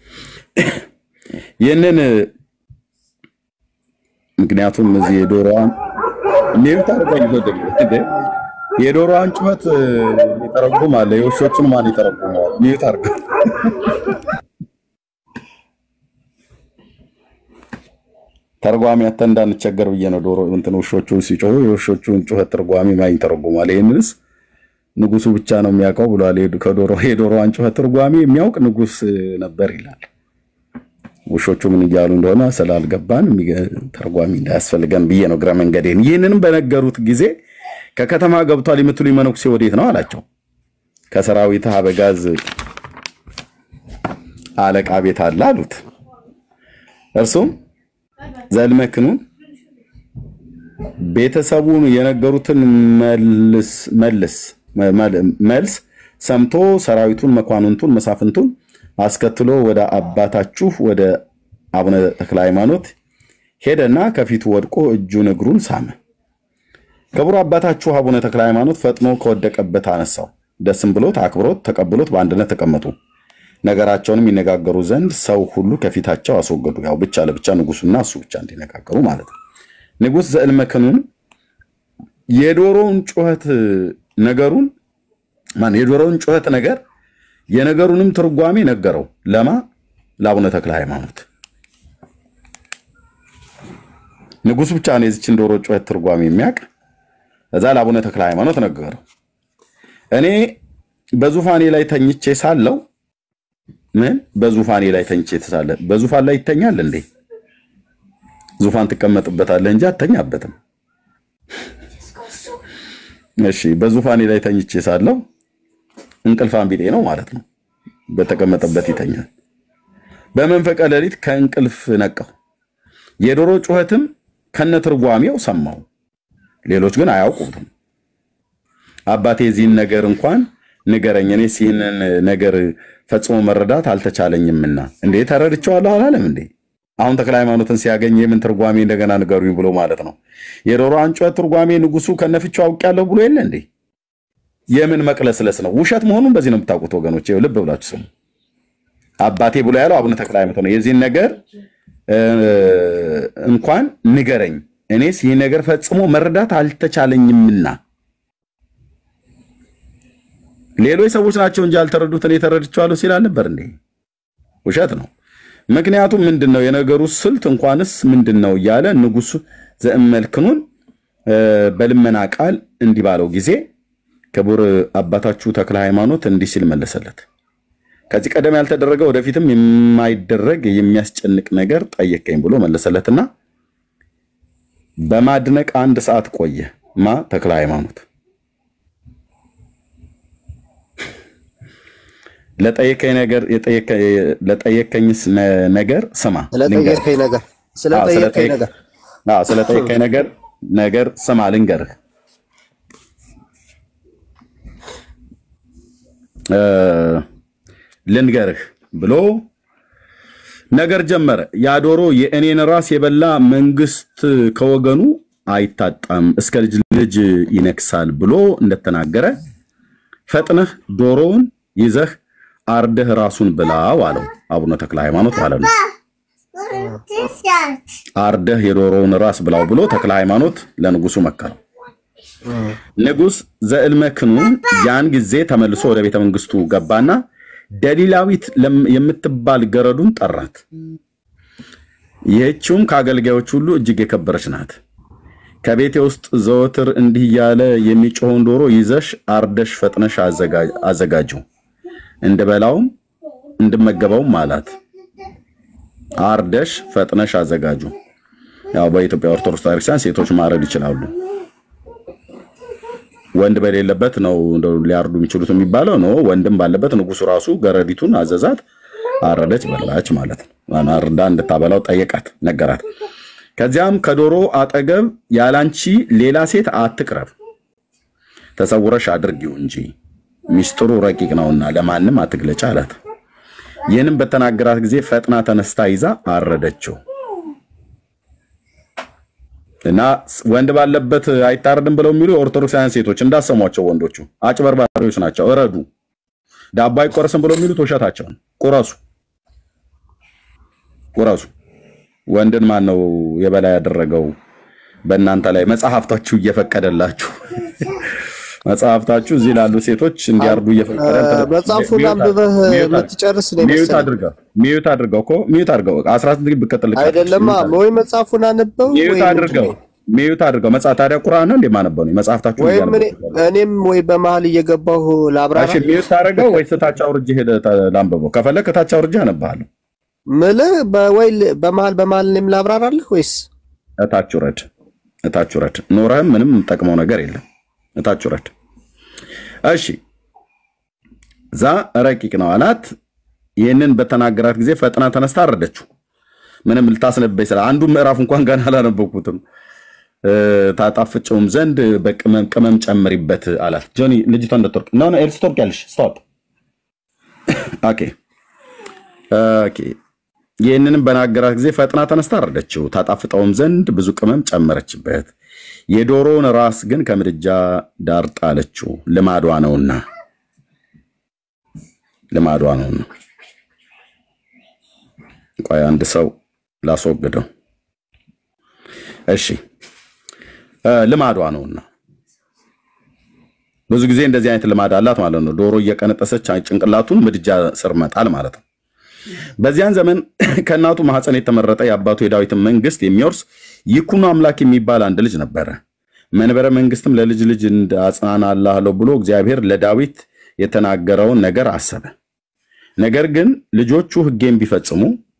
ይህንን ምክንያቱም እዚህ የዶሮዋን ሚዩት አድርገው ይፈድል እንዴ! የዶሮዋን ጩኸት ይተረጉም አለ የውሾቹን ማን ይተረጉመዋል? ሚዩት አድርገው ተርጓሚ አተ እንዳንቸገር ብዬ ነው። ዶሮ እንትን ውሾቹ ሲጮሁ የውሾቹን ጩኸት ተርጓሚ ማን ይተረጉማል? ይህንንስ ንጉሱ ብቻ ነው የሚያውቀው ብሏል። ከዶሮ የዶሮዋን ጩኸት ተርጓሚ የሚያውቅ ንጉስ ነበር ይላል። ውሾቹ ምን እያሉ እንደሆነ ስላልገባን ተርጓሚ እንዳያስፈልገን ብዬ ነው እግረ መንገዴን። ይህንንም በነገሩት ጊዜ ከከተማ ገብቷል የምትሉ መነኩሴ ወዴት ነው አላቸው። ከሰራዊት አበጋዝ አለቃ ቤት አለ አሉት። እርሱም ዘልመክኑን ቤተሰቡን የነገሩትን መልስ መልስ መልስ ሰምቶ ሰራዊቱን፣ መኳንንቱን፣ መሳፍንቱን አስከትሎ ወደ አባታችሁ ወደ አቡነ ተክለ ሃይማኖት ሄደና ከፊቱ ወድቆ እጁን እግሩን ሳመ። ክቡር አባታችሁ አቡነ ተክለ ሃይማኖት ፈጥኖ ከወደቀበት አነሳው። ደስም ብሎት አክብሮት ተቀብሎት በአንድነት ተቀመጡ። ነገራቸውንም ይነጋገሩ ዘንድ ሰው ሁሉ ከፊታቸው አስወገዱ። ያው ብቻ ለብቻ ንጉሱና እሱ ብቻ እንዲነጋገሩ ማለት ነው። ንጉስ ዘእልመክኑን የዶሮውን ጩኸት ነገሩን ማን የዶሮውን ጩኸት ነገር የነገሩንም ትርጓሜ ነገረው። ለማ ለአቡነ ተክለ ሃይማኖት። ንጉሱ ብቻ ነው የዚችን ዶሮ ጩኸት ትርጓሜ የሚያውቅ። እዛ ለአቡነ ተክለ ሃይማኖት ነገረው። እኔ በዙፋኔ ላይ ተኝቼ ሳለው ምን በዙፋኔ ላይ ተኝቼ ተሳለ። በዙፋን ላይ ይተኛል እንዴ? ዙፋን ትቀመጥበታለህ እንጂ አተኛበትም። እሺ፣ በዙፋኔ ላይ ተኝቼ ሳለው እንቅልፋን ቢጤ ነው ማለት ነው። በተቀመጠበት ይተኛል። በመንፈቀ ሌሊት ከእንቅልፍ ነቃሁ፣ የዶሮ ጩኸትም ከነትርጓሜው ሰማሁ። ሌሎች ግን አያውቁትም። አባቴ የዚህን ነገር እንኳን ንገረኝ፣ እኔስ ይህንን ነገር ፈጽሞ መረዳት አልተቻለኝምና። እንዴ ተረድቼዋለሁ አላለም እንዴ? አሁን ተክለ ሃይማኖትን ሲያገኝ የምን ትርጓሜ እንደገና ንገሩኝ ብሎ ማለት ነው። የዶሮዋን ጩኸት ትርጓሜ ንጉሱ ከነፍቻው አውቄያለሁ ብሎ የለ እንዴ? የምን መቅለስለስ ነው? ውሸት መሆኑን በዚህ ነው የምታውቁት ወገኖች። ይኸው ልብ ብላችሁ ስሙ። አባቴ ብሎ ያለው አቡነ ተክለ ሃይማኖት ነው። የዚህን ነገር እንኳን ንገረኝ፣ እኔስ ይህ ነገር ፈጽሞ መረዳት አልተቻለኝምና ሌሎች ሰዎች ናቸው እንጂ ያልተረዱት እኔ ተረድቼዋለሁ ሲል አልነበር እንዴ? ውሸት ነው። ምክንያቱም ምንድን ነው የነገሩ ስልት እንኳንስ ምንድን ነው እያለ ንጉሱ ዘእመልክኑን በልመና ቃል እንዲህ ባለው ጊዜ ክቡር አባታችሁ ተክለ ሃይማኖት እንዲህ ሲል መለሰለት። ከዚህ ቀደም ያልተደረገ ወደፊትም የማይደረግ የሚያስጨንቅ ነገር ጠየቀኝ ብሎ መለሰለትና በማድነቅ አንድ ሰዓት ቆየ። ማ ተክለ ሃይማኖት ለጠየቀኝ ነገር የጠየቀ- ለጠየቀኝስ ነ- ነገር ስማ ልንገርህ። ስለጠየቀኝ ነገር አዎ፣ ስለጠየቀኝ ስለጠየቅ- ነገር አዎ፣ ስለጠየቀኝ ነገር ነገር ስማ ልንገርህ እ፣ ልንገርህ ብሎ ነገር ጀመረ። ያ ዶሮ የእኔን ራስ የበላ መንግስት ከወገኑ አይታጣም እስከ ልጅ ልጅ ይነግሳል ብሎ እንደተናገረ ፈጥነህ ዶሮውን ይዘህ አርደህ ራሱን ብላው አለው አቡነ ተክለ ሃይማኖት ማለት ነው። አርደህ የዶሮውን ራስ ብላው ብሎ ተክለ ሃይማኖት ለንጉሱ መከረው። ንጉስ ዘእልመክኑ ያን ጊዜ ተመልሶ ወደ ቤተ መንግስቱ ገባና ደሊላዊት ለም- የምትባል ገረዱን ጠራት። ይህችውም ከአገልጋዮች ሁሉ እጅግ የከበረች ናት። ከቤቴ ውስጥ ዘወትር እንዲህ እያለ የሚጮኸውን ዶሮ ይዘሽ አርደሽ ፈጥነሽ አዘጋ- አዘጋጂው እንድበላውም እንድመገበውም አላት። አርደሽ ፈጥነሽ አዘጋጁ። ያው በኢትዮጵያ ኦርቶዶክስ ቤተክርስቲያን ሴቶች ማረድ ይችላሉ። ወንድ በሌለበት ነው እንደው ሊያርዱ የሚችሉት የሚባለው ነው። ወንድም ባለበት ንጉሱ ራሱ ገረዲቱን አዘዛት፣ አረደች፣ በላች ማለት ነው። አርዳ እንድታበላው ጠየቃት፣ ነገራት። ከዚያም ከዶሮ አጠገብ ያላንቺ ሌላ ሴት አትቅረብ፣ ተሰውረሽ አድርጊው እንጂ ሚስጥሩ ረቂቅ ነውና ለማንም አትግለጭ አላት። ይህንም በተናገራት ጊዜ ፈጥና ተነስታ ይዛ አረደችው። እና ወንድ ባለበት አይታረድም ብለው የሚሉ የኦርቶዶክሳውያን ሴቶች እንዳሰሟቸው ወንዶቹ አጭበርባሪዎች ናቸው። እረዱ፣ ዳቦ አይቆረስም ብለው የሚሉት ውሸታቸውን። ቁረሱ፣ ቁረሱ። ወንድን ማን ነው የበላይ ያደረገው? በእናንተ ላይ መጽሐፍታችሁ እየፈቀደላችሁ መጽሐፍታችሁ እዚህ ላሉ ሴቶች እንዲያርዱ እየፈቀደ መጽሐፉን ሚዩት አንብበህ ሚዩት የምትጨርስ ነው ሚዩት የመሰለኝ። አድርገው ሚዩት አድርገው እኮ ሚዩት አድርገው 18 ግን ብቀጥል አይደለማ ወይ መጽሐፉን አንበው ወይ ሚዩት አድርገው ሚዩት አድርገው መጽሐፍ ታዲያ ቁርአን ነው እንደማነበው ነው መጽሐፍታችሁ ወይም እኔ- እኔም ወይ በመሀል እየገባሁ ላብራራ እሺ ሚዩት አድርገው ወይስ ታች አውርጄ ሄደህ ታ- ላንብበው ከፈለክ ታች አውርጄ አነብሃለሁ ምልህ በወይ በመሀል በመሀል እኔም ላብራራልህ ወይስ እታች ውረድ እታች ውረድ ኖረህም ምንም ጠቅመው ነገር የለም እታች ውረድ እሺ ዛ ረቂቅ ነው አላት ይህንን በተናገራት ጊዜ ፈጥና ተነስታ አረደችው ምንም ልታስነበይ ስለ አንዱ ምዕራፍ እንኳን ገና አላነበብኩትም እ፣ ታጣፍጨውም ዘንድ በቅመም ቅመም ጨምሪበት አላት ጆኒ ልጅቷ እንደተወርቅ ኖ ኖ ኤልስ ትወርቂያለሽ ስቶፕ ኦኬ ኦኬ ይህንንም በናገራት ጊዜ ፈጥና ተነስታ አረደችው ታጣፍጠውም ዘንድ ብዙ ቅመም ጨመረችበት የዶሮውን ራስ ግን ከምድጃ ዳር ጣለችው ልማዷ ነውና ልማዷ ነውና ቆይ አንድ ሰው ላስወግደው እሺ እ፣ ልማዷ ነውና ብዙ ጊዜ እንደዚህ አይነት ልማድ አላት ማለት ነው ዶሮ እየቀነጠሰች ጭንቅላቱን ምድጃ ስር መጣል ማለት ነው በዚያን ዘመን ከእናቱ ማህፀን የተመረጠ የአባቱ የዳዊትን መንግስት የሚወርስ ይኩኖ አምላክ የሚባል አንድ ልጅ ነበረ። መንበረ መንግስትም ለልጅ ልጅ አጽናናልሃለሁ ብሎ እግዚአብሔር ለዳዊት የተናገረውን ነገር አሰበ። ነገር ግን ልጆቹ ሕጌን ቢፈጽሙ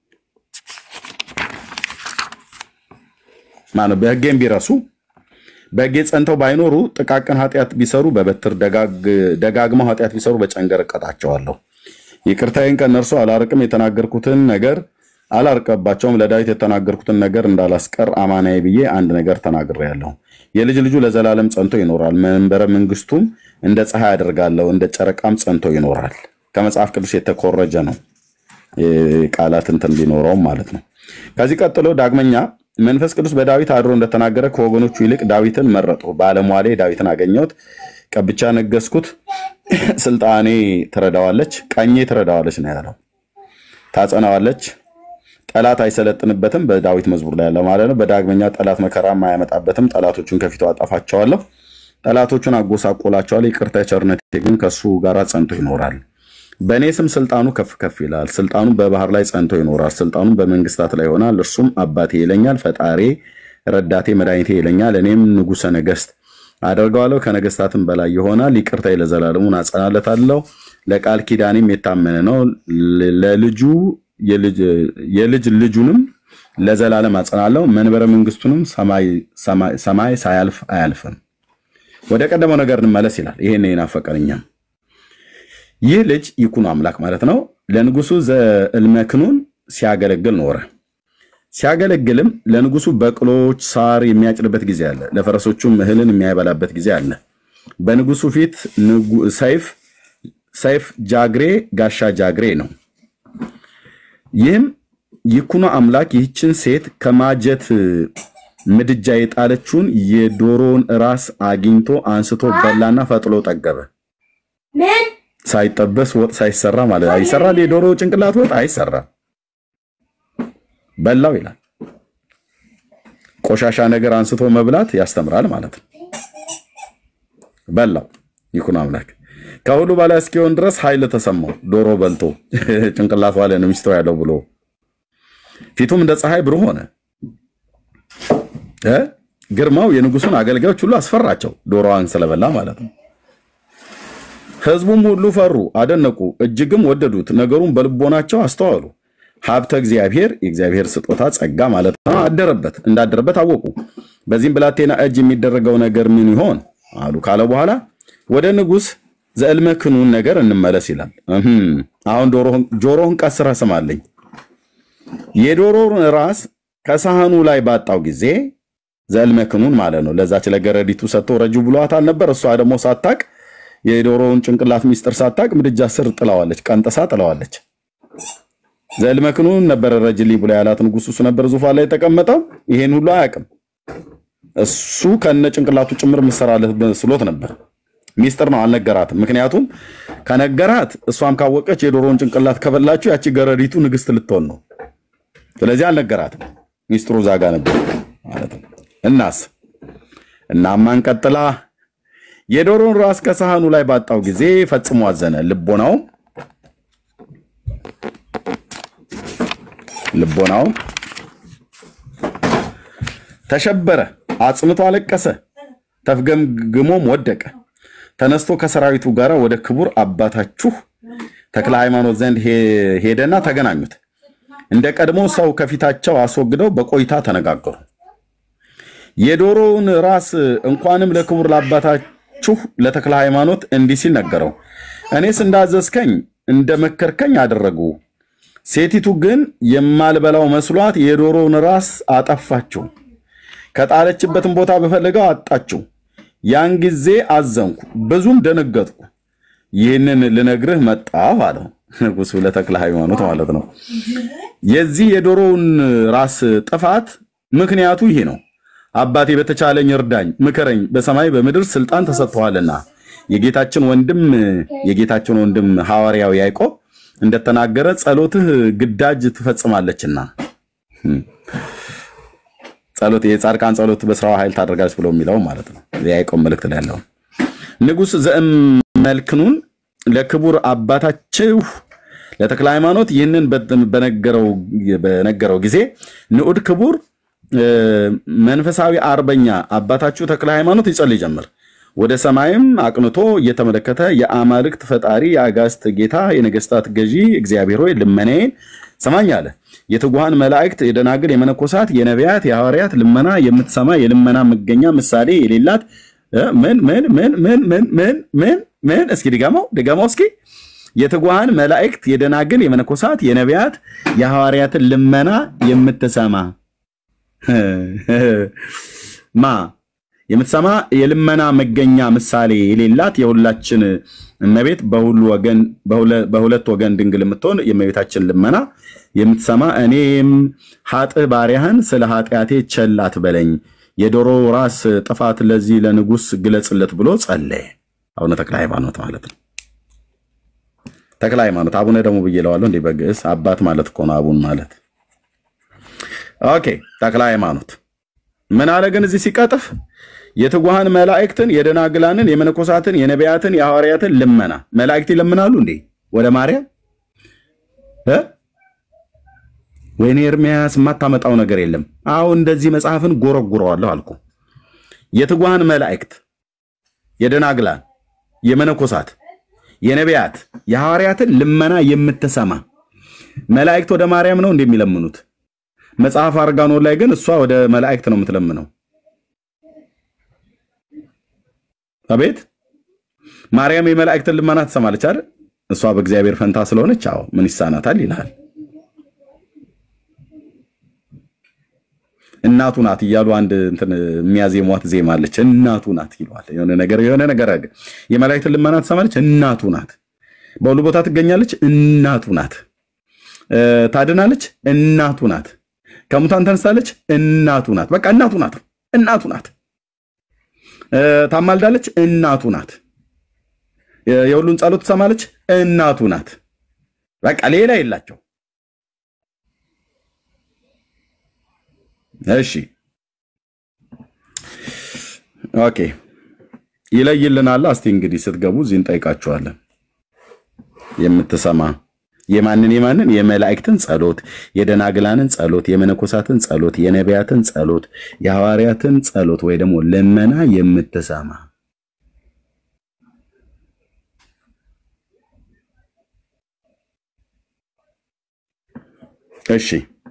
ማነው በሕጌን ቢረሱ በሕጌ ጸንተው ባይኖሩ ጥቃቅን ኃጢአት ቢሰሩ በበትር ደጋግ- ደጋግመው ኃጢአት ቢሰሩ በጨንገር እቀጣቸዋለሁ። ይቅርታዬን ከእነርሱ አላርቅም፣ የተናገርኩትን ነገር አላርቀባቸውም። ለዳዊት የተናገርኩትን ነገር እንዳላስቀር አማናዬ ብዬ አንድ ነገር ተናግሬያለሁ። የልጅ ልጁ ለዘላለም ጸንቶ ይኖራል፣ መንበረ መንግስቱም እንደ ፀሐይ አደርጋለሁ፣ እንደ ጨረቃም ጸንቶ ይኖራል። ከመጽሐፍ ቅዱስ የተኮረጀ ነው። ቃላት እንትን ቢኖረውም ማለት ነው። ከዚህ ቀጥሎ ዳግመኛ መንፈስ ቅዱስ በዳዊት አድሮ እንደተናገረ ከወገኖቹ ይልቅ ዳዊትን መረጡ፣ ባለሟሌ ዳዊትን አገኘሁት፣ ቀብቻ ነገስኩት፣ ስልጣኔ ትረዳዋለች፣ ቀኜ ትረዳዋለች ነው ያለው። ታጸናዋለች፣ ጠላት አይሰለጥንበትም። በዳዊት መዝሙር ላይ ያለ ማለት ነው። በዳግመኛ ጠላት መከራም አያመጣበትም። ጠላቶቹን ከፊቱ አጠፋቸዋለሁ፣ ጠላቶቹን አጎሳቆላቸዋለሁ። ይቅርታ ቸርነቴ ግን ከሱ ጋር ጸንቶ ይኖራል። በእኔ ስም ስልጣኑ ከፍ ከፍ ይላል። ስልጣኑ በባህር ላይ ጸንቶ ይኖራል። ስልጣኑ በመንግስታት ላይ ይሆናል። እርሱም አባቴ ይለኛል፣ ፈጣሬ፣ ረዳቴ፣ መድኃኒቴ ይለኛል። እኔም ንጉሠ ነገሥት አደርገዋለሁ፣ ከነገስታትም በላይ ይሆናል። ይቅርታዬ ለዘላለሙን አጸናለታለሁ። ለቃል ኪዳኔም የታመነ ነው። ለልጁ የልጅ ልጁንም ለዘላለም አጸናለሁ፣ መንበረ መንግስቱንም ሰማይ ሰማይ- ሰማይ ሳያልፍ አያልፍም። ወደ ቀደመው ነገር እንመለስ ይላል። ይሄን የናፈቀን እኛም ይህ ልጅ ይኩኖ አምላክ ማለት ነው ለንጉሱ ዘእልመክኑን ሲያገለግል ኖረ። ሲያገለግልም ለንጉሱ በቅሎች ሳር የሚያጭድበት ጊዜ አለ፣ ለፈረሶቹም እህልን የሚያበላበት ጊዜ አለ። በንጉሱ ፊት ንጉ- ሰይፍ ሰይፍ ጃግሬ ጋሻ ጃግሬ ነው። ይህም ይኩኖ አምላክ ይህችን ሴት ከማጀት ምድጃ የጣለችውን የዶሮውን ራስ አግኝቶ አንስቶ በላና ፈጥሎ ጠገበ። ሳይጠበስ ወጥ ሳይሰራ ማለት ነው። ይሰራል። የዶሮ ጭንቅላት ወጥ አይሰራም። በላው ይላል። ቆሻሻ ነገር አንስቶ መብላት ያስተምራል ማለት ነው። በላው ይኩኖ አምላክ ከሁሉ በላይ እስኪሆን ድረስ ኃይል ተሰማው። ዶሮ በልቶ ጭንቅላቷ ላይ ነው ሚስተው ያለው ብሎ ፊቱም እንደ ፀሐይ ብሩህ ሆነ። እ ግርማው የንጉሱን አገልጋዮች ሁሉ አስፈራቸው፣ ዶሮዋን ስለበላ ማለት ነው። ሕዝቡም ሁሉ ፈሩ፣ አደነቁ፣ እጅግም ወደዱት። ነገሩን በልቦናቸው አስተዋሉ። ሀብተ እግዚአብሔር የእግዚአብሔር ስጦታ ጸጋ ማለት ነው አደረበት እንዳደረበት አወቁ። በዚህም ብላቴና እጅ የሚደረገው ነገር ምን ይሆን አሉ ካለ በኋላ ወደ ንጉሥ ዘእልመክኑን ነገር እንመለስ ይላል። እህም፣ አሁን ዶሮህን- ጆሮህን ቀስረህ ስማልኝ። የዶሮውን ራስ ከሳህኑ ላይ ባጣው ጊዜ ዘእልመክኑን ማለት ነው ለዛች ለገረዲቱ ሰጥቶ ረጁ ብሏታል ነበር። እሷ ደግሞ ሳታቅ የዶሮውን ጭንቅላት ሚስጥር ሳታቅ ምድጃ ስር ጥላዋለች፣ ቀንጥሳ ጥላዋለች። ዘእልመክኑን ነበረ ረጅልኝ ብሎ ያላት ንጉሱ እሱ ነበር ዙፋን ላይ የተቀመጠው። ይሄን ሁሉ አያውቅም። እሱ ከነ ጭንቅላቱ ጭምር ምሰራለት መስሎት ነበር። ሚስጥር ነው፣ አልነገራትም። ምክንያቱም ከነገራት እሷም ካወቀች የዶሮውን ጭንቅላት ከበላችሁ ያቺ ገረዲቱ ንግስት ልትሆን ነው። ስለዚህ አልነገራትም። ሚስጥሩ ዛጋ ነበር ማለት ነው። እናስ እናማን ቀጥላ የዶሮን ራስ ከሳህኑ ላይ ባጣው ጊዜ ፈጽሞ አዘነ። ልቦናው ልቦናው ተሸበረ፣ አጽንቶ አለቀሰ፣ ተፍገምግሞም ወደቀ። ተነስቶ ከሰራዊቱ ጋር ወደ ክቡር አባታችሁ ተክለ ሃይማኖት ዘንድ ሄ- ሄደና ተገናኙት። እንደ ቀድሞ ሰው ከፊታቸው አስወግደው በቆይታ ተነጋገሩ። የዶሮውን ራስ እንኳንም ለክቡር ለአባታችሁ ለተክለ ሃይማኖት እንዲህ ሲል ነገረው። እኔስ እንዳዘዝከኝ እንደመከርከኝ አደረጉ። ሴቲቱ ግን የማልበላው መስሏት የዶሮውን ራስ አጠፋችው። ከጣለችበትም ቦታ በፈለገው አጣችው። ያን ጊዜ አዘንኩ፣ ብዙም ደነገጥኩ። ይህንን ልነግርህ መጣሁ አለው ንጉሡ ለተክለ ሃይማኖት ማለት ነው። የዚህ የዶሮውን ራስ ጥፋት ምክንያቱ ይሄ ነው። አባቴ በተቻለኝ እርዳኝ፣ ምከረኝ፣ በሰማይ በምድር ስልጣን ተሰጥተዋልና የጌታችን ወንድም የጌታችን ወንድም ሐዋርያው ያዕቆብ እንደተናገረ ጸሎትህ ግዳጅ ትፈጽማለችና ጸሎት የጻድቃን ጸሎት በስራዋ ኃይል ታደርጋለች ብሎ የሚለው ማለት ነው። የያዕቆብ መልእክት ላይ ያለው ንጉሥ ዘእመልክኑን ለክቡር አባታችሁ ለተክለ ሃይማኖት ይህንን በነገረው በነገረው ጊዜ ንዑድ ክቡር እ፣ መንፈሳዊ አርበኛ አባታችሁ ተክለ ሃይማኖት ይጸልይ ጀመር። ወደ ሰማይም አቅንቶ እየተመለከተ የአማልክት ፈጣሪ የአጋስት ጌታ የነገስታት ገዢ እግዚአብሔር ሆይ ልመናዬን ሰማኝ አለ። የትጉሃን መላእክት፣ የደናግል፣ የመነኮሳት፣ የነቢያት፣ የሐዋርያት ልመና የምትሰማ የልመና መገኛ ምሳሌ የሌላት እ፣ ምን ምን ምን ምን ምን ምን ምን ምን እስኪ ድገመው ድገመው እስኪ የትጉሃን መላእክት፣ የደናግል፣ የመነኮሳት፣ የነቢያት፣ የሐዋርያትን ልመና የምትሰማ ማ የምትሰማ የልመና መገኛ ምሳሌ የሌላት የሁላችን እመቤት በሁሉ ወገን በሁለ- በሁለት ወገን ድንግል የምትሆን የእመቤታችን ልመና የምትሰማ እኔም ኃጥእ ባሪያህን ስለ ኃጢአቴ ቸል አትበለኝ፣ የዶሮ ራስ ጥፋት ለዚህ ለንጉሥ ግለጽለት ብሎ ጸለየ። አቡነ ተክለ ሃይማኖት ማለት ነው። ተክለ ሃይማኖት አቡነ ደግሞ ብዬ እለዋለሁ እንዲህ በግዕዝ አባት ማለት እኮ ነው አቡን ማለት ኦኬ ተክለ ሃይማኖት ምን አለ ግን እዚህ ሲቀጥፍ የትጉሃን መላእክትን የደናግላንን የመነኮሳትን የነቢያትን የሐዋርያትን ልመና መላእክት ይለምናሉ እንዴ ወደ ማርያም እ ወይኔ ኤርሚያስ የማታመጣው ነገር የለም አሁን እንደዚህ መጽሐፍን ጎረጉረዋለሁ አልኩ የትጉሃን መላእክት የደናግላን የመነኮሳት የነቢያት የሐዋርያትን ልመና የምትሰማ መላእክት ወደ ማርያም ነው እንደሚለምኑት መጽሐፍ አርጋኖን ላይ ግን እሷ ወደ መላእክት ነው የምትለምነው። አቤት ማርያም የመላእክትን ልመና ትሰማለች አይደል? እሷ በእግዚአብሔር ፈንታ ስለሆነች አዎ ምን ይሳናታል ይልሃል። እናቱ ናት እያሉ አንድ እንትን የሚያዜሟት ዜማ አለች። እናቱ ናት ይለዋል። የሆነ ነገር የሆነ ነገር አለ። የመላእክትን ልመና ትሰማለች። እናቱ ናት። በሁሉ ቦታ ትገኛለች። እናቱ ናት። እ፣ ታድናለች። እናቱ ናት። ከሙታን ተነስታለች። እናቱ ናት። በቃ እናቱ ናት። እናቱ ናት። እ፣ ታማልዳለች። እናቱ ናት። የ- የሁሉን ጸሎት ትሰማለች። እናቱ ናት። በቃ ሌላ የላቸው። እሺ ኦኬ ይለይልናል። እስቲ እንግዲህ ስትገቡ እዚህ እንጠይቃችኋለን። የምትሰማ የማንን የማንን የመላእክትን ጸሎት፣ የደናግላንን ጸሎት፣ የመነኮሳትን ጸሎት፣ የነቢያትን ጸሎት፣ የሐዋርያትን ጸሎት ወይ ደግሞ ልመና የምትሰማ እሺ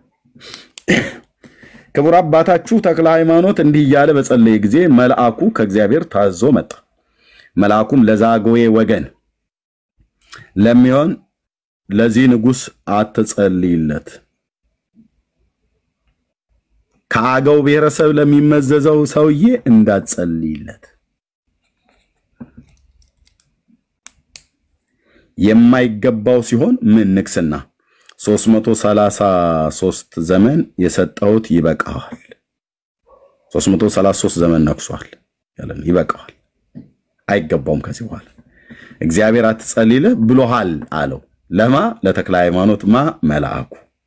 ክቡር አባታችሁ ተክለ ሃይማኖት እንዲህ እያለ በጸለየ ጊዜ መልአኩ ከእግዚአብሔር ታዞ መጣ። መልአኩም ለዛጎዬ ወገን ለሚሆን ለዚህ ንጉሥ አትጸልይለት፣ ከአገው ብሔረሰብ ለሚመዘዘው ሰውዬ እንዳትጸልይለት፣ የማይገባው ሲሆን ምን ንግስና 333 ዘመን የሰጠሁት ይበቃዋል። 333 ዘመን ነግሷል ያለን ይበቃዋል፣ አይገባውም ከዚህ በኋላ እግዚአብሔር አትጸልይልህ ብሎሃል አለው። ለማ ለተክለ ሃይማኖት ማ መልአኩ።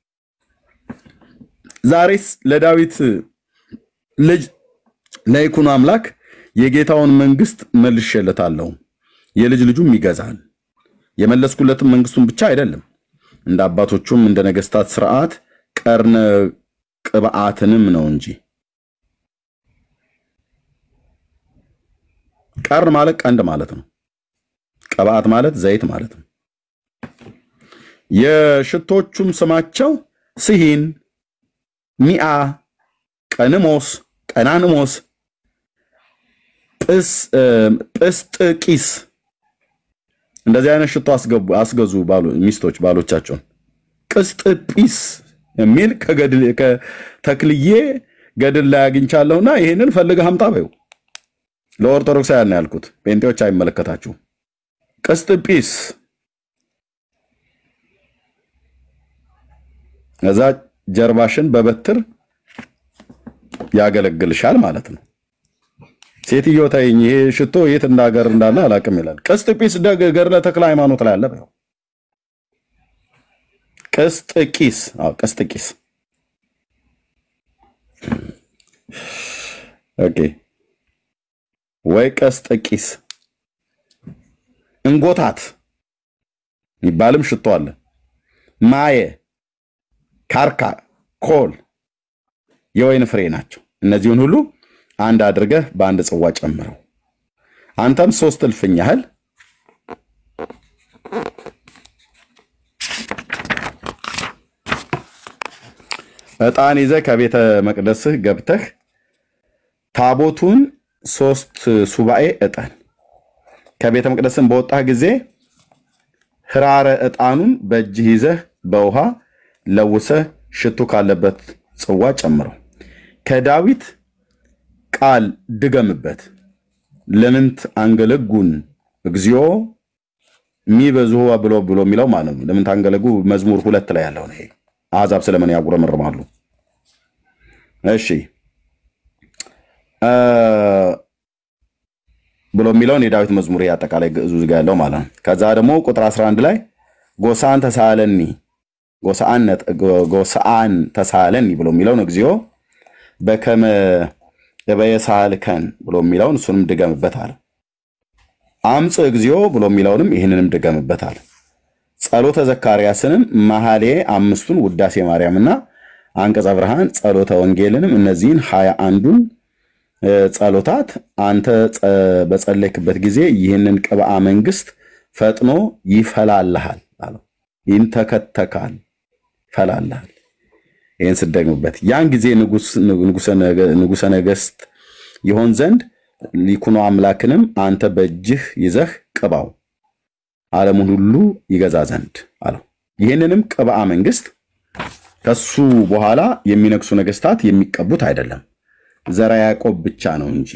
ዛሬስ ለዳዊት ልጅ ለይኩኖ አምላክ የጌታውን መንግስት መልሼለታለሁ፣ የልጅ ልጁም ይገዛል። የመለስኩለትም መንግስቱን ብቻ አይደለም እንደ አባቶቹም እንደ ነገስታት ስርዓት ቀርነ ቅብዓትንም ነው እንጂ። ቀርን ማለት ቀንድ ማለት ነው። ቅብዓት ማለት ዘይት ማለት ነው። የሽቶቹም ስማቸው ስሂን፣ ሚአ፣ ቀንሞስ፣ ቀናንሞስ፣ ጵስጥቂስ እንደዚህ አይነት ሽቶ አስገቡ አስገዙ ባሉ ሚስቶች ባሎቻቸውን። ቅስጥጲስ የሚል ከገድል ከተክልዬ ገድል ላይ አግኝቻለሁና ይህንን ፈልገህ አምጣ በይው። ለኦርቶዶክሳውያን ነው ያልኩት፣ ጴንጤዎች አይመለከታችሁም። ቅስጥጲስ እዛ ጀርባሽን በበትር ያገለግልሻል ማለት ነው። ሴትዮ ተይኝ፣ ይሄ ሽቶ የት እንዳገር እንዳለ አላውቅም ይላል። ቅስጥጲስ ደግ ገድለ ተክለ ሃይማኖት ላይ አለ በይው። ቅስጥቂስ አዎ፣ ቅስጥቂስ ኦኬ። ወይ ቀስጠቂስ እንጎታት የሚባልም ሽቶ አለ። ማየ፣ ካርካ፣ ኮል የወይን ፍሬ ናቸው። እነዚህን ሁሉ አንድ አድርገህ በአንድ ጽዋ ጨምረው። አንተም ሶስት እልፍኝ ያህል ዕጣን ይዘህ ከቤተ መቅደስህ ገብተህ ታቦቱን ሶስት ሱባኤ ዕጣን ከቤተ መቅደስን በወጣህ ጊዜ ህራረ ዕጣኑን በእጅህ ይዘህ በውሃ ለውሰህ ሽቱ ካለበት ጽዋ ጨምረው። ከዳዊት ቃል ድገምበት። ለምንት አንገለጉን እግዚኦ የሚበዝሁ ብሎ ብሎ የሚለው ማለት ነው። ለምንት አንገለጉ መዝሙር ሁለት ላይ ያለው ነው። ይሄ አሕዛብ ስለምን ያጉረመርማሉ? እሺ ብሎ የሚለውን የዳዊት መዝሙር ይሄ አጠቃላይ ግዕዙ እዚህ ጋር ያለው ማለት ነው። ከዛ ደግሞ ቁጥር 11 ላይ ጎሳን ተሳለኒ ጎሳአን ተሳለኒ ብሎ የሚለውን እግዚኦ በከመ እበየሳልከን ብሎ የሚለውን እሱንም ድገምበት አለ። አምፅ እግዚኦ ብሎ የሚለውንም ይህንንም ድገምበት አለ። ጸሎተ ዘካርያስንም መሐሌ አምስቱን ውዳሴ ማርያምና አንቀጸ ብርሃን ጸሎተ ወንጌልንም እነዚህን ሀያ አንዱን ጸሎታት አንተ በጸለይክበት ጊዜ ይህንን ቅብአ መንግስት ፈጥኖ ይፈላልሃል አለው። ይንተከተካል፣ ይፈላልሃል። ይህን ስደግምበት ያን ጊዜ ንጉሠ ነገሥት ይሆን ዘንድ ይኩኖ አምላክንም አንተ በእጅህ ይዘህ ቅባው ዓለሙን ሁሉ ይገዛ ዘንድ አለው። ይህንንም ቅብአ መንግስት ከሱ በኋላ የሚነግሱ ነገስታት የሚቀቡት አይደለም፣ ዘራ ያዕቆብ ብቻ ነው እንጂ።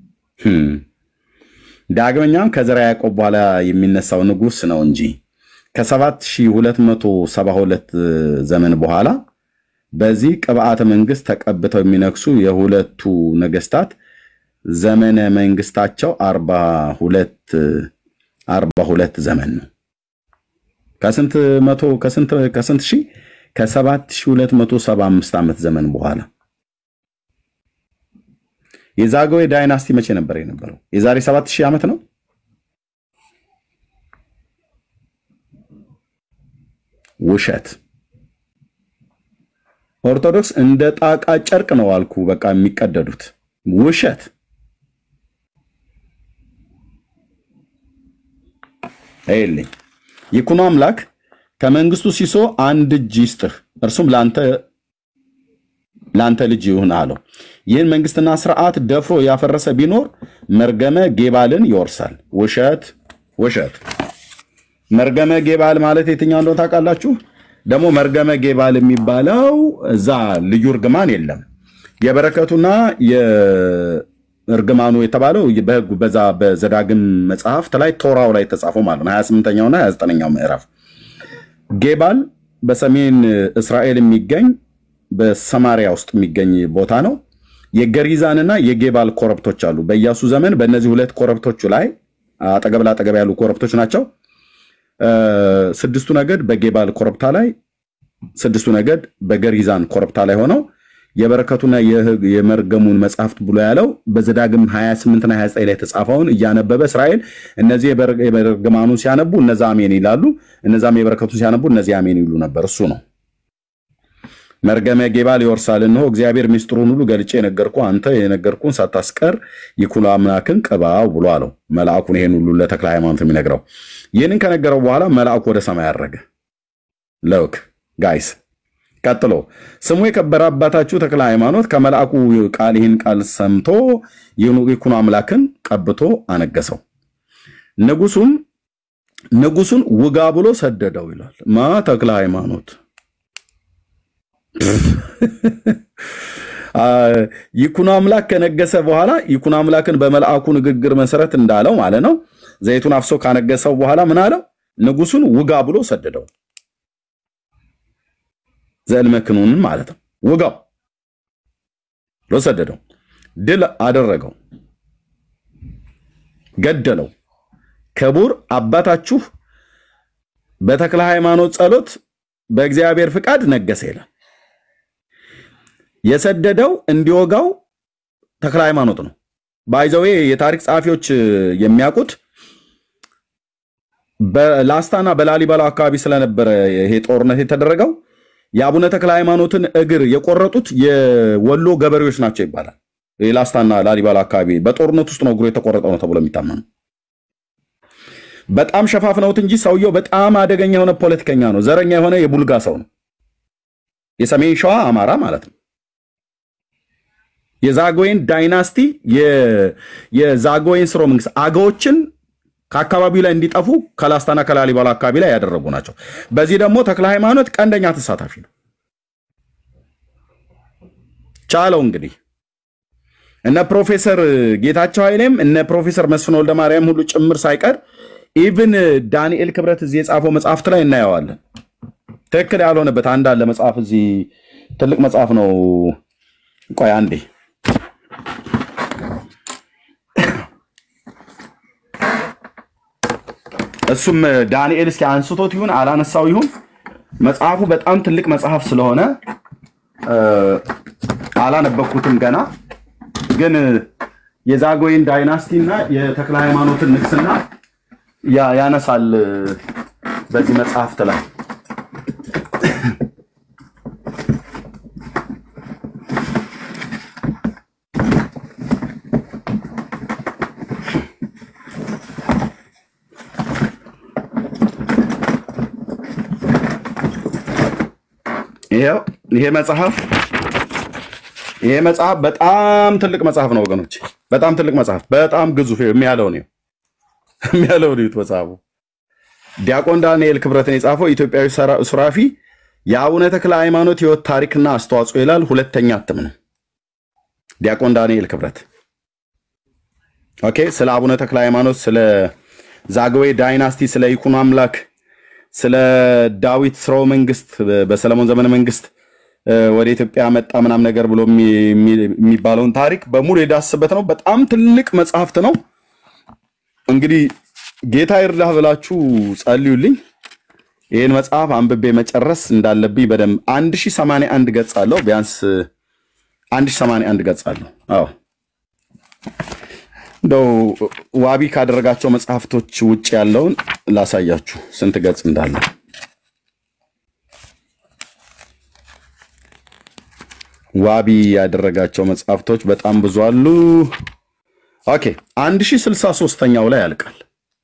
ዳግመኛም ከዘራ ያዕቆብ በኋላ የሚነሳው ንጉስ ነው እንጂ ከ7272 ዘመን በኋላ በዚህ ቅብአተ መንግስት ተቀብተው የሚነግሱ የሁለቱ ነገስታት ዘመነ መንግስታቸው አርባ ሁለት አርባ ሁለት ዘመን ነው። ከስንት መቶ ከስንት ከስንት ሺህ ከሰባት ሺህ ሁለት መቶ ሰባ አምስት ዓመት ዘመን በኋላ የዛግዌ ዳይናስቲ መቼ ነበር የነበረው? የዛሬ ሰባት ሺህ ዓመት ነው። ውሸት። ኦርቶዶክስ እንደ ጣቃ ጨርቅ ነው አልኩ። በቃ የሚቀደዱት ውሸት። ይልኝ ይኩኖ አምላክ ከመንግስቱ ሲሶ አንድ እጅ ይስጥህ፣ እርሱም ለአንተ ለአንተ ልጅ ይሁን አለው። ይህን መንግስትና ስርዓት ደፍሮ ያፈረሰ ቢኖር መርገመ ጌባልን ይወርሳል። ውሸት ውሸት። መርገመ ጌባል ማለት የትኛው እንደሆነ ታውቃላችሁ? ደግሞ መርገመ ጌባል የሚባለው እዛ ልዩ እርግማን የለም። የበረከቱና የእርግማኑ የተባለው በህጉ በዛ በዘዳግም መጽሐፍት ላይ ቶራው ላይ የተጻፈው ማለት ነው 28ኛውና 29ኛው ምዕራፍ ጌባል በሰሜን እስራኤል የሚገኝ በሰማሪያ ውስጥ የሚገኝ ቦታ ነው። የገሪዛንና የጌባል ኮረብቶች አሉ። በኢያሱ ዘመን በእነዚህ ሁለት ኮረብቶቹ ላይ አጠገብ ላጠገብ ያሉ ኮረብቶች ናቸው። ስድስቱ ነገድ በጌባል ኮረብታ ላይ፣ ስድስቱ ነገድ በገሪዛን ኮረብታ ላይ ሆነው የበረከቱና የመርገሙን መጽሐፍት ብሎ ያለው በዘዳግም 28ና 29 ላይ የተጻፈውን እያነበበ እስራኤል እነዚህ የበርግማኑን ሲያነቡ እነዛ አሜን ይላሉ፣ እነዛም የበረከቱን ሲያነቡ እነዚህ አሜን ይሉ ነበር። እሱ ነው መርገመ ጌባል ይወርሳል። እነሆ እግዚአብሔር ሚስጥሩን ሁሉ ገልጬ የነገርኩ አንተ የነገርኩን ሳታስቀር ይኩኖ አምላክን ቅባው ብሎ አለው። መልአኩን ይሄን ሁሉ ለተክለ ሃይማኖት የሚነግረው ይህንን ከነገረው በኋላ መልአኩ ወደ ሰማይ አረገ። ለውክ ጋይስ ቀጥሎ ስሙ የከበረ አባታችሁ ተክለ ሃይማኖት ከመልአኩ ቃል ይህን ቃል ሰምቶ ይኩኖ አምላክን ቀብቶ አነገሰው። ንጉሱም ንጉሱን ውጋ ብሎ ሰደደው ይላል ማ ተክለ ሃይማኖት ይኩኖ አምላክ ከነገሰ በኋላ ይኩኖ አምላክን በመልአኩ ንግግር መሰረት እንዳለው ማለት ነው። ዘይቱን አፍሶ ካነገሰው በኋላ ምን አለው? ንጉሱን ውጋ ብሎ ሰደደው። ዘእልመክኑንን ማለት ነው። ውጋው ብሎ ሰደደው። ድል አደረገው፣ ገደለው። ክቡር አባታችሁ በተክለ ሃይማኖት ጸሎት በእግዚአብሔር ፍቃድ ነገሰ ይላል። የሰደደው እንዲወጋው ተክለ ሃይማኖት ነው። ባይዘዌ የታሪክ ጸሐፊዎች የሚያውቁት በላስታና በላሊበላ አካባቢ ስለነበረ ይሄ ጦርነት የተደረገው የአቡነ ተክለ ሃይማኖትን እግር የቆረጡት የወሎ ገበሬዎች ናቸው ይባላል። የላስታና ላሊበላ አካባቢ በጦርነት ውስጥ ነው እግሩ የተቆረጠው ነው ተብሎ የሚታመነው። በጣም ሸፋፍነውት እንጂ ሰውየው በጣም አደገኛ የሆነ ፖለቲከኛ ነው። ዘረኛ የሆነ የቡልጋ ሰው ነው። የሰሜን ሸዋ አማራ ማለት ነው። የዛጎይን ዳይናስቲ የዛጎይን ስርወ መንግስት አገዎችን ከአካባቢው ላይ እንዲጠፉ ከላስታና ከላሊበላ አካባቢ ላይ ያደረጉ ናቸው። በዚህ ደግሞ ተክለ ሃይማኖት ቀንደኛ ተሳታፊ ነው። ቻለው እንግዲህ እነ ፕሮፌሰር ጌታቸው ኃይሌም እነ ፕሮፌሰር መስፍን ወልደ ማርያም ሁሉ ጭምር ሳይቀር ኢቭን ዳንኤል ክብረት እዚህ የጻፈው መጽሐፍት ላይ እናየዋለን። ትክክል ያልሆነበት አንድ አለ መጽሐፍ እዚህ ትልቅ መጽሐፍ ነው። ቆይ አንዴ እሱም ዳንኤል እስኪ አንስቶት ይሁን አላነሳው ይሁን መጽሐፉ በጣም ትልቅ መጽሐፍ ስለሆነ አላነበኩትም ገና። ግን የዛጎይን ዳይናስቲ እና የተክለ ሃይማኖትን ንግስና ያነሳል በዚህ መጽሐፍት ላይ ይኸው ይሄ መጽሐፍ ይሄ መጽሐፍ በጣም ትልቅ መጽሐፍ ነው ወገኖች፣ በጣም ትልቅ መጽሐፍ፣ በጣም ግዙፍ የሚያለው ነው የሚያለው ነው መጽሐፉ። ዲያቆን ዳንኤል ክብረትን የጻፈው ኢትዮጵያዊ ሰራ- ሱራፊ የአቡነ ተክለ ሃይማኖት ሕይወት ታሪክና አስተዋጽኦ ይላል። ሁለተኛ እትም ነው። ዲያቆን ዳንኤል ክብረት ኦኬ። ስለ አቡነ ተክለ ሃይማኖት፣ ስለ ዛግዌ ዳይናስቲ፣ ስለ ይኩኖ አምላክ፣ ስለ ዳዊት ስርወ መንግስት፣ በሰለሞን ዘመነ መንግስት እ፣ ወደ ኢትዮጵያ መጣ ምናምን ነገር ብሎ የሚ- የሚ- የሚባለውን ታሪክ በሙሉ የዳስበት ነው። በጣም ትልቅ መጽሐፍት ነው። እንግዲህ ጌታ ይርዳህ ብላችሁ ጸልዩልኝ። ይህን መጽሐፍ አንብቤ መጨረስ እንዳለብኝ በደንብ 1081 ገጽ አለው። ቢያንስ 1081 ገጽ አለው። አዎ እንደው ዋቢ ካደረጋቸው መጽሐፍቶች ውጭ ያለውን ላሳያችሁ ስንት ገጽ እንዳለው። ዋቢ ያደረጋቸው መጽሐፍቶች በጣም ብዙ አሉ። ኦኬ 1063ኛው ላይ ያልቃል።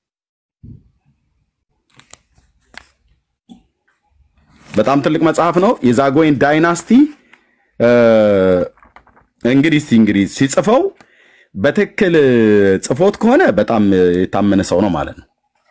በጣም ትልቅ መጽሐፍ ነው። የዛጎይን ዳይናስቲ እ፣ እንግዲህ እስቲ እንግዲህ ሲጽፈው በትክክል ጽፎት ከሆነ በጣም የታመነ ሰው ነው ማለት ነው።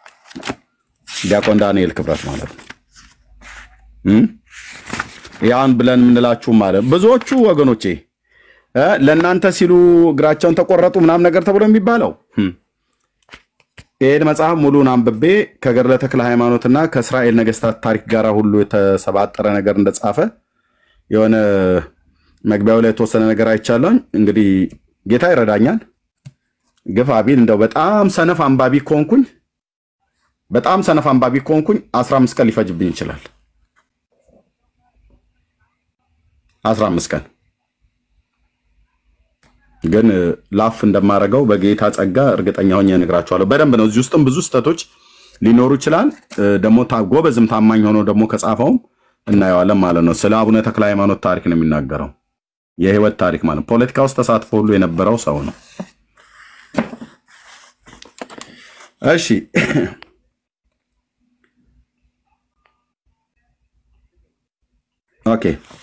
ዲያቆን ዳንኤል ክብረት ማለት ነው። እም? ያን ብለን የምንላችሁ ማለት ብዙዎቹ ወገኖቼ እ፣ ለእናንተ ሲሉ እግራቸውን ተቆረጡ ምናምን ነገር ተብሎ የሚባለው እም፣ ይህን መጽሐፍ ሙሉን አንብቤ ከገድለ ተክለ ሃይማኖትና ከእስራኤል ነገስታት ታሪክ ጋር ሁሉ የተሰባጠረ ነገር እንደጻፈ የሆነ መግቢያው ላይ የተወሰነ ነገር አይቻለኝ። እንግዲህ ጌታ ይረዳኛል። ግፋ ቢል እንደው በጣም ሰነፍ አንባቢ ከሆንኩኝ በጣም ሰነፍ አንባቢ ከሆንኩኝ 15 ቀን ሊፈጅብኝ ይችላል። 15 ቀን ግን እ፣ ላፍ እንደማደርገው በጌታ ጸጋ እርግጠኛ ሆኜ እነግራችኋለሁ። በደንብ ነው። እዚህ ውስጥም ብዙ ስህተቶች ሊኖሩ ይችላል። እ፣ ደግሞ ታ- ጎበዝም ታማኝ ሆኖ ደግሞ ከጻፈውም እናየዋለን ማለት ነው። ስለ አቡነ ተክለ ሃይማኖት ታሪክ ነው የሚናገረው። የህይወት ታሪክ ማለት ነው። ፖለቲካ ውስጥ ተሳትፎ ሁሉ የነበረው ሰው ነው። እሺ ኦኬ።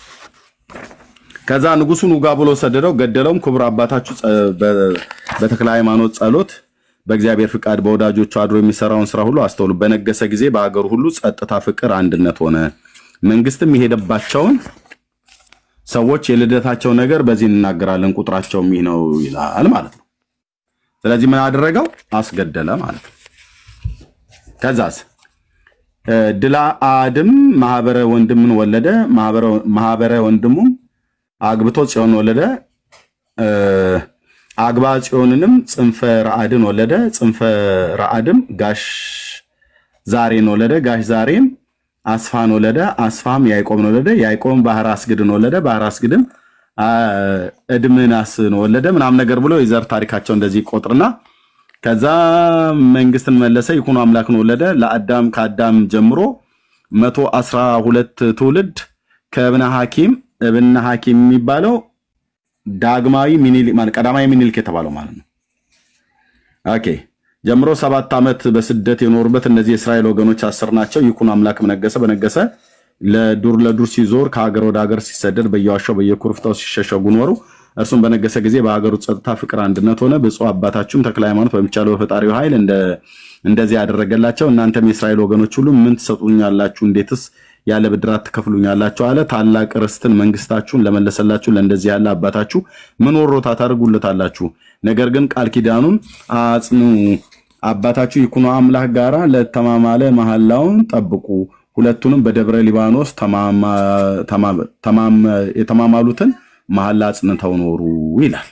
ከዛ ንጉሱን ውጋ ብሎ ሰደደው፣ ገደለውም። ክቡር አባታችሁ ጸ- በ- በተክለ ሃይማኖት ጸሎት በእግዚአብሔር ፍቃድ በወዳጆቹ አድሮ የሚሰራውን ስራ ሁሉ አስተውሉ። በነገሰ ጊዜ በሀገሩ ሁሉ ጸጥታ፣ ፍቅር፣ አንድነት ሆነ። መንግስትም የሄደባቸውን ሰዎች የልደታቸው ነገር በዚህ እንናገራለን፣ ቁጥራቸውም ይህ ነው ይላል ማለት ነው። ስለዚህ ምን አደረገው? አስገደለ ማለት ነው። ከዛስ እ፣ ድላ አድም ማህበረ ወንድምን ወለደ። ማህበረ- ማህበረ ወንድሙም አግብቶ ጽዮን ወለደ። እ፣ አግባ ጽዮንንም ጽንፈ ረአድን ወለደ። ጽንፈ ረአድም ጋሽ ዛሬን ወለደ። ጋሽ ዛሬም አስፋን ወለደ። አስፋም ያዕቆብን ወለደ። ያዕቆብም ባህር አስግድን ወለደ። ባህር አስግድም አ፣ እድምናስን ወለደ ምናምን ነገር ብሎ የዘር ታሪካቸው እንደዚህ ይቆጥርና ከዛ መንግስትን መለሰ። ይኩኖ አምላክን ወለደ። ለአዳም ከአዳም ጀምሮ መቶ አስራ ሁለት ትውልድ ከእብነ ሐኪም እብነ ሐኪም የሚባለው ዳግማዊ ሚኒሊክ ማለት ቀዳማዊ ሚኒሊክ የተባለው ማለት ነው። ኦኬ ጀምሮ ሰባት ዓመት በስደት የኖሩበት እነዚህ የእስራኤል ወገኖች አስር ናቸው። ይኩኖ አምላክም ነገሰ። በነገሰ ለዱር ለዱር ሲዞር ከሀገር ወደ ሀገር ሲሰደድ በየዋሻው በየኩርፍታው ሲሸሸጉ ኖሩ። እርሱም በነገሰ ጊዜ በሀገሩ ጸጥታ፣ ፍቅር፣ አንድነት ሆነ። ብፁዕ አባታችሁም ተክለ ሃይማኖት በሚቻለው በፈጣሪው ኃይል እንደ- እንደዚህ ያደረገላቸው እናንተም የእስራኤል ወገኖች ሁሉ ምን ትሰጡኛላችሁ? እንዴትስ ያለ ብድራት ትከፍሉኛላችሁ? አለ። ታላቅ ርስትን መንግስታችሁን ለመለሰላችሁ ለእንደዚህ ያለ አባታችሁ ምን ወሮታ ታደርጉለታላችሁ? ነገር ግን ቃል ኪዳኑን አጽኑ። አባታችሁ ይኩኖ አምላክ ጋራ ለተማማለ መሐላውን ጠብቁ። ሁለቱንም በደብረ ሊባኖስ ተማማ- ተማ- ተማም- የተማማሉትን መሐላ አጽንተው ኖሩ ይላል።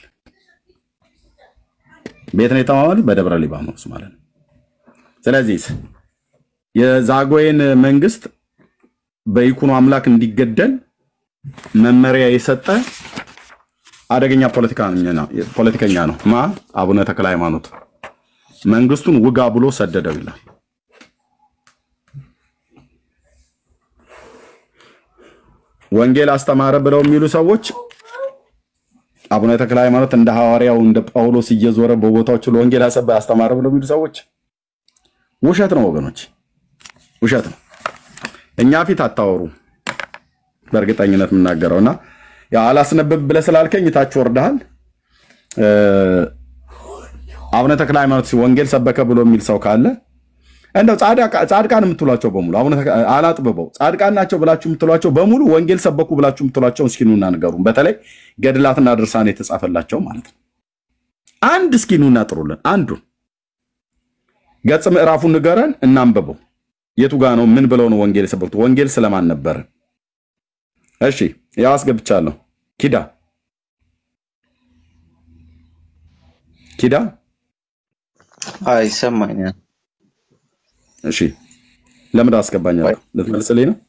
ቤት ነው የተማማሉት በደብረ ሊባኖስ ማለት ነው። ስለዚህ የዛጎይን መንግስት በይኩኖ አምላክ እንዲገደል መመሪያ የሰጠ አደገኛ ፖለቲከኛ ነው ፖለቲከኛ ነው። ማ አቡነ ተክለ ሃይማኖት መንግስቱን ውጋ ብሎ ሰደደው ይላል። ወንጌል አስተማረ ብለው የሚሉ ሰዎች አቡነ ተክለ ሃይማኖት እንደ ሐዋርያው እንደ ጳውሎስ እየዞረ በቦታዎች ሁሉ ወንጌል አሰበ አስተማረ ብለው የሚሉ ሰዎች ውሸት ነው ወገኖች፣ ውሸት ነው። እኛ ፊት አታወሩ። በእርግጠኝነት የምናገረው እና ያው አላስነብብ ብለህ ስላልከኝ ታች ወርደሃል። እ፣ አቡነ ተክለ ሃይማኖት ሲ- ወንጌል ሰበከ ብሎ የሚል ሰው ካለ እንደው ጻድቃ- ጻድቃን የምትሏቸው በሙሉ አቡነ ተክለ- አላጥብበው ጻድቃን ናቸው ብላችሁ የምትሏቸው በሙሉ ወንጌል ሰበኩ ብላችሁ የምትሏቸው እስኪ ኑና ንገሩን። በተለይ ገድላትና ድርሳን የተጻፈላቸው ማለት ነው። አንድ እስኪ ኑና ጥሩልን። አንዱን ገጽ ምዕራፉን ንገረን፣ እናንብበው። የቱ ጋ ነው? ምን ብለው ነው ወንጌል የሰበኩት? ወንጌል ስለማን ነበረ? እሺ ያው አስገብቻለሁ። ኪዳ ኪዳ ይሰማኛል። እሺ ለምን አስገባኛለሁ? ልትመልስልኝ ነው?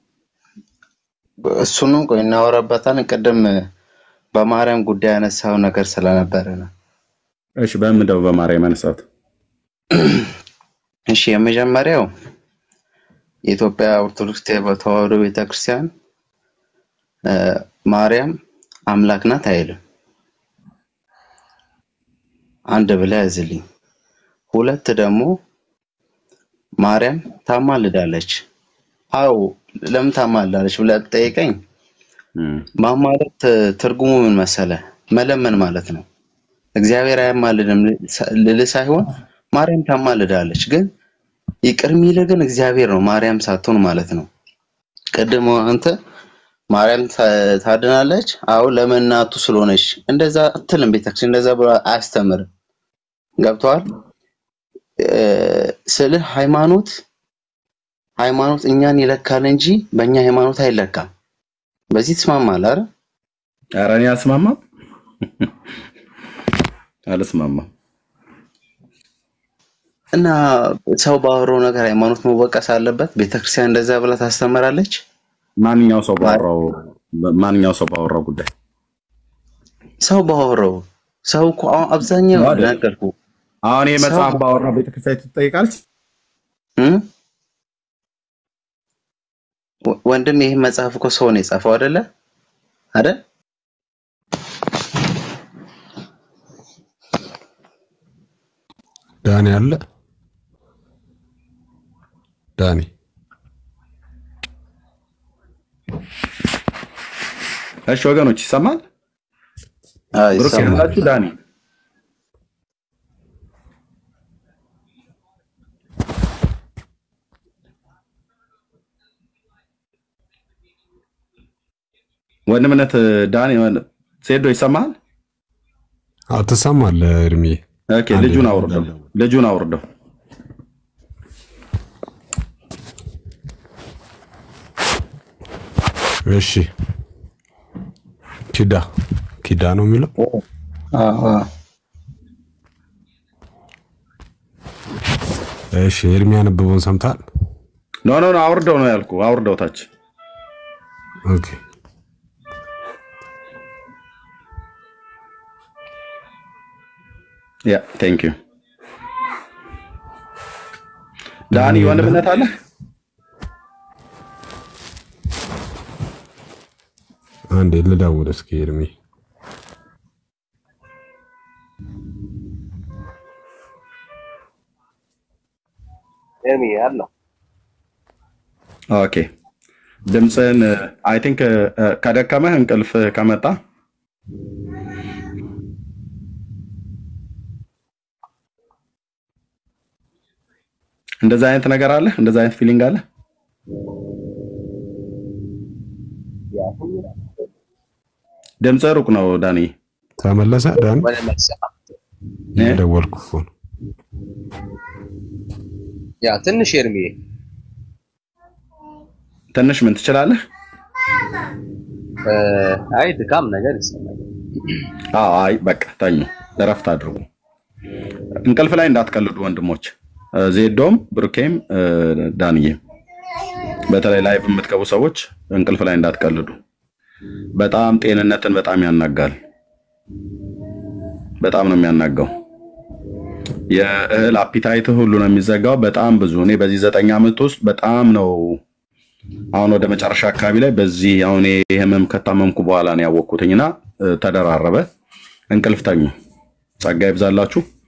እሱንም ቆይ እናወራበታለን። ቅድም በማርያም ጉዳይ ያነሳው ነገር ስለነበረ ነው። እሺ በምን ደው በማርያም ያነሳት? እሺ የመጀመሪያው የኢትዮጵያ ኦርቶዶክስ ተዋሕዶ ቤተክርስቲያን እ፣ ማርያም አምላክ ናት አይልም። አንድ ብለህ ያዝልኝ። ሁለት ደግሞ ማርያም ታማልዳለች። አዎ ለምን ታማልዳለች ብለህ ጠይቀኝ። ማማለት ትርጉሙ ምን መሰለ? መለመን ማለት ነው። እግዚአብሔር አያማልድም ልልህ ሳይሆን ማርያም ታማልዳለች፣ ግን ይቅር የሚልህ ግን እግዚአብሔር ነው፣ ማርያም ሳትሆን ማለት ነው። ቅድም አንተ ማርያም ታ- ታድናለች፣ አዎ ለምን እናቱ ስለሆነች እንደዛ አትልም። ቤተክርስቲያን እንደዛ ብሎ አያስተምርም። ገብተዋል ስልህ ሃይማኖት ሃይማኖት እኛን ይለካል እንጂ በእኛ ሃይማኖት አይለካም። በዚህ ትስማማለህ አይደል? ኧረ እኔ አልስማማም አልስማማም። እና ሰው ባወራው ነገር ሃይማኖት መወቀስ አለበት። ቤተክርስቲያን እንደዛ ብላ ታስተምራለች። ማንኛው ሰው ባወራው ማንኛው ሰው ባወራው ጉዳይ ሰው ባወራው ሰው እኮ አሁን አብዛኛው አይደል? ነገርኩህ አሁን ይሄ ሰው መጽሐፍ ባወራው ቤተክርስቲያን ትጠይቃለች። እም? ወ- ወንድም ይህ መጽሐፍ እኮ ሰው ነው የጻፈው አይደለ አይደል? ዳኒ አለ ዳኒ እሺ ወገኖች ይሰማል? አዎ ብሩክ ይሰማል። ያላችሁ ዳኒ ወንድምነት ዳኒ ሴዶ ይሰማል? አዎ ትሰማለህ እድሜ ኦኬ ልጁን አውርደው ልጁን አውርደው እሺ ኪዳ ኪዳ ነው የሚለው አዎ አዎ። እሺ ኤርሚ ያነበበውን ሰምታል ኖ ኖ ኖ አውርደው ነው ያልኩ አውርደው ታች ኦኬ ያ ቴንክ ዩ ዳኒ ወንድምነት አለ አንዴ ልደውል እስኪ ኤርሚ ኤርሚ አለው ኦኬ ድምፅን አይ ቲንክ ከደከመህ እንቅልፍ ከመጣ እንደዛ አይነት ነገር አለ እንደዛ አይነት ፊሊንግ አለ ድምፅ ሩቅ ነው ዳኒ ተመለሰ ዳኒ ወደ መልስ እየደወልኩ እኮ ነው ያ ትንሽ ኤርሚ ትንሽ ምን ትችላለህ እ፣ አይ ድካም ነገር ይሰማል። አዎ አይ በቃ ተኙ እረፍት አድርጉ እንቅልፍ ላይ እንዳትቀልዱ ወንድሞች እ፣ ዜዶም ብሩኬም እ፣ ዳንዬም በተለይ ላይቭ የምትገቡ ሰዎች እንቅልፍ ላይ እንዳትቀልዱ በጣም ጤንነትን በጣም ያናጋል በጣም ነው የሚያናጋው የእህል አፒታይት ሁሉ ነው የሚዘጋው በጣም ብዙ እኔ በዚህ ዘጠኝ ዓመት ውስጥ በጣም ነው አሁን ወደ መጨረሻ አካባቢ ላይ በዚህ አሁን ይሄ ህመም ከታመምኩ በኋላ ነው ያወቅኩትኝና እ፣ ተደራረበ እንቅልፍ ተኙ ጸጋ ይብዛላችሁ